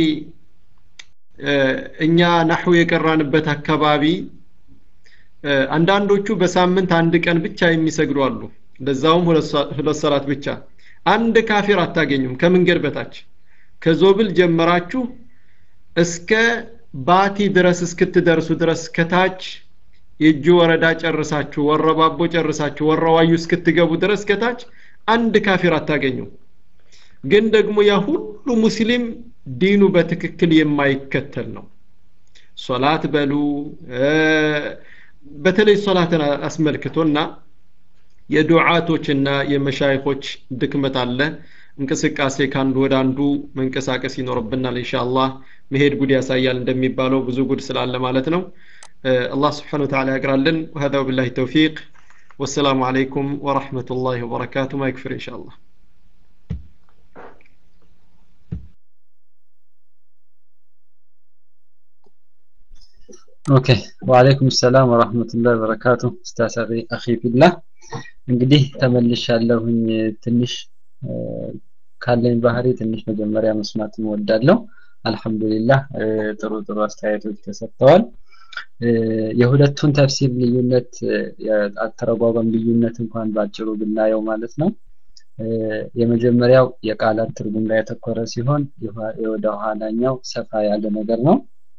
እኛ ናሑ የቀራንበት አካባቢ አንዳንዶቹ በሳምንት አንድ ቀን ብቻ የሚሰግዱ አሉ ለዛውም ሁለት ሰላት ብቻ አንድ ካፊር አታገኙም ከመንገድ በታች ከዞብል ጀመራችሁ እስከ ባቲ ድረስ እስክትደርሱ ድረስ ከታች የእጅ ወረዳ ጨርሳችሁ ወረባቦ ጨርሳችሁ ወረዋዩ እስክትገቡ ድረስ ከታች አንድ ካፊር አታገኙ ግን ደግሞ ያ ሁሉ ሙስሊም ዲኑ በትክክል የማይከተል ነው ሶላት በሉ በተለይ ሶላትን አስመልክቶና የዱዓቶችና የመሻይኮች ድክመት አለ እንቅስቃሴ ከአንዱ ወደ አንዱ መንቀሳቀስ ይኖርብናል ኢንሻአላህ መሄድ ጉድ ያሳያል እንደሚባለው ብዙ ጉድ ስላለ ማለት ነው አላህ ስብሓን ወተዓላ ያግራልን وهذا بالله التوفيق والسلام عليكم ورحمة الله وبركاته ما يكفر إن شاء الله ኦኬ ወአለይኩም ሰላም ወራህመቱላሂ ወበረካቱ ኡስታዝ አኺ ፊላህ እንግዲህ ተመልሻለሁኝ ትንሽ ካለኝ ባህሪ ትንሽ መጀመሪያ መስማት እወዳለሁ አልহামዱሊላህ ጥሩ ጥሩ አስተያየቶች ተሰጥተዋል የሁለቱን ተፍሲር ልዩነት አተረጓጓም ልዩነት እንኳን ባጭሩ ብናየው ማለት ነው የመጀመሪያው የቃላት ትርጉም ላይ ያተኮረ ሲሆን የወደ ኋላኛው ሰፋ ያለ ነገር ነው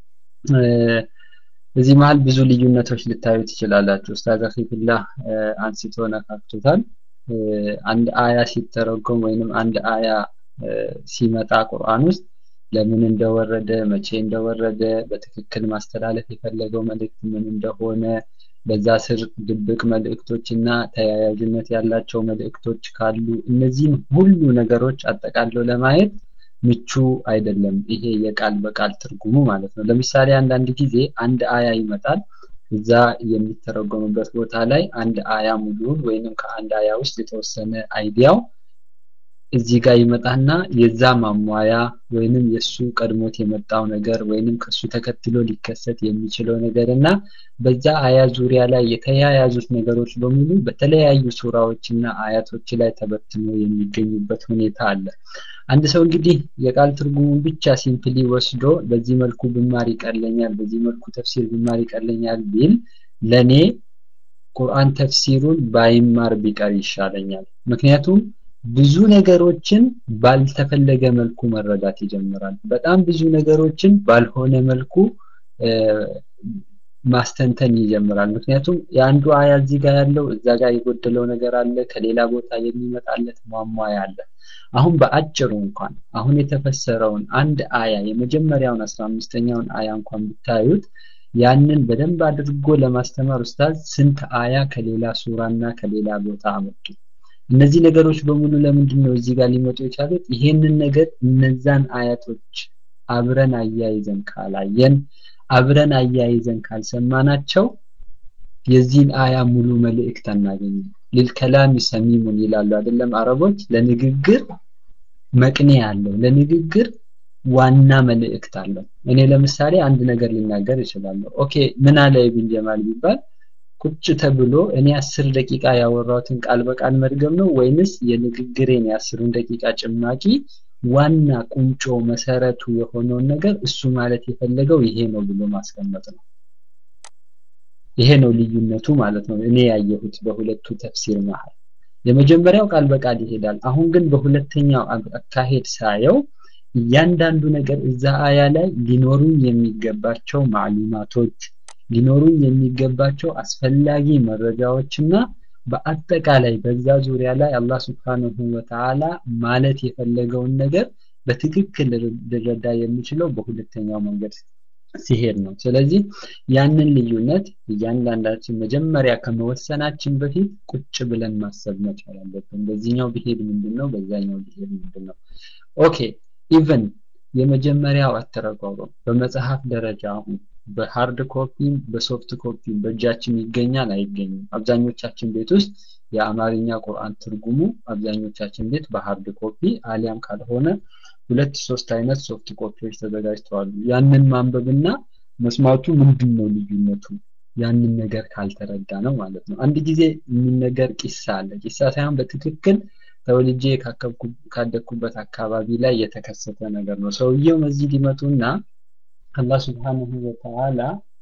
እዚህ መሀል ብዙ ልዩነቶች ልታዩ ትችላላችሁ ኡስታዝ አኺፊላህ አንስቶ ነካክቶታል አንድ አያ ሲተረጎም ወይንም አንድ አያ ሲመጣ ቁርአን ውስጥ ለምን እንደወረደ መቼ እንደወረደ በትክክል ማስተላለፍ የፈለገው መልእክት ምን እንደሆነ በዛ ስር ድብቅ መልእክቶችና ተያያዥነት ያላቸው መልእክቶች ካሉ እነዚህን ሁሉ ነገሮች አጠቃለው ለማየት ምቹ አይደለም ይሄ የቃል በቃል ትርጉሙ ማለት ነው ለምሳሌ አንዳንድ ጊዜ አንድ አያ ይመጣል እዛ የሚተረጎምበት ቦታ ላይ አንድ አያ ሙሉውን ወይንም ከአንድ አያ ውስጥ የተወሰነ አይዲያው እዚህ ጋር ይመጣና የዛ ማሟያ ወይንም የሱ ቀድሞት የመጣው ነገር ወይንም ከሱ ተከትሎ ሊከሰት የሚችለው ነገር እና በዛ አያ ዙሪያ ላይ የተያያዙት ነገሮች በሙሉ በተለያዩ ሱራዎችና አያቶች ላይ ተበትኖ የሚገኙበት ሁኔታ አለ አንድ ሰው እንግዲህ የቃል ትርጉሙን ብቻ ሲምፕሊ ወስዶ በዚህ መልኩ ብማር ይቀለኛል በዚህ መልኩ ተፍሲር ብማር ይቀለኛል ቢል ለኔ ቁርአን ተፍሲሩን ባይማር ቢቀር ይሻለኛል ምክንያቱም ብዙ ነገሮችን ባልተፈለገ መልኩ መረዳት ይጀምራል በጣም ብዙ ነገሮችን ባልሆነ መልኩ ማስተንተን ይጀምራል ምክንያቱም የአንዱ አያ እዚህ ጋር ያለው እዛ ጋር የጎደለው ነገር አለ ከሌላ ቦታ የሚመጣለት ማሟያ አለ አሁን በአጭሩ እንኳን አሁን የተፈሰረውን አንድ አያ የመጀመሪያውን አስራ አምስተኛውን አያ እንኳን ብታዩት ያንን በደንብ አድርጎ ለማስተማር ኡስታዝ ስንት አያ ከሌላ ሱራና ከሌላ ቦታ አመጡ እነዚህ ነገሮች በሙሉ ለምንድን ነው እዚህ ጋር ሊመጡ የቻሉት ይሄንን ነገር እነዛን አያቶች አብረን አያይዘን ካላየን አብረን አያይዘን ካልሰማናቸው የዚህን አያ ሙሉ መልእክት አናገኝም ሊልከላሚ ሰሚሙን ይላሉ አይደለም አረቦች ለንግግር መቅኔ አለው ለንግግር ዋና መልእክት አለው እኔ ለምሳሌ አንድ ነገር ልናገር እችላለሁ ኦኬ ምን አለ ኢብን ጀማል ቢባል ቁጭ ተብሎ እኔ አስር ደቂቃ ያወራሁትን ቃል በቃል መድገም ነው ወይንስ የንግግሬን የአስሩን ደቂቃ ጭማቂ ዋና ቁንጮ መሰረቱ የሆነውን ነገር እሱ ማለት የፈለገው ይሄ ነው ብሎ ማስቀመጥ ነው ይሄ ነው ልዩነቱ ማለት ነው እኔ ያየሁት በሁለቱ ተፍሲር መሃል የመጀመሪያው ቃል በቃል ይሄዳል አሁን ግን በሁለተኛው አካሄድ ሳየው እያንዳንዱ ነገር እዛ አያ ላይ ሊኖሩኝ የሚገባቸው ማዕሉማቶች ሊኖሩኝ የሚገባቸው አስፈላጊ መረጃዎችና በአጠቃላይ በዛ ዙሪያ ላይ አላህ ስብሓንሁ ወተዓላ ማለት የፈለገውን ነገር በትክክል ልረዳ የሚችለው በሁለተኛው መንገድ ሲሄድ ነው ስለዚህ ያንን ልዩነት እያንዳንዳችን መጀመሪያ ከመወሰናችን በፊት ቁጭ ብለን ማሰብ መቻል አለብን በዚህኛው ብሄድ ምንድን ነው በዛኛው ብሄድ ምንድን ነው ኦኬ ኢቨን የመጀመሪያው አተረጓጓም በመጽሐፍ ደረጃ አሁን በሃርድ ኮፒም በሶፍት ኮፒም በእጃችን ይገኛል አይገኝም አብዛኞቻችን ቤት ውስጥ የአማርኛ ቁርአን ትርጉሙ አብዛኞቻችን ቤት በሃርድ ኮፒ አሊያም ካልሆነ ሁለት ሶስት አይነት ሶፍት ኮፒዎች ተዘጋጅተዋል ያንን ማንበብና መስማቱ ምንድን ነው ልዩነቱ ያንን ነገር ካልተረዳ ነው ማለት ነው አንድ ጊዜ የሚነገር ቂሳ አለ ቂሳ ሳይሆን በትክክል ተወልጄ ካደግኩበት አካባቢ ላይ የተከሰተ ነገር ነው ሰውየው መስጂድ ይመጡና አላህ ስብሓንሁ ወተዓላ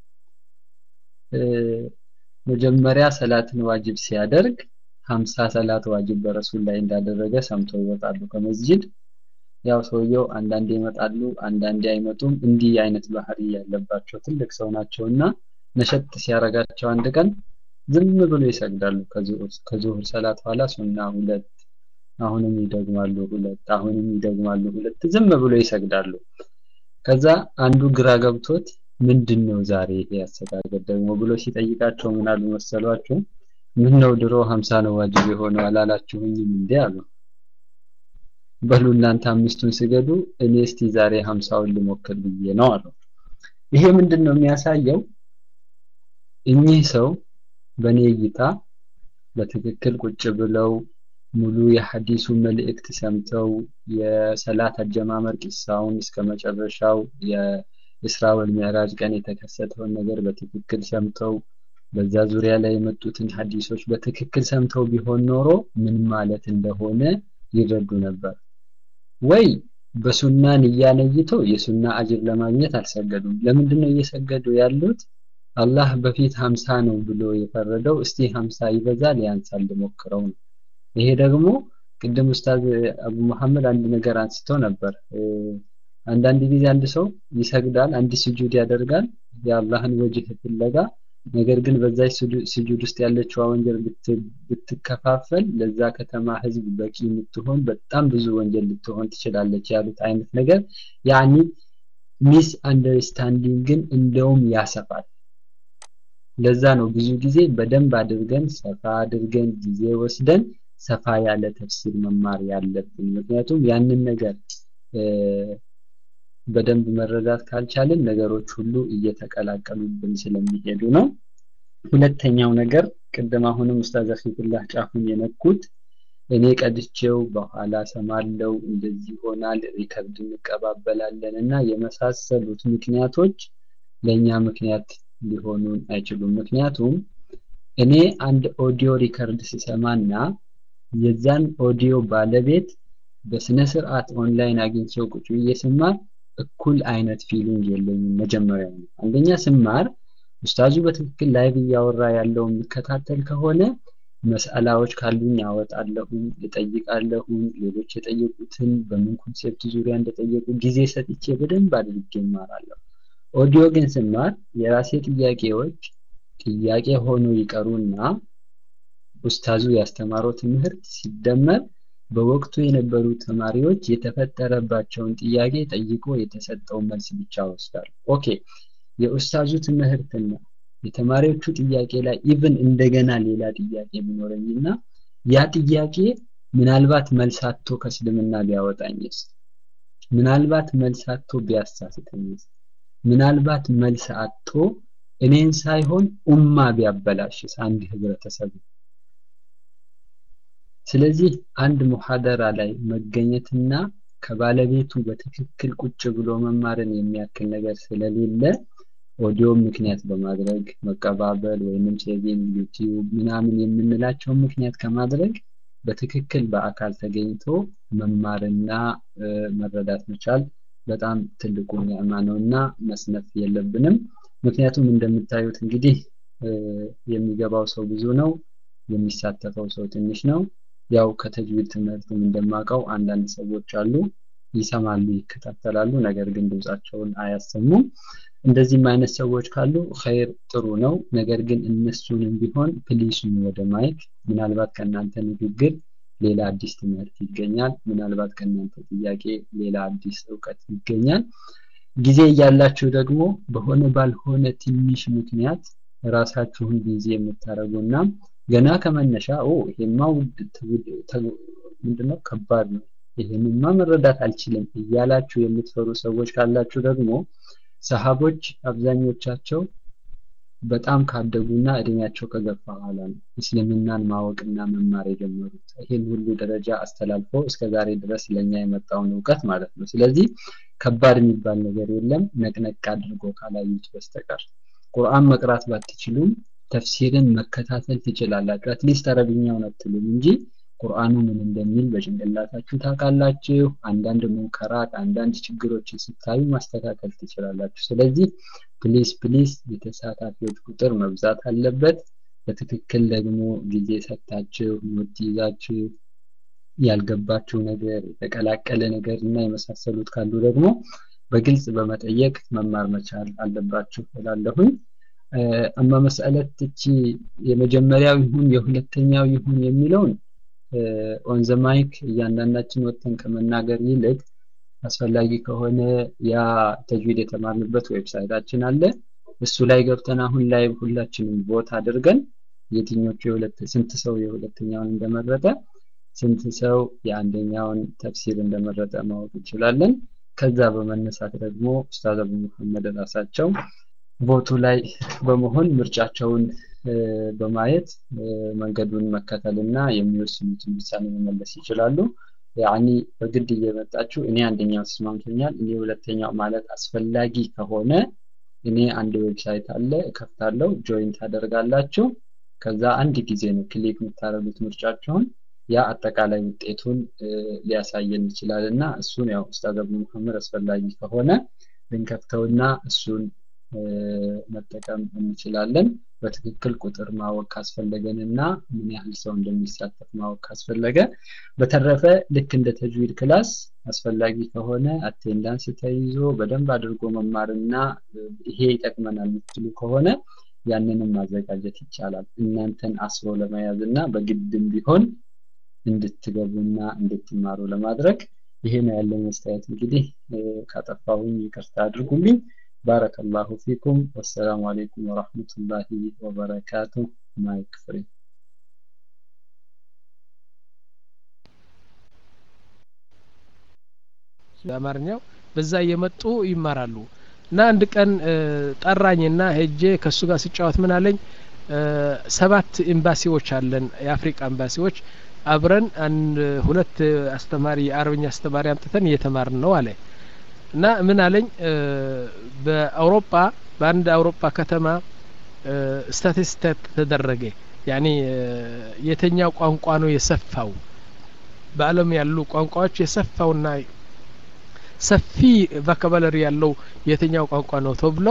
መጀመሪያ ሰላትን ዋጅብ ሲያደርግ ሀምሳ ሰላት ዋጅብ በረሱል ላይ እንዳደረገ ሰምተው ይወጣሉ ከመስጂድ ያው ሰውየው አንዳንዴ ይመጣሉ አንዳንዴ አይመጡም እንዲህ አይነት ባህሪ ያለባቸው ትልቅ ሰው ናቸውና ነሸጥ ሲያረጋቸው አንድ ቀን ዝም ብሎ ይሰግዳሉ ከዙሁር ሰላት ኋላ ሱና ሁለት አሁንም ይደግማሉ ሁለት አሁንም ይደግማሉ ሁለት ዝም ብሎ ይሰግዳሉ ከዛ አንዱ ግራ ገብቶት ምንድን ነው ዛሬ ይሄ ያሰጋገድ ደግሞ ብሎ ሲጠይቃቸው ምን አሉ መሰሏቸው ምን ነው ድሮ ሀምሳ ነው ዋጅብ የሆነው አላላችሁኝም እንዴ አሉ በሉ እናንተ አምስቱን ስገዱ እኔ እስቲ ዛሬ ሀምሳውን ልሞክር ብዬ ነው አለው ይሄ ምንድን ነው የሚያሳየው እኚህ ሰው በእኔ እይታ በትክክል ቁጭ ብለው ሙሉ የሐዲሱ መልእክት ሰምተው የሰላት አጀማመር ቂሳውን እስከ መጨረሻው የእስራ ወልሚዕራጅ ቀን የተከሰተውን ነገር በትክክል ሰምተው በዛ ዙሪያ ላይ የመጡትን ሐዲሶች በትክክል ሰምተው ቢሆን ኖሮ ምን ማለት እንደሆነ ይረዱ ነበር ወይ በሱና ንያ ነይተው የሱና አጅር ለማግኘት አልሰገዱም ለምንድን ነው እየሰገዱ ያሉት አላህ በፊት ሀምሳ ነው ብሎ የፈረደው እስቲ ሀምሳ ይበዛል ያንሳል ልሞክረው ነው ይሄ ደግሞ ቅድም ኡስታዝ አቡ መሐመድ አንድ ነገር አንስቶ ነበር አንዳንድ ጊዜ አንድ ሰው ይሰግዳል አንድ ስጁድ ያደርጋል የአላህን ወጅህ ፍለጋ ነገር ግን በዛች ስጁድ ውስጥ ያለችዋ ወንጀል ብትከፋፈል ለዛ ከተማ ህዝብ በቂ የምትሆን በጣም ብዙ ወንጀል ልትሆን ትችላለች ያሉት አይነት ነገር ያኒ ሚስ አንደርስታንዲንግን እንደውም ያሰፋል ለዛ ነው ብዙ ጊዜ በደንብ አድርገን ሰፋ አድርገን ጊዜ ወስደን ሰፋ ያለ ተፍሲር መማር ያለብን ምክንያቱም ያንን ነገር በደንብ መረዳት ካልቻልን ነገሮች ሁሉ እየተቀላቀሉብን ስለሚሄዱ ነው ሁለተኛው ነገር ቅድም አሁንም ኡስታዝ አኺቱላህ ጫፉን የነኩት እኔ ቀድቼው በኋላ ሰማለው እንደዚህ ይሆናል ሪከርድ እንቀባበላለን እና የመሳሰሉት ምክንያቶች ለእኛ ምክንያት ሊሆኑን አይችሉም ምክንያቱም እኔ አንድ ኦዲዮ ሪከርድ ስሰማና የዛን ኦዲዮ ባለቤት በስነ ስርዓት ኦንላይን አግኝቼው ቁጭ ብዬ ስማር እኩል አይነት ፊሊንግ የለኝም መጀመሪያ ነው አንደኛ ስማር ኡስታዙ በትክክል ላይቭ እያወራ ያለው የሚከታተል ከሆነ መስአላዎች ካሉኝ አወጣለሁኝ እጠይቃለሁኝ ሌሎች የጠየቁትን በምን ኮንሴፕት ዙሪያ እንደጠየቁ ጊዜ ሰጥቼ በደንብ አድርጌ ይማራለሁ ኦዲዮ ግን ስማር የራሴ ጥያቄዎች ጥያቄ ሆኖ ይቀሩና ኡስታዙ ያስተማረው ትምህርት ሲደመር በወቅቱ የነበሩ ተማሪዎች የተፈጠረባቸውን ጥያቄ ጠይቆ የተሰጠው መልስ ብቻ ወስዳል ኦኬ የኡስታዙ ትምህርትና የተማሪዎቹ ጥያቄ ላይ ኢቭን እንደገና ሌላ ጥያቄ ቢኖረኝና ያ ጥያቄ ምናልባት መልስ አጥቶ ከእስልምና ቢያወጣኝስ ምናልባት መልስ አጥቶ ቢያሳስተኝስ ምናልባት መልስ አጥቶ እኔን ሳይሆን ኡማ ቢያበላሽስ አንድ ህብረተሰብ ስለዚህ አንድ ሙሐደራ ላይ መገኘትና ከባለቤቱ በትክክል ቁጭ ብሎ መማርን የሚያክል ነገር ስለሌለ ኦዲዮ ምክንያት በማድረግ መቀባበል ወይንም ሴቪንግ ዩቲዩብ ምናምን የምንላቸው ምክንያት ከማድረግ በትክክል በአካል ተገኝቶ መማርና መረዳት መቻል በጣም ትልቁ ኒዕማ ነውና መስነፍ የለብንም ምክንያቱም እንደምታዩት እንግዲህ የሚገባው ሰው ብዙ ነው የሚሳተፈው ሰው ትንሽ ነው ያው ከተጅዊድ ትምህርትም እንደማቀው አንዳንድ ሰዎች አሉ ይሰማሉ ይከታተላሉ ነገር ግን ድምጻቸውን አያሰሙም እንደዚህም አይነት ሰዎች ካሉ ኸይር ጥሩ ነው ነገር ግን እነሱንም ቢሆን ፕሊሱን ወደ ማይክ ምናልባት ከእናንተ ንግግር ሌላ አዲስ ትምህርት ይገኛል ምናልባት ከእናንተ ጥያቄ ሌላ አዲስ እውቀት ይገኛል ጊዜ እያላችሁ ደግሞ በሆነ ባልሆነ ትንሽ ምክንያት ራሳችሁን ጊዜ የምታደርጉና ገና ከመነሻ ኦ ይሄማ ምንድነው ከባድ ነው ይሄንማ መረዳት አልችልም እያላችሁ የምትፈሩ ሰዎች ካላችሁ ደግሞ ሰሃቦች አብዛኞቻቸው በጣም ካደጉና እድሜያቸው ከገፋ በኋላ ነው እስልምናን ማወቅና መማር የጀመሩት ይህን ሁሉ ደረጃ አስተላልፎ እስከ ዛሬ ድረስ ለኛ የመጣውን እውቀት ማለት ነው ስለዚህ ከባድ የሚባል ነገር የለም ነቅነቅ አድርጎ ካላዩት በስተቀር ቁርአን መቅራት ባትችሉም ተፍሲርን መከታተል ትችላላችሁ አትሊስት አረብኛውን አትሉም እንጂ ቁርአኑ ምን እንደሚል በጭንቅላታችሁ ታውቃላችሁ አንዳንድ ሙንከራት አንዳንድ ችግሮችን ስታዩ ማስተካከል ትችላላችሁ ስለዚህ ፕሊስ ፕሊስ የተሳታፊዎች ቁጥር መብዛት አለበት በትክክል ደግሞ ጊዜ ሰጥታችሁ ኖት ይዛችሁ ያልገባችሁ ነገር የተቀላቀለ ነገር እና የመሳሰሉት ካሉ ደግሞ በግልጽ በመጠየቅ መማር መቻል አለባችሁ እላለሁኝ አማ መስአለት እቺ የመጀመሪያው ይሁን የሁለተኛው ይሁን የሚለውን ኦን ዘ ማይክ እያንዳንዳችን ወጥተን ከመናገር ይልቅ አስፈላጊ ከሆነ ያ ተጅዊድ የተማርንበት ዌብሳይታችን አለ እሱ ላይ ገብተን አሁን ላይ ሁላችንም ቦት አድርገን የትኞቹ የሁለት ስንት ሰው የሁለተኛውን እንደመረጠ ስንት ሰው የአንደኛውን ተፍሲር እንደመረጠ ማወቅ እንችላለን። ከዛ በመነሳት ደግሞ ኡስታዝ አቡ መሐመድ ራሳቸው ቦቱ ላይ በመሆን ምርጫቸውን በማየት መንገዱን መከተልና የሚወስኑትን ውሳኔ መመለስ ይችላሉ። ያኒ በግድ እየመጣችሁ እኔ አንደኛው ተስማምቶኛል፣ እኔ ሁለተኛው ማለት አስፈላጊ ከሆነ እኔ አንድ ዌብሳይት አለ እከፍታለሁ፣ ጆይን ታደርጋላችሁ። ከዛ አንድ ጊዜ ነው ክሊክ የምታደርጉት ምርጫችሁን። ያ አጠቃላይ ውጤቱን ሊያሳየን ይችላል እና እሱን ያው ኡስታዝ አቡ መሐመድ አስፈላጊ ከሆነ ልንከፍተውና እሱን መጠቀም እንችላለን። በትክክል ቁጥር ማወቅ ካስፈለገን እና ምን ያህል ሰው እንደሚሳተፍ ማወቅ ካስፈለገ፣ በተረፈ ልክ እንደ ተጅዊድ ክላስ አስፈላጊ ከሆነ አቴንዳንስ ተይዞ በደንብ አድርጎ መማርና ይሄ ይጠቅመናል የምትሉ ከሆነ ያንንም ማዘጋጀት ይቻላል። እናንተን አስሮ ለመያዝ እና በግድም ቢሆን እንድትገቡና እንድትማሩ ለማድረግ ይሄ ነው ያለኝ አስተያየት። እንግዲህ ካጠፋሁኝ ይቅርታ አድርጉልኝ። بارك الله فيكم والسلام عليكم ورحمة الله وبركاته مايك فري በአማርኛው በዛ እየመጡ ይማራሉ እና አንድ ቀን ጠራኝና ሄጄ ከእሱ ጋር ስጫወት ምን አለኝ ሰባት ኤምባሲዎች አለን የአፍሪቃ ኤምባሲዎች አብረን አንድ ሁለት አስተማሪ የአረብኛ አስተማሪ አምጥተን እየተማርን ነው አለ እና ምን አለኝ በአውሮፓ በአንድ አውሮፓ ከተማ ስታቲስቲክ ተደረገ ያኔ የተኛው ቋንቋ ነው የሰፋው በአለም ያሉ ቋንቋዎች የሰፋውና ሰፊ ቫካባለሪ ያለው የትኛው ቋንቋ ነው ተብሎ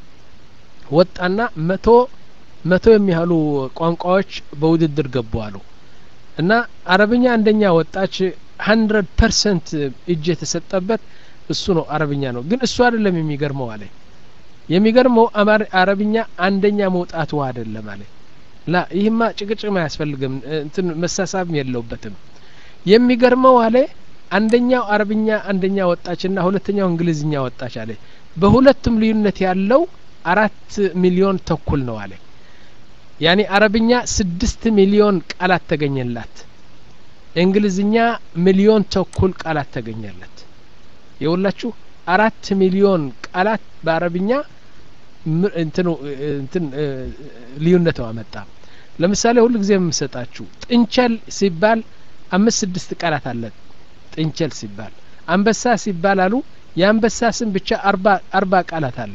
ወጣና መቶ መቶ የሚያህሉ ቋንቋዎች በውድድር ገቡ አሉ እና አረብኛ አንደኛ ወጣች ሀንድረድ ፐርሰንት እጅ የተሰጠበት እሱ ነው አረብኛ ነው ግን እሱ አይደለም የሚገርመው አለ የሚገርመው አረብኛ አንደኛ መውጣቱ አይደለም አለ ላ ይህማ ጭቅጭቅም አያስፈልግም እንትን መሳሳብም የለውበትም የሚገርመው አለ አንደኛው አረብኛ አንደኛ ወጣችና ሁለተኛው እንግሊዝኛ ወጣች አለ በሁለቱም ልዩነት ያለው አራት ሚሊዮን ተኩል ነው አለ ያኔ አረብኛ ስድስት ሚሊዮን ቃላት ተገኘላት እንግሊዝኛ ሚሊዮን ተኩል ቃላት ተገኘለት የሁላችሁ አራት ሚሊዮን ቃላት በአረብኛ እንትኑ እንትን ልዩነት አመጣ ለምሳሌ ሁሉ ጊዜ የምሰጣችሁ ጥንቸል ሲባል አምስት ስድስት ቃላት አለ ጥንቸል ሲባል አንበሳ ሲባል አሉ የአንበሳ ስም ብቻ አርባ አርባ ቃላት አለ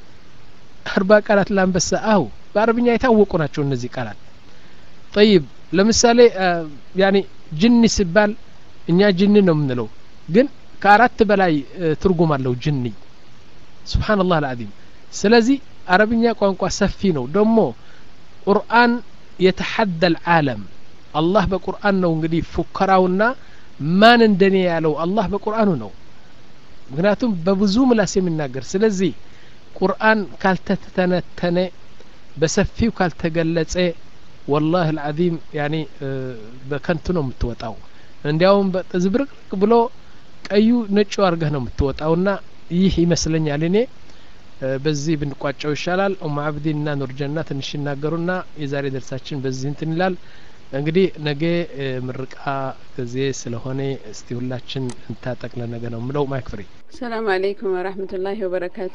አርባ ቃላት ለአንበሳ አው በአረብኛ የታወቁ ናቸው እነዚህ ቃላት ጠይብ ለምሳሌ ያኔ ጅኒ ሲባል እኛ ጅኒ ነው የምንለው ግን ከአራት በላይ ትርጉም አለው ጅኒ ስብሓንላህ አልዓዚም ስለዚህ አረብኛ ቋንቋ ሰፊ ነው ደግሞ ቁርአን የተሐደ ልዓለም አላህ በቁርአን ነው እንግዲህ ፉከራውና ማን እንደኔ ያለው አላህ በቁርአኑ ነው ምክንያቱም በብዙ ምላስ የሚናገር ስለዚህ ቁርአን ካልተተነተነ በሰፊው ካልተገለጸ ወላህ አልዓዚም ያኔ በከንቱ ነው የምትወጣው እንዲያውም ዝብርቅርቅ ብሎ ቀዩ ነጩ አርገህ ነው የምትወጣውና ይህ ይመስለኛል እኔ በዚህ ብንቋጨው ይሻላል ኡማ አብዲንና ኑርጀና ትንሽ ይናገሩና የዛሬ ደርሳችን በዚህ እንትን ይላል እንግዲህ ነገ ምርቃ ጊዜ ስለሆነ እስቲ ሁላችን እንታጠቅ ለነገ ነው ምለው ማይክ ፍሪ ሰላም አለይኩም ወራህመቱላሂ ወበረካቱ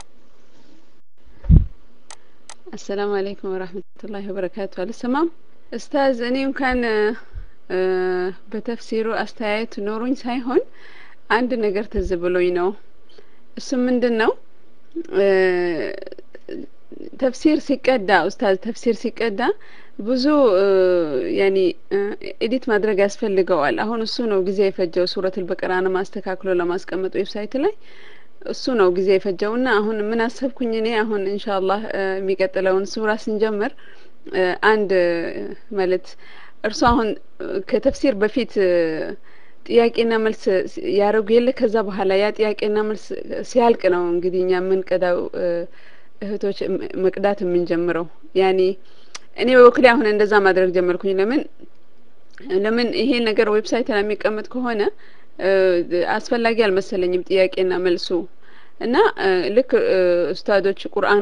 አሰላሙ አለይኩም ወራህመቱላሂ ወበረካቱ አልሰማም ኡስታዝ እኔ እንኳን በተፍሲሩ አስተያየት ኖሩኝ ሳይሆን አንድ ነገር ትዝ ብሎኝ ነው እሱም ምንድን ነው ተፍሲር ሲቀዳ ኡስታዝ ተፍሲር ሲቀዳ ብዙ ያኒ ኤዲት ማድረግ ያስፈልገዋል አሁን እሱ ነው ጊዜ የፈጀው ሱረቱል በቀራን ማስተካክሎ ለማስቀመጥ ዌብሳይት ላይ እሱ ነው ጊዜ የፈጀው እና አሁን ምን አሰብኩኝ እኔ አሁን ኢንሻአላህ የሚቀጥለውን ሱራ ስንጀምር አንድ ማለት እርሱ አሁን ከተፍሲር በፊት ጥያቄና መልስ ያደረጉ የለ ከዛ በኋላ ያ ጥያቄና መልስ ሲያልቅ ነው እንግዲህ እኛ የምንቀዳው እህቶች መቅዳት የምንጀምረው ያኔ እኔ በበኩሌ አሁን እንደዛ ማድረግ ጀመርኩኝ ለምን ለምን ይሄ ነገር ዌብሳይት ላይ የሚቀመጥ ከሆነ አስፈላጊ አልመሰለኝም ጥያቄና መልሱ እና ልክ ኡስታዶች ቁርአን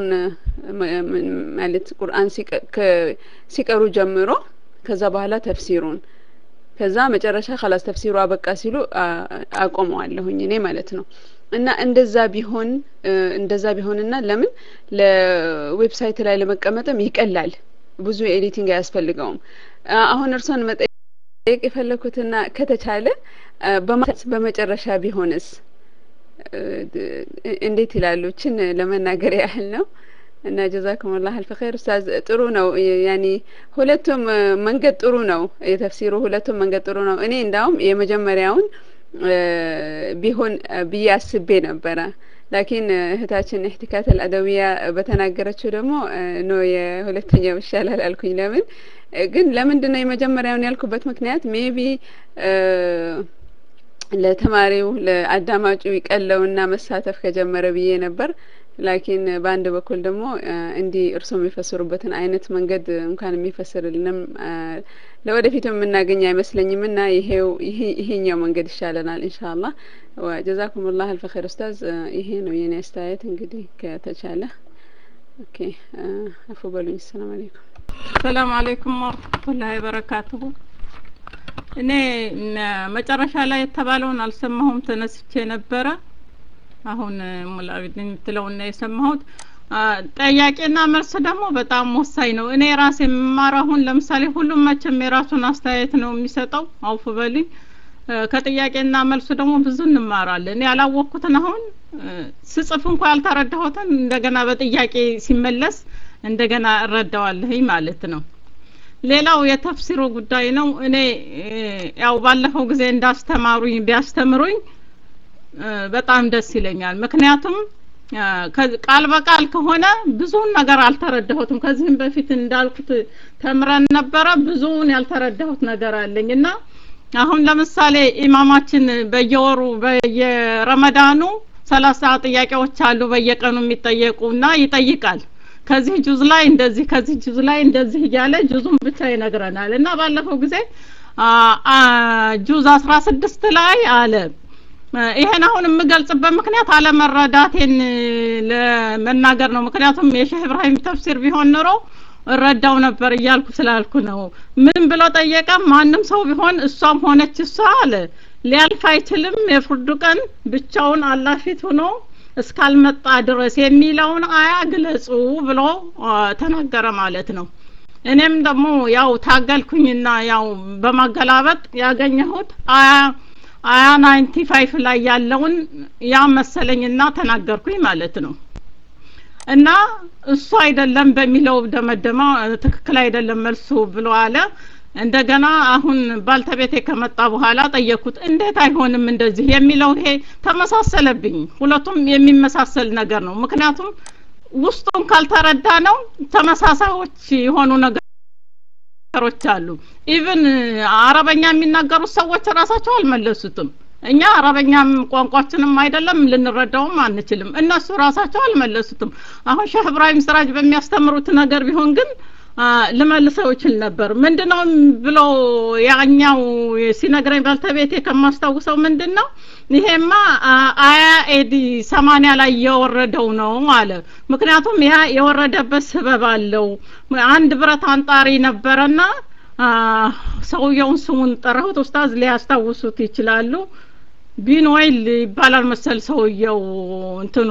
ማለት ቁርአን ሲቀሩ ጀምሮ ከዛ በኋላ ተፍሲሩን ከዛ መጨረሻ ከላስ ተፍሲሩ አበቃ ሲሉ አቆመዋለሁኝ እኔ ማለት ነው። እና እንደዛ ቢሆን እንደዛ ቢሆንና ለምን ለዌብሳይት ላይ ለመቀመጥም ይቀላል፣ ብዙ ኤዲቲንግ አያስፈልገውም። አሁን እርሶን መጠየቅ የፈለኩትና ከተቻለ በመጨረሻ ቢሆንስ እንዴት ይላሉ? ችን ለመናገር ያህል ነው። እና ጀዛኩም ላህ አልፍ ኸይር ኡስታዝ ጥሩ ነው ያኒ ሁለቱም መንገድ ጥሩ ነው የተፍሲሩ ሁለቱም መንገድ ጥሩ ነው እኔ እንዳውም የመጀመሪያውን ቢሆን ብዬ አስቤ ነበረ ላኪን እህታችን ኢህቲካት አልአደዊያ በተናገረችው ደግሞ ኖ የሁለተኛው ይሻላል አልኩኝ ለምን ግን ለምንድን ነው የመጀመሪያውን ያልኩበት ምክንያት ሜቢ ለተማሪው ለአዳማጩ ይቀለውና መሳተፍ ከጀመረ ብዬ ነበር ላኪን በአንድ በኩል ደግሞ እንዲህ እርሶ የሚፈስሩበትን አይነት መንገድ እንኳን የሚፈስርልንም ለወደፊቱ የምናገኝ አይመስለኝም እና ይሄው ይሄኛው መንገድ ይሻለናል ኢንሻአላህ ወጀዛኩም ላህ አልፈ ኸይር ኡስታዝ ይሄ ነው የኔ አስተያየት እንግዲህ ከተቻለ ኦኬ አፉ በሉኝ ሰላም አለይኩም ሰላም አለይኩም ወረህመቱላሂ ወበረካቱሁ እኔ መጨረሻ ላይ የተባለውን አልሰማሁም ተነስቼ ነበረ አሁን ሙላዊድ የምትለውን ነው የሰማሁት ጠያቄና መልስ ደግሞ በጣም ወሳኝ ነው እኔ ራሴ የምማረው አሁን ለምሳሌ ሁሉም መቼም የራሱን አስተያየት ነው የሚሰጠው አውፍ በልኝ ከጥያቄና መልሱ ደግሞ ብዙ እንማራለን ያላወቅኩትን አሁን ስጽፍ እንኳ ያልተረዳሁትን እንደገና በጥያቄ ሲመለስ እንደገና እረዳዋለሁኝ ማለት ነው ሌላው የተፍሲሩ ጉዳይ ነው እኔ ያው ባለፈው ጊዜ እንዳስተማሩኝ ቢያስተምሩኝ በጣም ደስ ይለኛል ምክንያቱም ቃል በቃል ከሆነ ብዙውን ነገር አልተረዳሁትም ከዚህም በፊት እንዳልኩት ተምረን ነበረ ብዙውን ያልተረዳሁት ነገር አለኝ እና አሁን ለምሳሌ ኢማማችን በየወሩ በየረመዳኑ ሰላሳ ጥያቄዎች አሉ በየቀኑ የሚጠየቁ እና ይጠይቃል ከዚህ ጁዝ ላይ እንደዚህ ከዚህ ጁዝ ላይ እንደዚህ እያለ ጁዙን ብቻ ይነግረናል እና ባለፈው ጊዜ ጁዝ አስራ ስድስት ላይ አለ ይሄን አሁን የምገልጽበት ምክንያት አለመረዳቴን ለመናገር ነው ምክንያቱም የሼህ ኢብራሂም ተፍሲር ቢሆን ኑሮ እረዳው ነበር እያልኩ ስላልኩ ነው ምን ብሎ ጠየቀ ማንም ሰው ቢሆን እሷም ሆነች እሷ አለ ሊያልፍ አይችልም የፍርዱ ቀን ብቻውን አላህ ፊት ሆኖ እስካልመጣ ድረስ የሚለውን አያ ግለጹ ብሎ ተናገረ ማለት ነው እኔም ደግሞ ያው ታገልኩኝና ያው በማገላበጥ ያገኘሁት አያ አያ ናይንቲ ፋይፍ ላይ ያለውን ያ መሰለኝና ተናገርኩኝ ማለት ነው እና እሱ አይደለም በሚለው ደመደማ ትክክል አይደለም መልሱ ብሎ አለ እንደገና አሁን ባልተቤቴ ከመጣ በኋላ ጠየኩት እንዴት አይሆንም እንደዚህ የሚለው ይሄ ተመሳሰለብኝ ሁለቱም የሚመሳሰል ነገር ነው ምክንያቱም ውስጡን ካልተረዳ ነው ተመሳሳዮች የሆኑ ነገሮች አሉ ኢቭን አረበኛ የሚናገሩት ሰዎች ራሳቸው አልመለሱትም እኛ አረበኛም ቋንቋችንም አይደለም ልንረዳውም አንችልም እነሱ ራሳቸው አልመለሱትም አሁን ሼህ እብራሂም ስራጅ በሚያስተምሩት ነገር ቢሆን ግን ልመልሰው ይችል ነበር ምንድነው ብሎ ያኛው ሲነግረኝ ባልተቤቴ ከማስታውሰው ምንድን ነው ይሄማ አያ ኤዲ ሰማኒያ ላይ የወረደው ነው አለ ምክንያቱም ያ የወረደበት ስበብ አለው አንድ ብረት አንጣሪ ነበረና ሰውየውን ስሙን ጠራሁት ኡስታዝ ሊያስታውሱት ይችላሉ ቢን ወይል ይባላል መሰል ሰውየው እንትኑ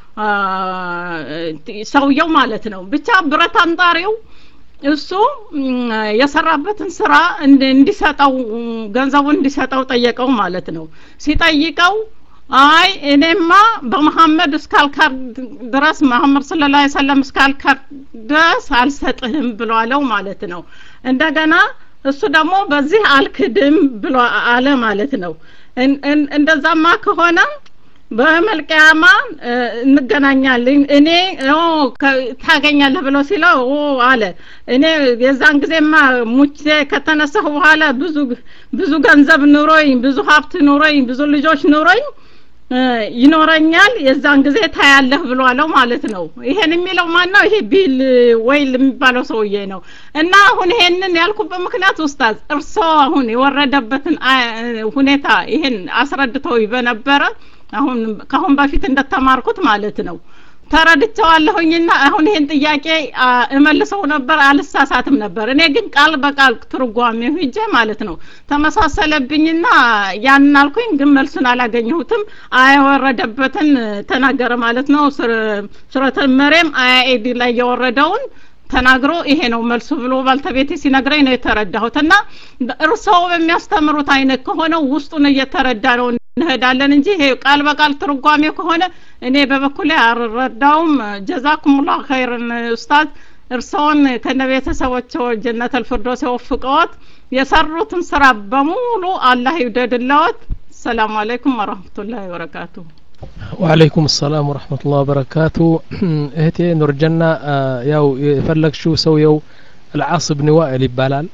ሰውየው ማለት ነው ብቻ ብረት አንጣሪው እሱ የሰራበትን ስራ እንዲሰጠው ገንዘቡን እንዲሰጠው ጠየቀው ማለት ነው ሲጠይቀው አይ እኔማ በመሐመድ እስካልካር ድረስ መሐመድ ስለ ላ ሰለም እስካልካር ድረስ አልሰጥህም ብሏለው ማለት ነው እንደገና እሱ ደግሞ በዚህ አልክድም ብሎ አለ ማለት ነው እንደዛማ ከሆነ በመልቀያማ እንገናኛለን እኔ ታገኛለህ ብሎ ሲለው አለ እኔ የዛን ጊዜማ ሙቼ ከተነሳሁ በኋላ ብዙ ብዙ ገንዘብ ኑሮኝ ብዙ ሀብት ኑሮኝ ብዙ ልጆች ኑሮኝ ይኖረኛል የዛን ጊዜ ታያለህ ብሎ አለው ማለት ነው ይሄን የሚለው ማን ነው ይሄ ቢል ወይል የሚባለው ሰውዬ ነው እና አሁን ይሄንን ያልኩበት ምክንያት ኡስታዝ እርሶ አሁን የወረደበትን ሁኔታ ይሄን አስረድተው በነበረ አሁን ከአሁን በፊት እንደተማርኩት ማለት ነው ተረድቸዋለሁኝና አሁን ይሄን ጥያቄ አ፣ እመልሰው ነበር አልሳሳትም ነበር። እኔ ግን ቃል በቃል ትርጓሜው ሂጄ ማለት ነው ተመሳሰለብኝና ያንን አልኩኝ፣ ግን መልሱን አላገኘሁትም። አያ የወረደበትን ተናገረ ማለት ነው። ሱረ- ሱረቱል መርየም አያ ኤዲ ላይ የወረደውን ተናግሮ ይሄ ነው መልሱ ብሎ ባልተቤቴ ሲነግረኝ ነው የተረዳሁት። እና እርስዎ በሚያስተምሩት አይነት ከሆነ ውስጡን እየተረዳ ነው እንሄዳለን እንጂ ይሄ ቃል በቃል ትርጓሜ ከሆነ እኔ በበኩሌ አልረዳውም። ጀዛኩሙላህ ኸይርን ኡስታዝ። እርስዎን ከነ ቤተሰቦቸው ጀነተል ፊርደውስ የወፍቀዎት የሰሩትን ስራ በሙሉ አላህ ይውደድለዎት። ሰላም አለይኩም ወረህመቱላሂ ወበረካቱሁ። ወአለይኩም ሰላም ወረህመቱላህ ወበረካቱ እህቴ ኑርጀና አ፣ ያው የፈለግሽው ሰውየው አልዓስ ብን ዋኢል ይባላል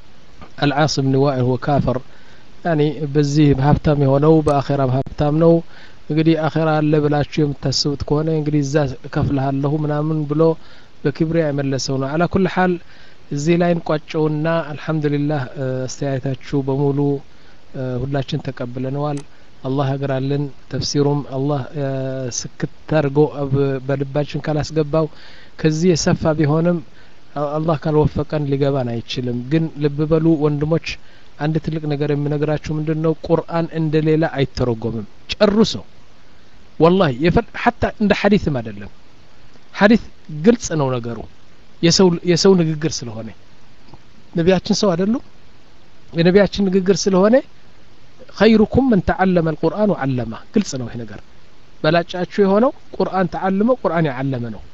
አልዓስ ብን ዋኢል ሁወ ካፈር ያኒ በዚህ በሀብታም የሆነው በአኼራ ሀብታም ነው እንግዲህ አኼራ አለ ብላችሁ የምታስቡት ከሆነ እንግዲህ እዛ እከፍልሃለሁ ምናምን ብሎ በክብሪያ የመለሰው ነው አላ ኩል ሓል እዚህ ላይ እንቋጨውና አልሐምዱሊላህ እ፣ አስተያየታችሁ በሙሉ እ፣ ሁላችን ተቀብለነዋል አላህ ያግራልን ተፍሲሩም አላህ እ፣ ስክት አድርጎ አብ- በልባችን ካላስገባው ከዚህ የሰፋ ቢሆንም አ- አላህ ካልወፈቀን ሊገባን አይችልም ግን ልብ በሉ ወንድሞች አንድ ትልቅ ነገር የምነግራችሁ ምንድን ነው ቁርአን እንደ ሌላ አይተረጎምም ጨርሶ ወላሂ የፈል ሐታ እንደ ሐዲትም አይደለም ሐዲት ግልጽ ነው ነገሩ የሰው የሰው ንግግር ስለሆነ ነቢያችን ሰው አይደሉም የነቢያችን ንግግር ስለሆነ ኸይሩኩም መን ተዓለመ አልቁርአን ወዓለማ ግልጽ ነው ይሄ ነገር በላጫችሁ የሆነው ቁርአን ተዓልመው ቁርአን ያዓለመ ነው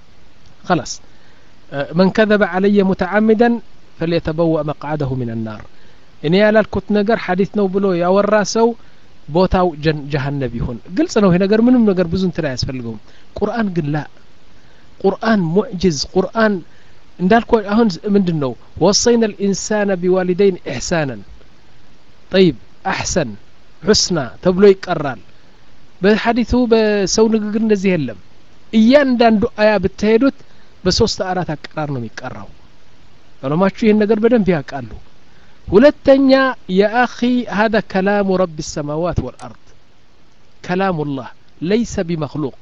خلاص من كذب علي متعمدا فليتبوأ مقعده من النار እኔ ያላልኩት ነገር ሐዲት ነው ብሎ ያወራ ሰው ቦታው ጀን- ጀሀነብ ይሁን ግልጽ ነው ይሄ ነገር ምንም ነገር ብዙ እንትን አያስፈልገውም ቁርአን ግን ላ ቁርአን ሙዕጅዝ ቁርአን እንዳልኩ አሁን ምንድን ነው ወሰይና ልኢንሳነ ቢዋሊደይን ኢሕሳናን ጠይብ አሕሰን ሑስና ተብሎ ይቀራል በሐዲቱ በሰው ንግግር እንደዚህ የለም እያንዳንዱ አያ ብትሄዱት በሶስት አራት አቀራር ነው የሚቀራው ዑለማችሁ ይህን ነገር በደንብ ያውቃሉ ሁለተኛ የአኺ هذا كلام رب السماوات والأرض كلام الله ليس بمخلوق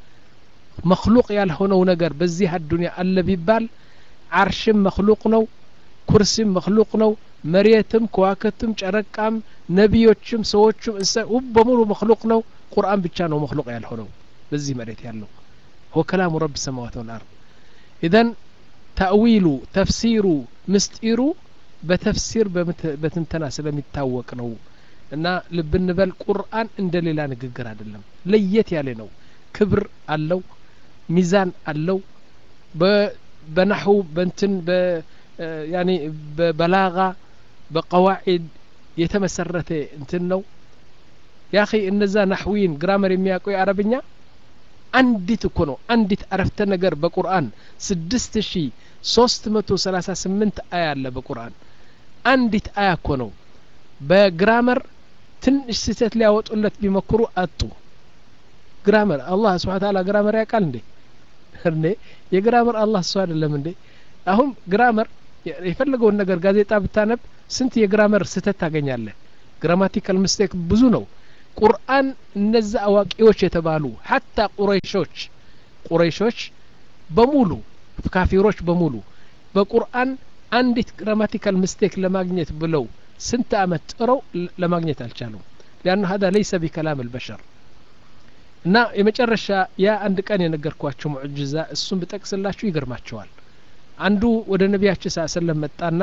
مخلوق ያልሆነው ነገር በዚህ አዱንያ አለ ቢባል ዓርሽም መክሉቅ ነው ኩርሲም መክሉቅ ነው መሬትም ከዋክብትም ጨረቃም ነቢዮችም ሰዎችም እንስሳ ሁሉ በሙሉ መክሉቅ ነው ቁርአን ብቻ ነው መክሉቅ ያልሆነው በዚህ መሬት ያለው هو كلام رب السماوات والأرض إذن ተእዊሉ ተፍሲሩ ምስጢሩ በተፍሲር በምት- በትንተና ስለሚታወቅ ነው እና ልብ እንበል ቁርአን እንደ ሌላ ንግግር አይደለም ለየት ያለ ነው ክብር አለው ሚዛን አለው በ- በናሑ በንትን በ እ፣ ያኒ በበላጋ በቀዋዒድ የተመሰረተ እንትን ነው ያኺ እነዛ ናሕዊን ግራመር የሚያውቁ የአረብኛ አንዲት እኮ ነው አንዲት አረፍተ ነገር በቁርአን ስድስት ሺ ሶስት መቶ ሰላሳ ስምንት አያ አለ በቁርአን አንዲት አያ እኮ ነው በግራመር ትንሽ ስህተት ሊያወጡለት ቢሞክሩ አጡ ግራመር አላህ ስብሓን ታላ ግራመር ያውቃል እንዴ እንዴ የግራመር አላህ እሱ አይደለም እንዴ አሁን ግራመር የፈለገውን ነገር ጋዜጣ ብታነብ ስንት የግራመር ስህተት ታገኛለህ ግራማቲካል ምስቴክ ብዙ ነው ቁርአን እነዛ አዋቂዎች የተባሉ ሀታ ቁረይሾች ቁረይሾች በሙሉ ካፊሮች በሙሉ በቁርአን አንዲት ግራማቲካል ምስቴክ ለማግኘት ብለው ስንት አመት ጥረው ለ- ለማግኘት አልቻሉም ሊአኑ ሀዛ ለይሰ ቢከላም አልበሸር እና የመጨረሻ ያ አንድ ቀን የነገርኳቸው ሙዕጅዛ እሱን ብጠቅስላችሁ ይገርማቸዋል አንዱ ወደ ነቢያችን ስ ሰለም መጣና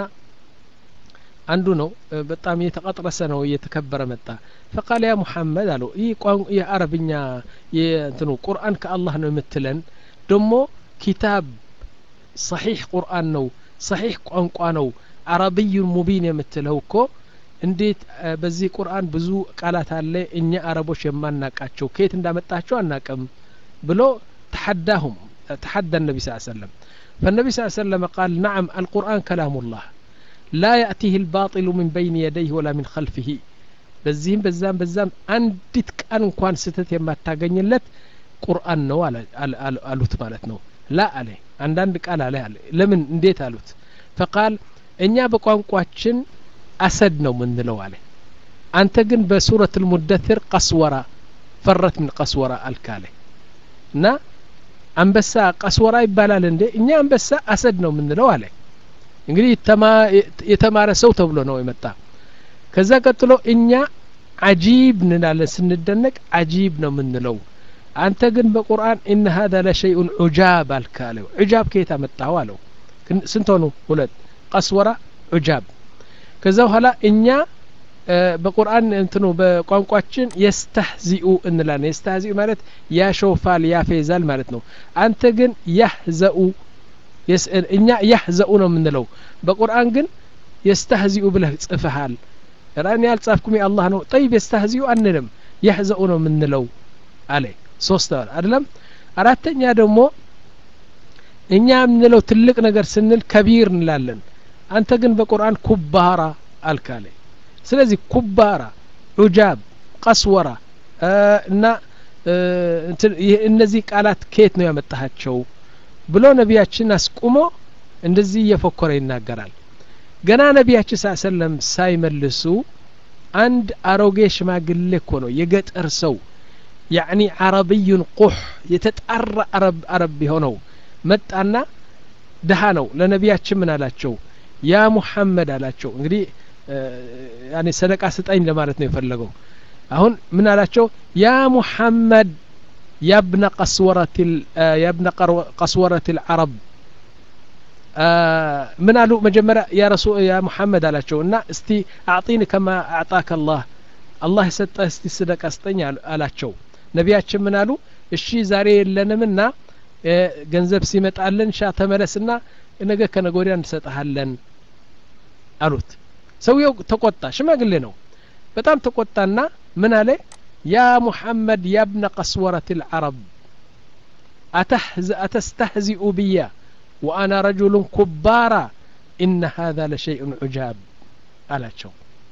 አንዱ ነው እ፣ በጣም የተቀጥረሰ ነው እየተከበረ መጣ ፈቃል ያ ሙሐመድ አለው ይህ ቋን- ይህ አረብኛ የእንትኑ ቁርአን ከአላህ ነው የምትለን ደሞ ኪታብ ሰሒሕ ቁርአን ነው ሰሒሕ ቋንቋ ነው አረብዩን ሙቢን የምትለው እኮ እንዴት እ፣ በዚህ ቁርአን ብዙ ቃላት አለ እኛ አረቦች የማናቃቸው ከየት እንዳመጣቸው አናቅም ብሎ ተሐዳሁም ተሐዳ النبي صلى الله عليه وسلم فالنبي صلى الله عليه وسلم قال نعم القرآن كلام الله لا يأتيه الباطل من بين يديه ولا من خلفه በዚህም በዛም በዛም አንዲት ቃል እንኳን ስህተት የማታገኝለት ቁርአን ነው አለ- አለ- አለ- አሉት ማለት ነው ላ አለ አንዳንድ ቃል አለ አለ ለምን እንዴት አሉት ፈቃል እኛ በቋንቋችን አሰድ ነው ምንለው አለ አንተ ግን በሱረት ልሙደትር ቀስወራ ፈረት ምን ቀስወራ አልክ አለ እና አንበሳ ቀስወራ ይባላል እንዴ እኛ አንበሳ አሰድ ነው የምንለው አለ እንግዲህ የተማረ ሰው ተብሎ ነው የመጣ ከዛ ቀጥሎ እኛ አጂብ እንላለን ስንደነቅ አጂብ ነው የምንለው አንተ ግን በቁርአን ኢነ ሀዛ ለሸይኡን ዑጃብ አልክ አለው ዑጃብ ከየት አመጣኸው አለው ስንት ሆኑ ሁለት ቀስወራ ዑጃብ ከዛ በኋላ እኛ በቁርአን እንትኑ በቋንቋችን የስተህዚኡ እንላለን የስተህዚኡ ማለት ያሾፋል ያፌዛል ማለት ነው አንተ ግን ያህዘኡ እኛ ያህዘኡ ነው የምንለው በቁርአን ግን የስተህዚኡ ብለህ ጽፈሃል ራእኔ ያልጻፍኩም የአላህ ነው ጠይብ የስተህዚኡ አንልም ያህዘኡ ነው የምንለው አለ ሶስት አይደለም አራተኛ ደግሞ እኛ የምንለው ትልቅ ነገር ስንል ከቢር እንላለን አንተ ግን በቁርአን ኩባራ አልካለ ስለዚህ ኩባራ ዑጃብ ቀስወራ እና እነዚህ ቃላት ከየት ነው ያመጣሃቸው ብሎ ነቢያችን አስቁሞ እንደዚህ እየፎከረ ይናገራል ገና ነቢያችን ስ ሰለም ሳይመልሱ አንድ አሮጌ ሽማግሌ እኮ ነው የገጠር ሰው ያዕኒ አረብዩን ቁሕ የተጣራ አረብ አረብ የሆነው መጣና ድሃ ነው ለነቢያችን ምን አላቸው ያ ሙሐመድ አላቸው እንግዲህ ያኔ ሰደቃ ስጠኝ ለማለት ነው የፈለገው አሁን ምን አላቸው ያ ሙሐመድ ያብነ ቀስወረት ያብነ ቀስወረት ልዓረብ ምን አሉ መጀመሪያ ያ ረሱ ያ ሙሐመድ አላቸው እና እስቲ አዕጢኒ ከማ አዕጣከ አላህ አላህ የሰጠ እስቲ ስደቃ ስጠኝ አላቸው ነቢያችን ምን አሉ እሺ ዛሬ የለንምና ገንዘብ ሲመጣልን ሻ ተመለስና ነገ ከነገ ወዲያ እንሰጠሃለን አሉት ሰውየው ተቆጣ ሽማግሌ ነው በጣም ተቆጣና ምን አለ ያ ሙሐመድ ያብነ ቀስወረት ልዓረብ أتستهزئ بي وأنا رجل كبارا إن هذا لشيء عجاب አላቸው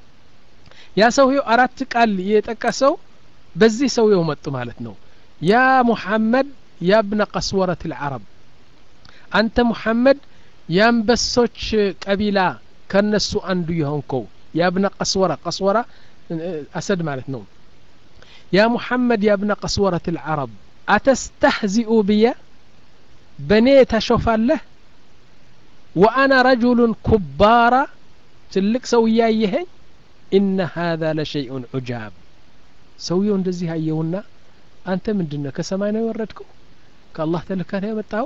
ያ ሰውየው አራት ቃል የጠቀሰው በዚህ ሰውየው መጡ ማለት ነው ያ ሙሐመድ ያብነ ቀስወረት ልዓረብ አንተ ሙሐመድ የአንበሶች ቀቢላ ከነሱ አንዱ የሆንከው ያብነ ቀስወራ ቀስወራ አሰድ ማለት ነው ያ ሙሐመድ ያብነ ቀስወረት ልዓረብ አተስተህዚኡ ብየ በእኔ ታሾፋለህ ወአና ረጁሉን ኩባራ ትልቅ ሰው እያየኸኝ ኢነ ሀذا ለሸይኡን ዑጃብ ሰውየው እንደዚህ አየውና አንተ ምንድን ነው ከሰማይ ነው የወረድከው ከአላህ ተልካ ነው የመጣኸው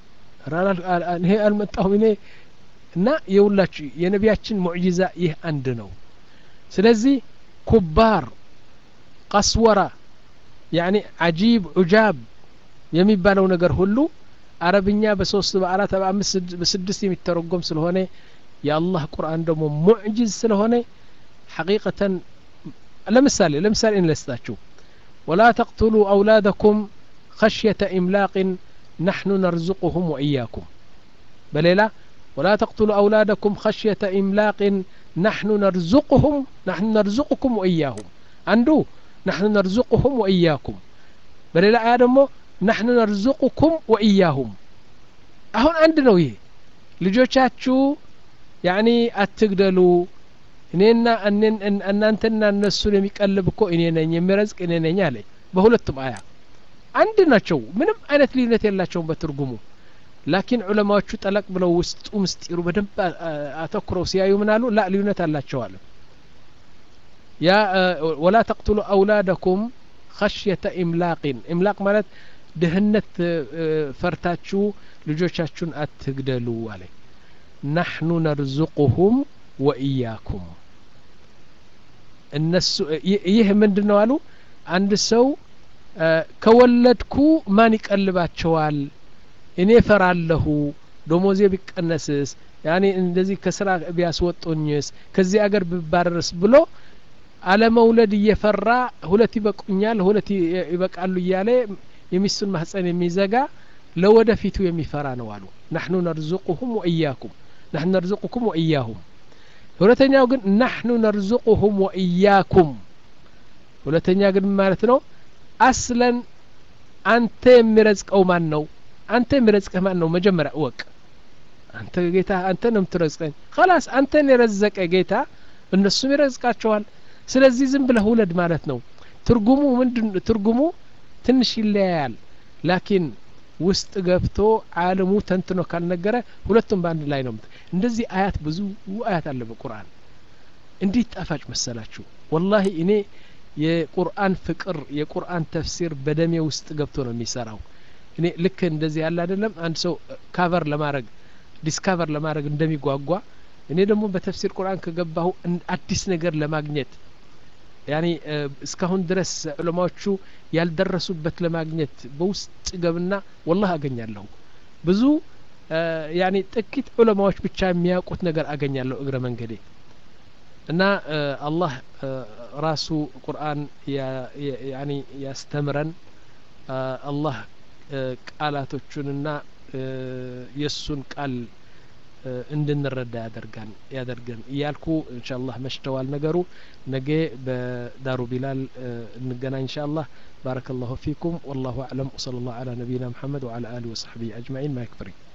ይሄ አልመጣሁም እኔ እና የሁላችሁ የነቢያችን ሙዕጂዛ ይህ አንድ ነው ስለዚህ ኩባር ቀስወራ ያኒ አጂብ ዑጃብ የሚባለው ነገር ሁሉ አረብኛ በሶስት በአራት በአምስት በስድስት የሚተረጎም ስለሆነ የአላህ ቁርአን ደግሞ ሙዕጂዝ ስለሆነ ሐቂቀተን ለምሳሌ ለምሳሌ እንለስታችሁ ወላ ተቅትሉ አውላደኩም خشية إملاق نحن نرزقهم وإياكم بليلة ولا تقتلوا أولادكم خشية إملاق نحن نرزقهم نحن نرزقكم وإياهم عنده نحن نرزقهم وإياكم بليلة آدمو نحن نرزقكم وإياهم أهون عندنا ويه ልጆቻችሁ ያኒ አትግደሉ እኔና እናንተና እነሱን የሚቀልብ እኮ እኔ ነኝ የሚረዝቅ እኔ ነኝ አለ በሁለቱም አያ አንድ ናቸው ምንም አይነት ልዩነት የላቸውም በትርጉሙ ላኪን ዑለማዎቹ ጠለቅ ብለው ውስጡ ምስጢሩ በደንብ አተኩረው ሲያዩ ምን አሉ ላ ልዩነት አላቸው አለ ያ ወላ ተቅትሉ አውላደኩም ኸሽየተ ኢምላቅን ኢምላቅ ማለት ድህነት ፈርታችሁ ልጆቻችሁን አትግደሉ አለ ናሕኑ ነርዙቁሁም ወኢያኩም እነሱ ይህ ምንድን ነው አሉ አንድ ሰው ከወለድኩ ማን ይቀልባቸዋል እኔ ፈራለሁ ደሞዜ ቢቀነስስ ያኔ እንደዚህ ከስራ ቢያስወጡኝስ ከዚህ አገር ብባረርስ ብሎ አለመውለድ እየፈራ ሁለት ይበቁኛል ሁለት ይበቃሉ እያለ የሚስቱን ማህፀን የሚዘጋ ለወደፊቱ የሚፈራ ነው አሉ ናሕኑ ነርዙቁሁም ወኢያኩም ናሕኑ ነርዙቁኩም ወኢያሁም ሁለተኛው ግን ናሕኑ ነርዙቁሁም ወኢያኩም ሁለተኛ ግን ማለት ነው አስለን አንተ የሚረዝቀው ማን ነው አንተ የሚረዝቅህ ማን ነው መጀመሪያ እወቅ አንተ ጌታ አንተ ነው የምትረዝቀኝ ከላስ አንተን የረዘቀ ጌታ እነሱም ይረዝቃቸዋል ስለዚህ ዝም ብለህ ውለድ ማለት ነው ትርጉሙ ምንድን ትርጉሙ ትንሽ ይለያያል ላኪን ውስጥ ገብቶ ዓለሙ ተንትኖ ካልነገረ ሁለቱም በአንድ ላይ ነው እንደዚህ አያት ብዙ አያት አለ በቁርአን እንዴት ጣፋጭ መሰላችሁ ወላሂ እኔ የቁርአን ፍቅር የቁርአን ተፍሲር በደሜ ውስጥ ገብቶ ነው የሚሰራው እኔ ልክ እንደዚህ ያለ አይደለም አንድ ሰው ካቨር ለማድረግ ዲስካቨር ለማድረግ እንደሚጓጓ እኔ ደግሞ በተፍሲር ቁርአን ከገባሁ አዲስ ነገር ለማግኘት ያኒ እስካሁን ድረስ ዑለማዎቹ ያልደረሱበት ለማግኘት በውስጥ ገብና ወላህ አገኛለሁ ብዙ ያኒ ጥቂት ዑለማዎች ብቻ የሚያውቁት ነገር አገኛለሁ እግረ መንገዴ እና አላህ ራሱ ቁርአን ያኒ ያስተምረን አላህ ቃላቶቹንና የእሱን ቃል እንድንረዳ ያደርጋን ያደርገን እያልኩ እንሻአላህ መሽተዋል ነገሩ ነገ በዳሩ ቢላል እንገናኝ እንሻአላህ ባረከ ላሁ ፊኩም ወላሁ አዕለም ወሰለ ላሁ አላ ነቢይና ሙሐመድ ወአላ አሊ ወሰሕቢ አጅማዒን ማይክፍሪ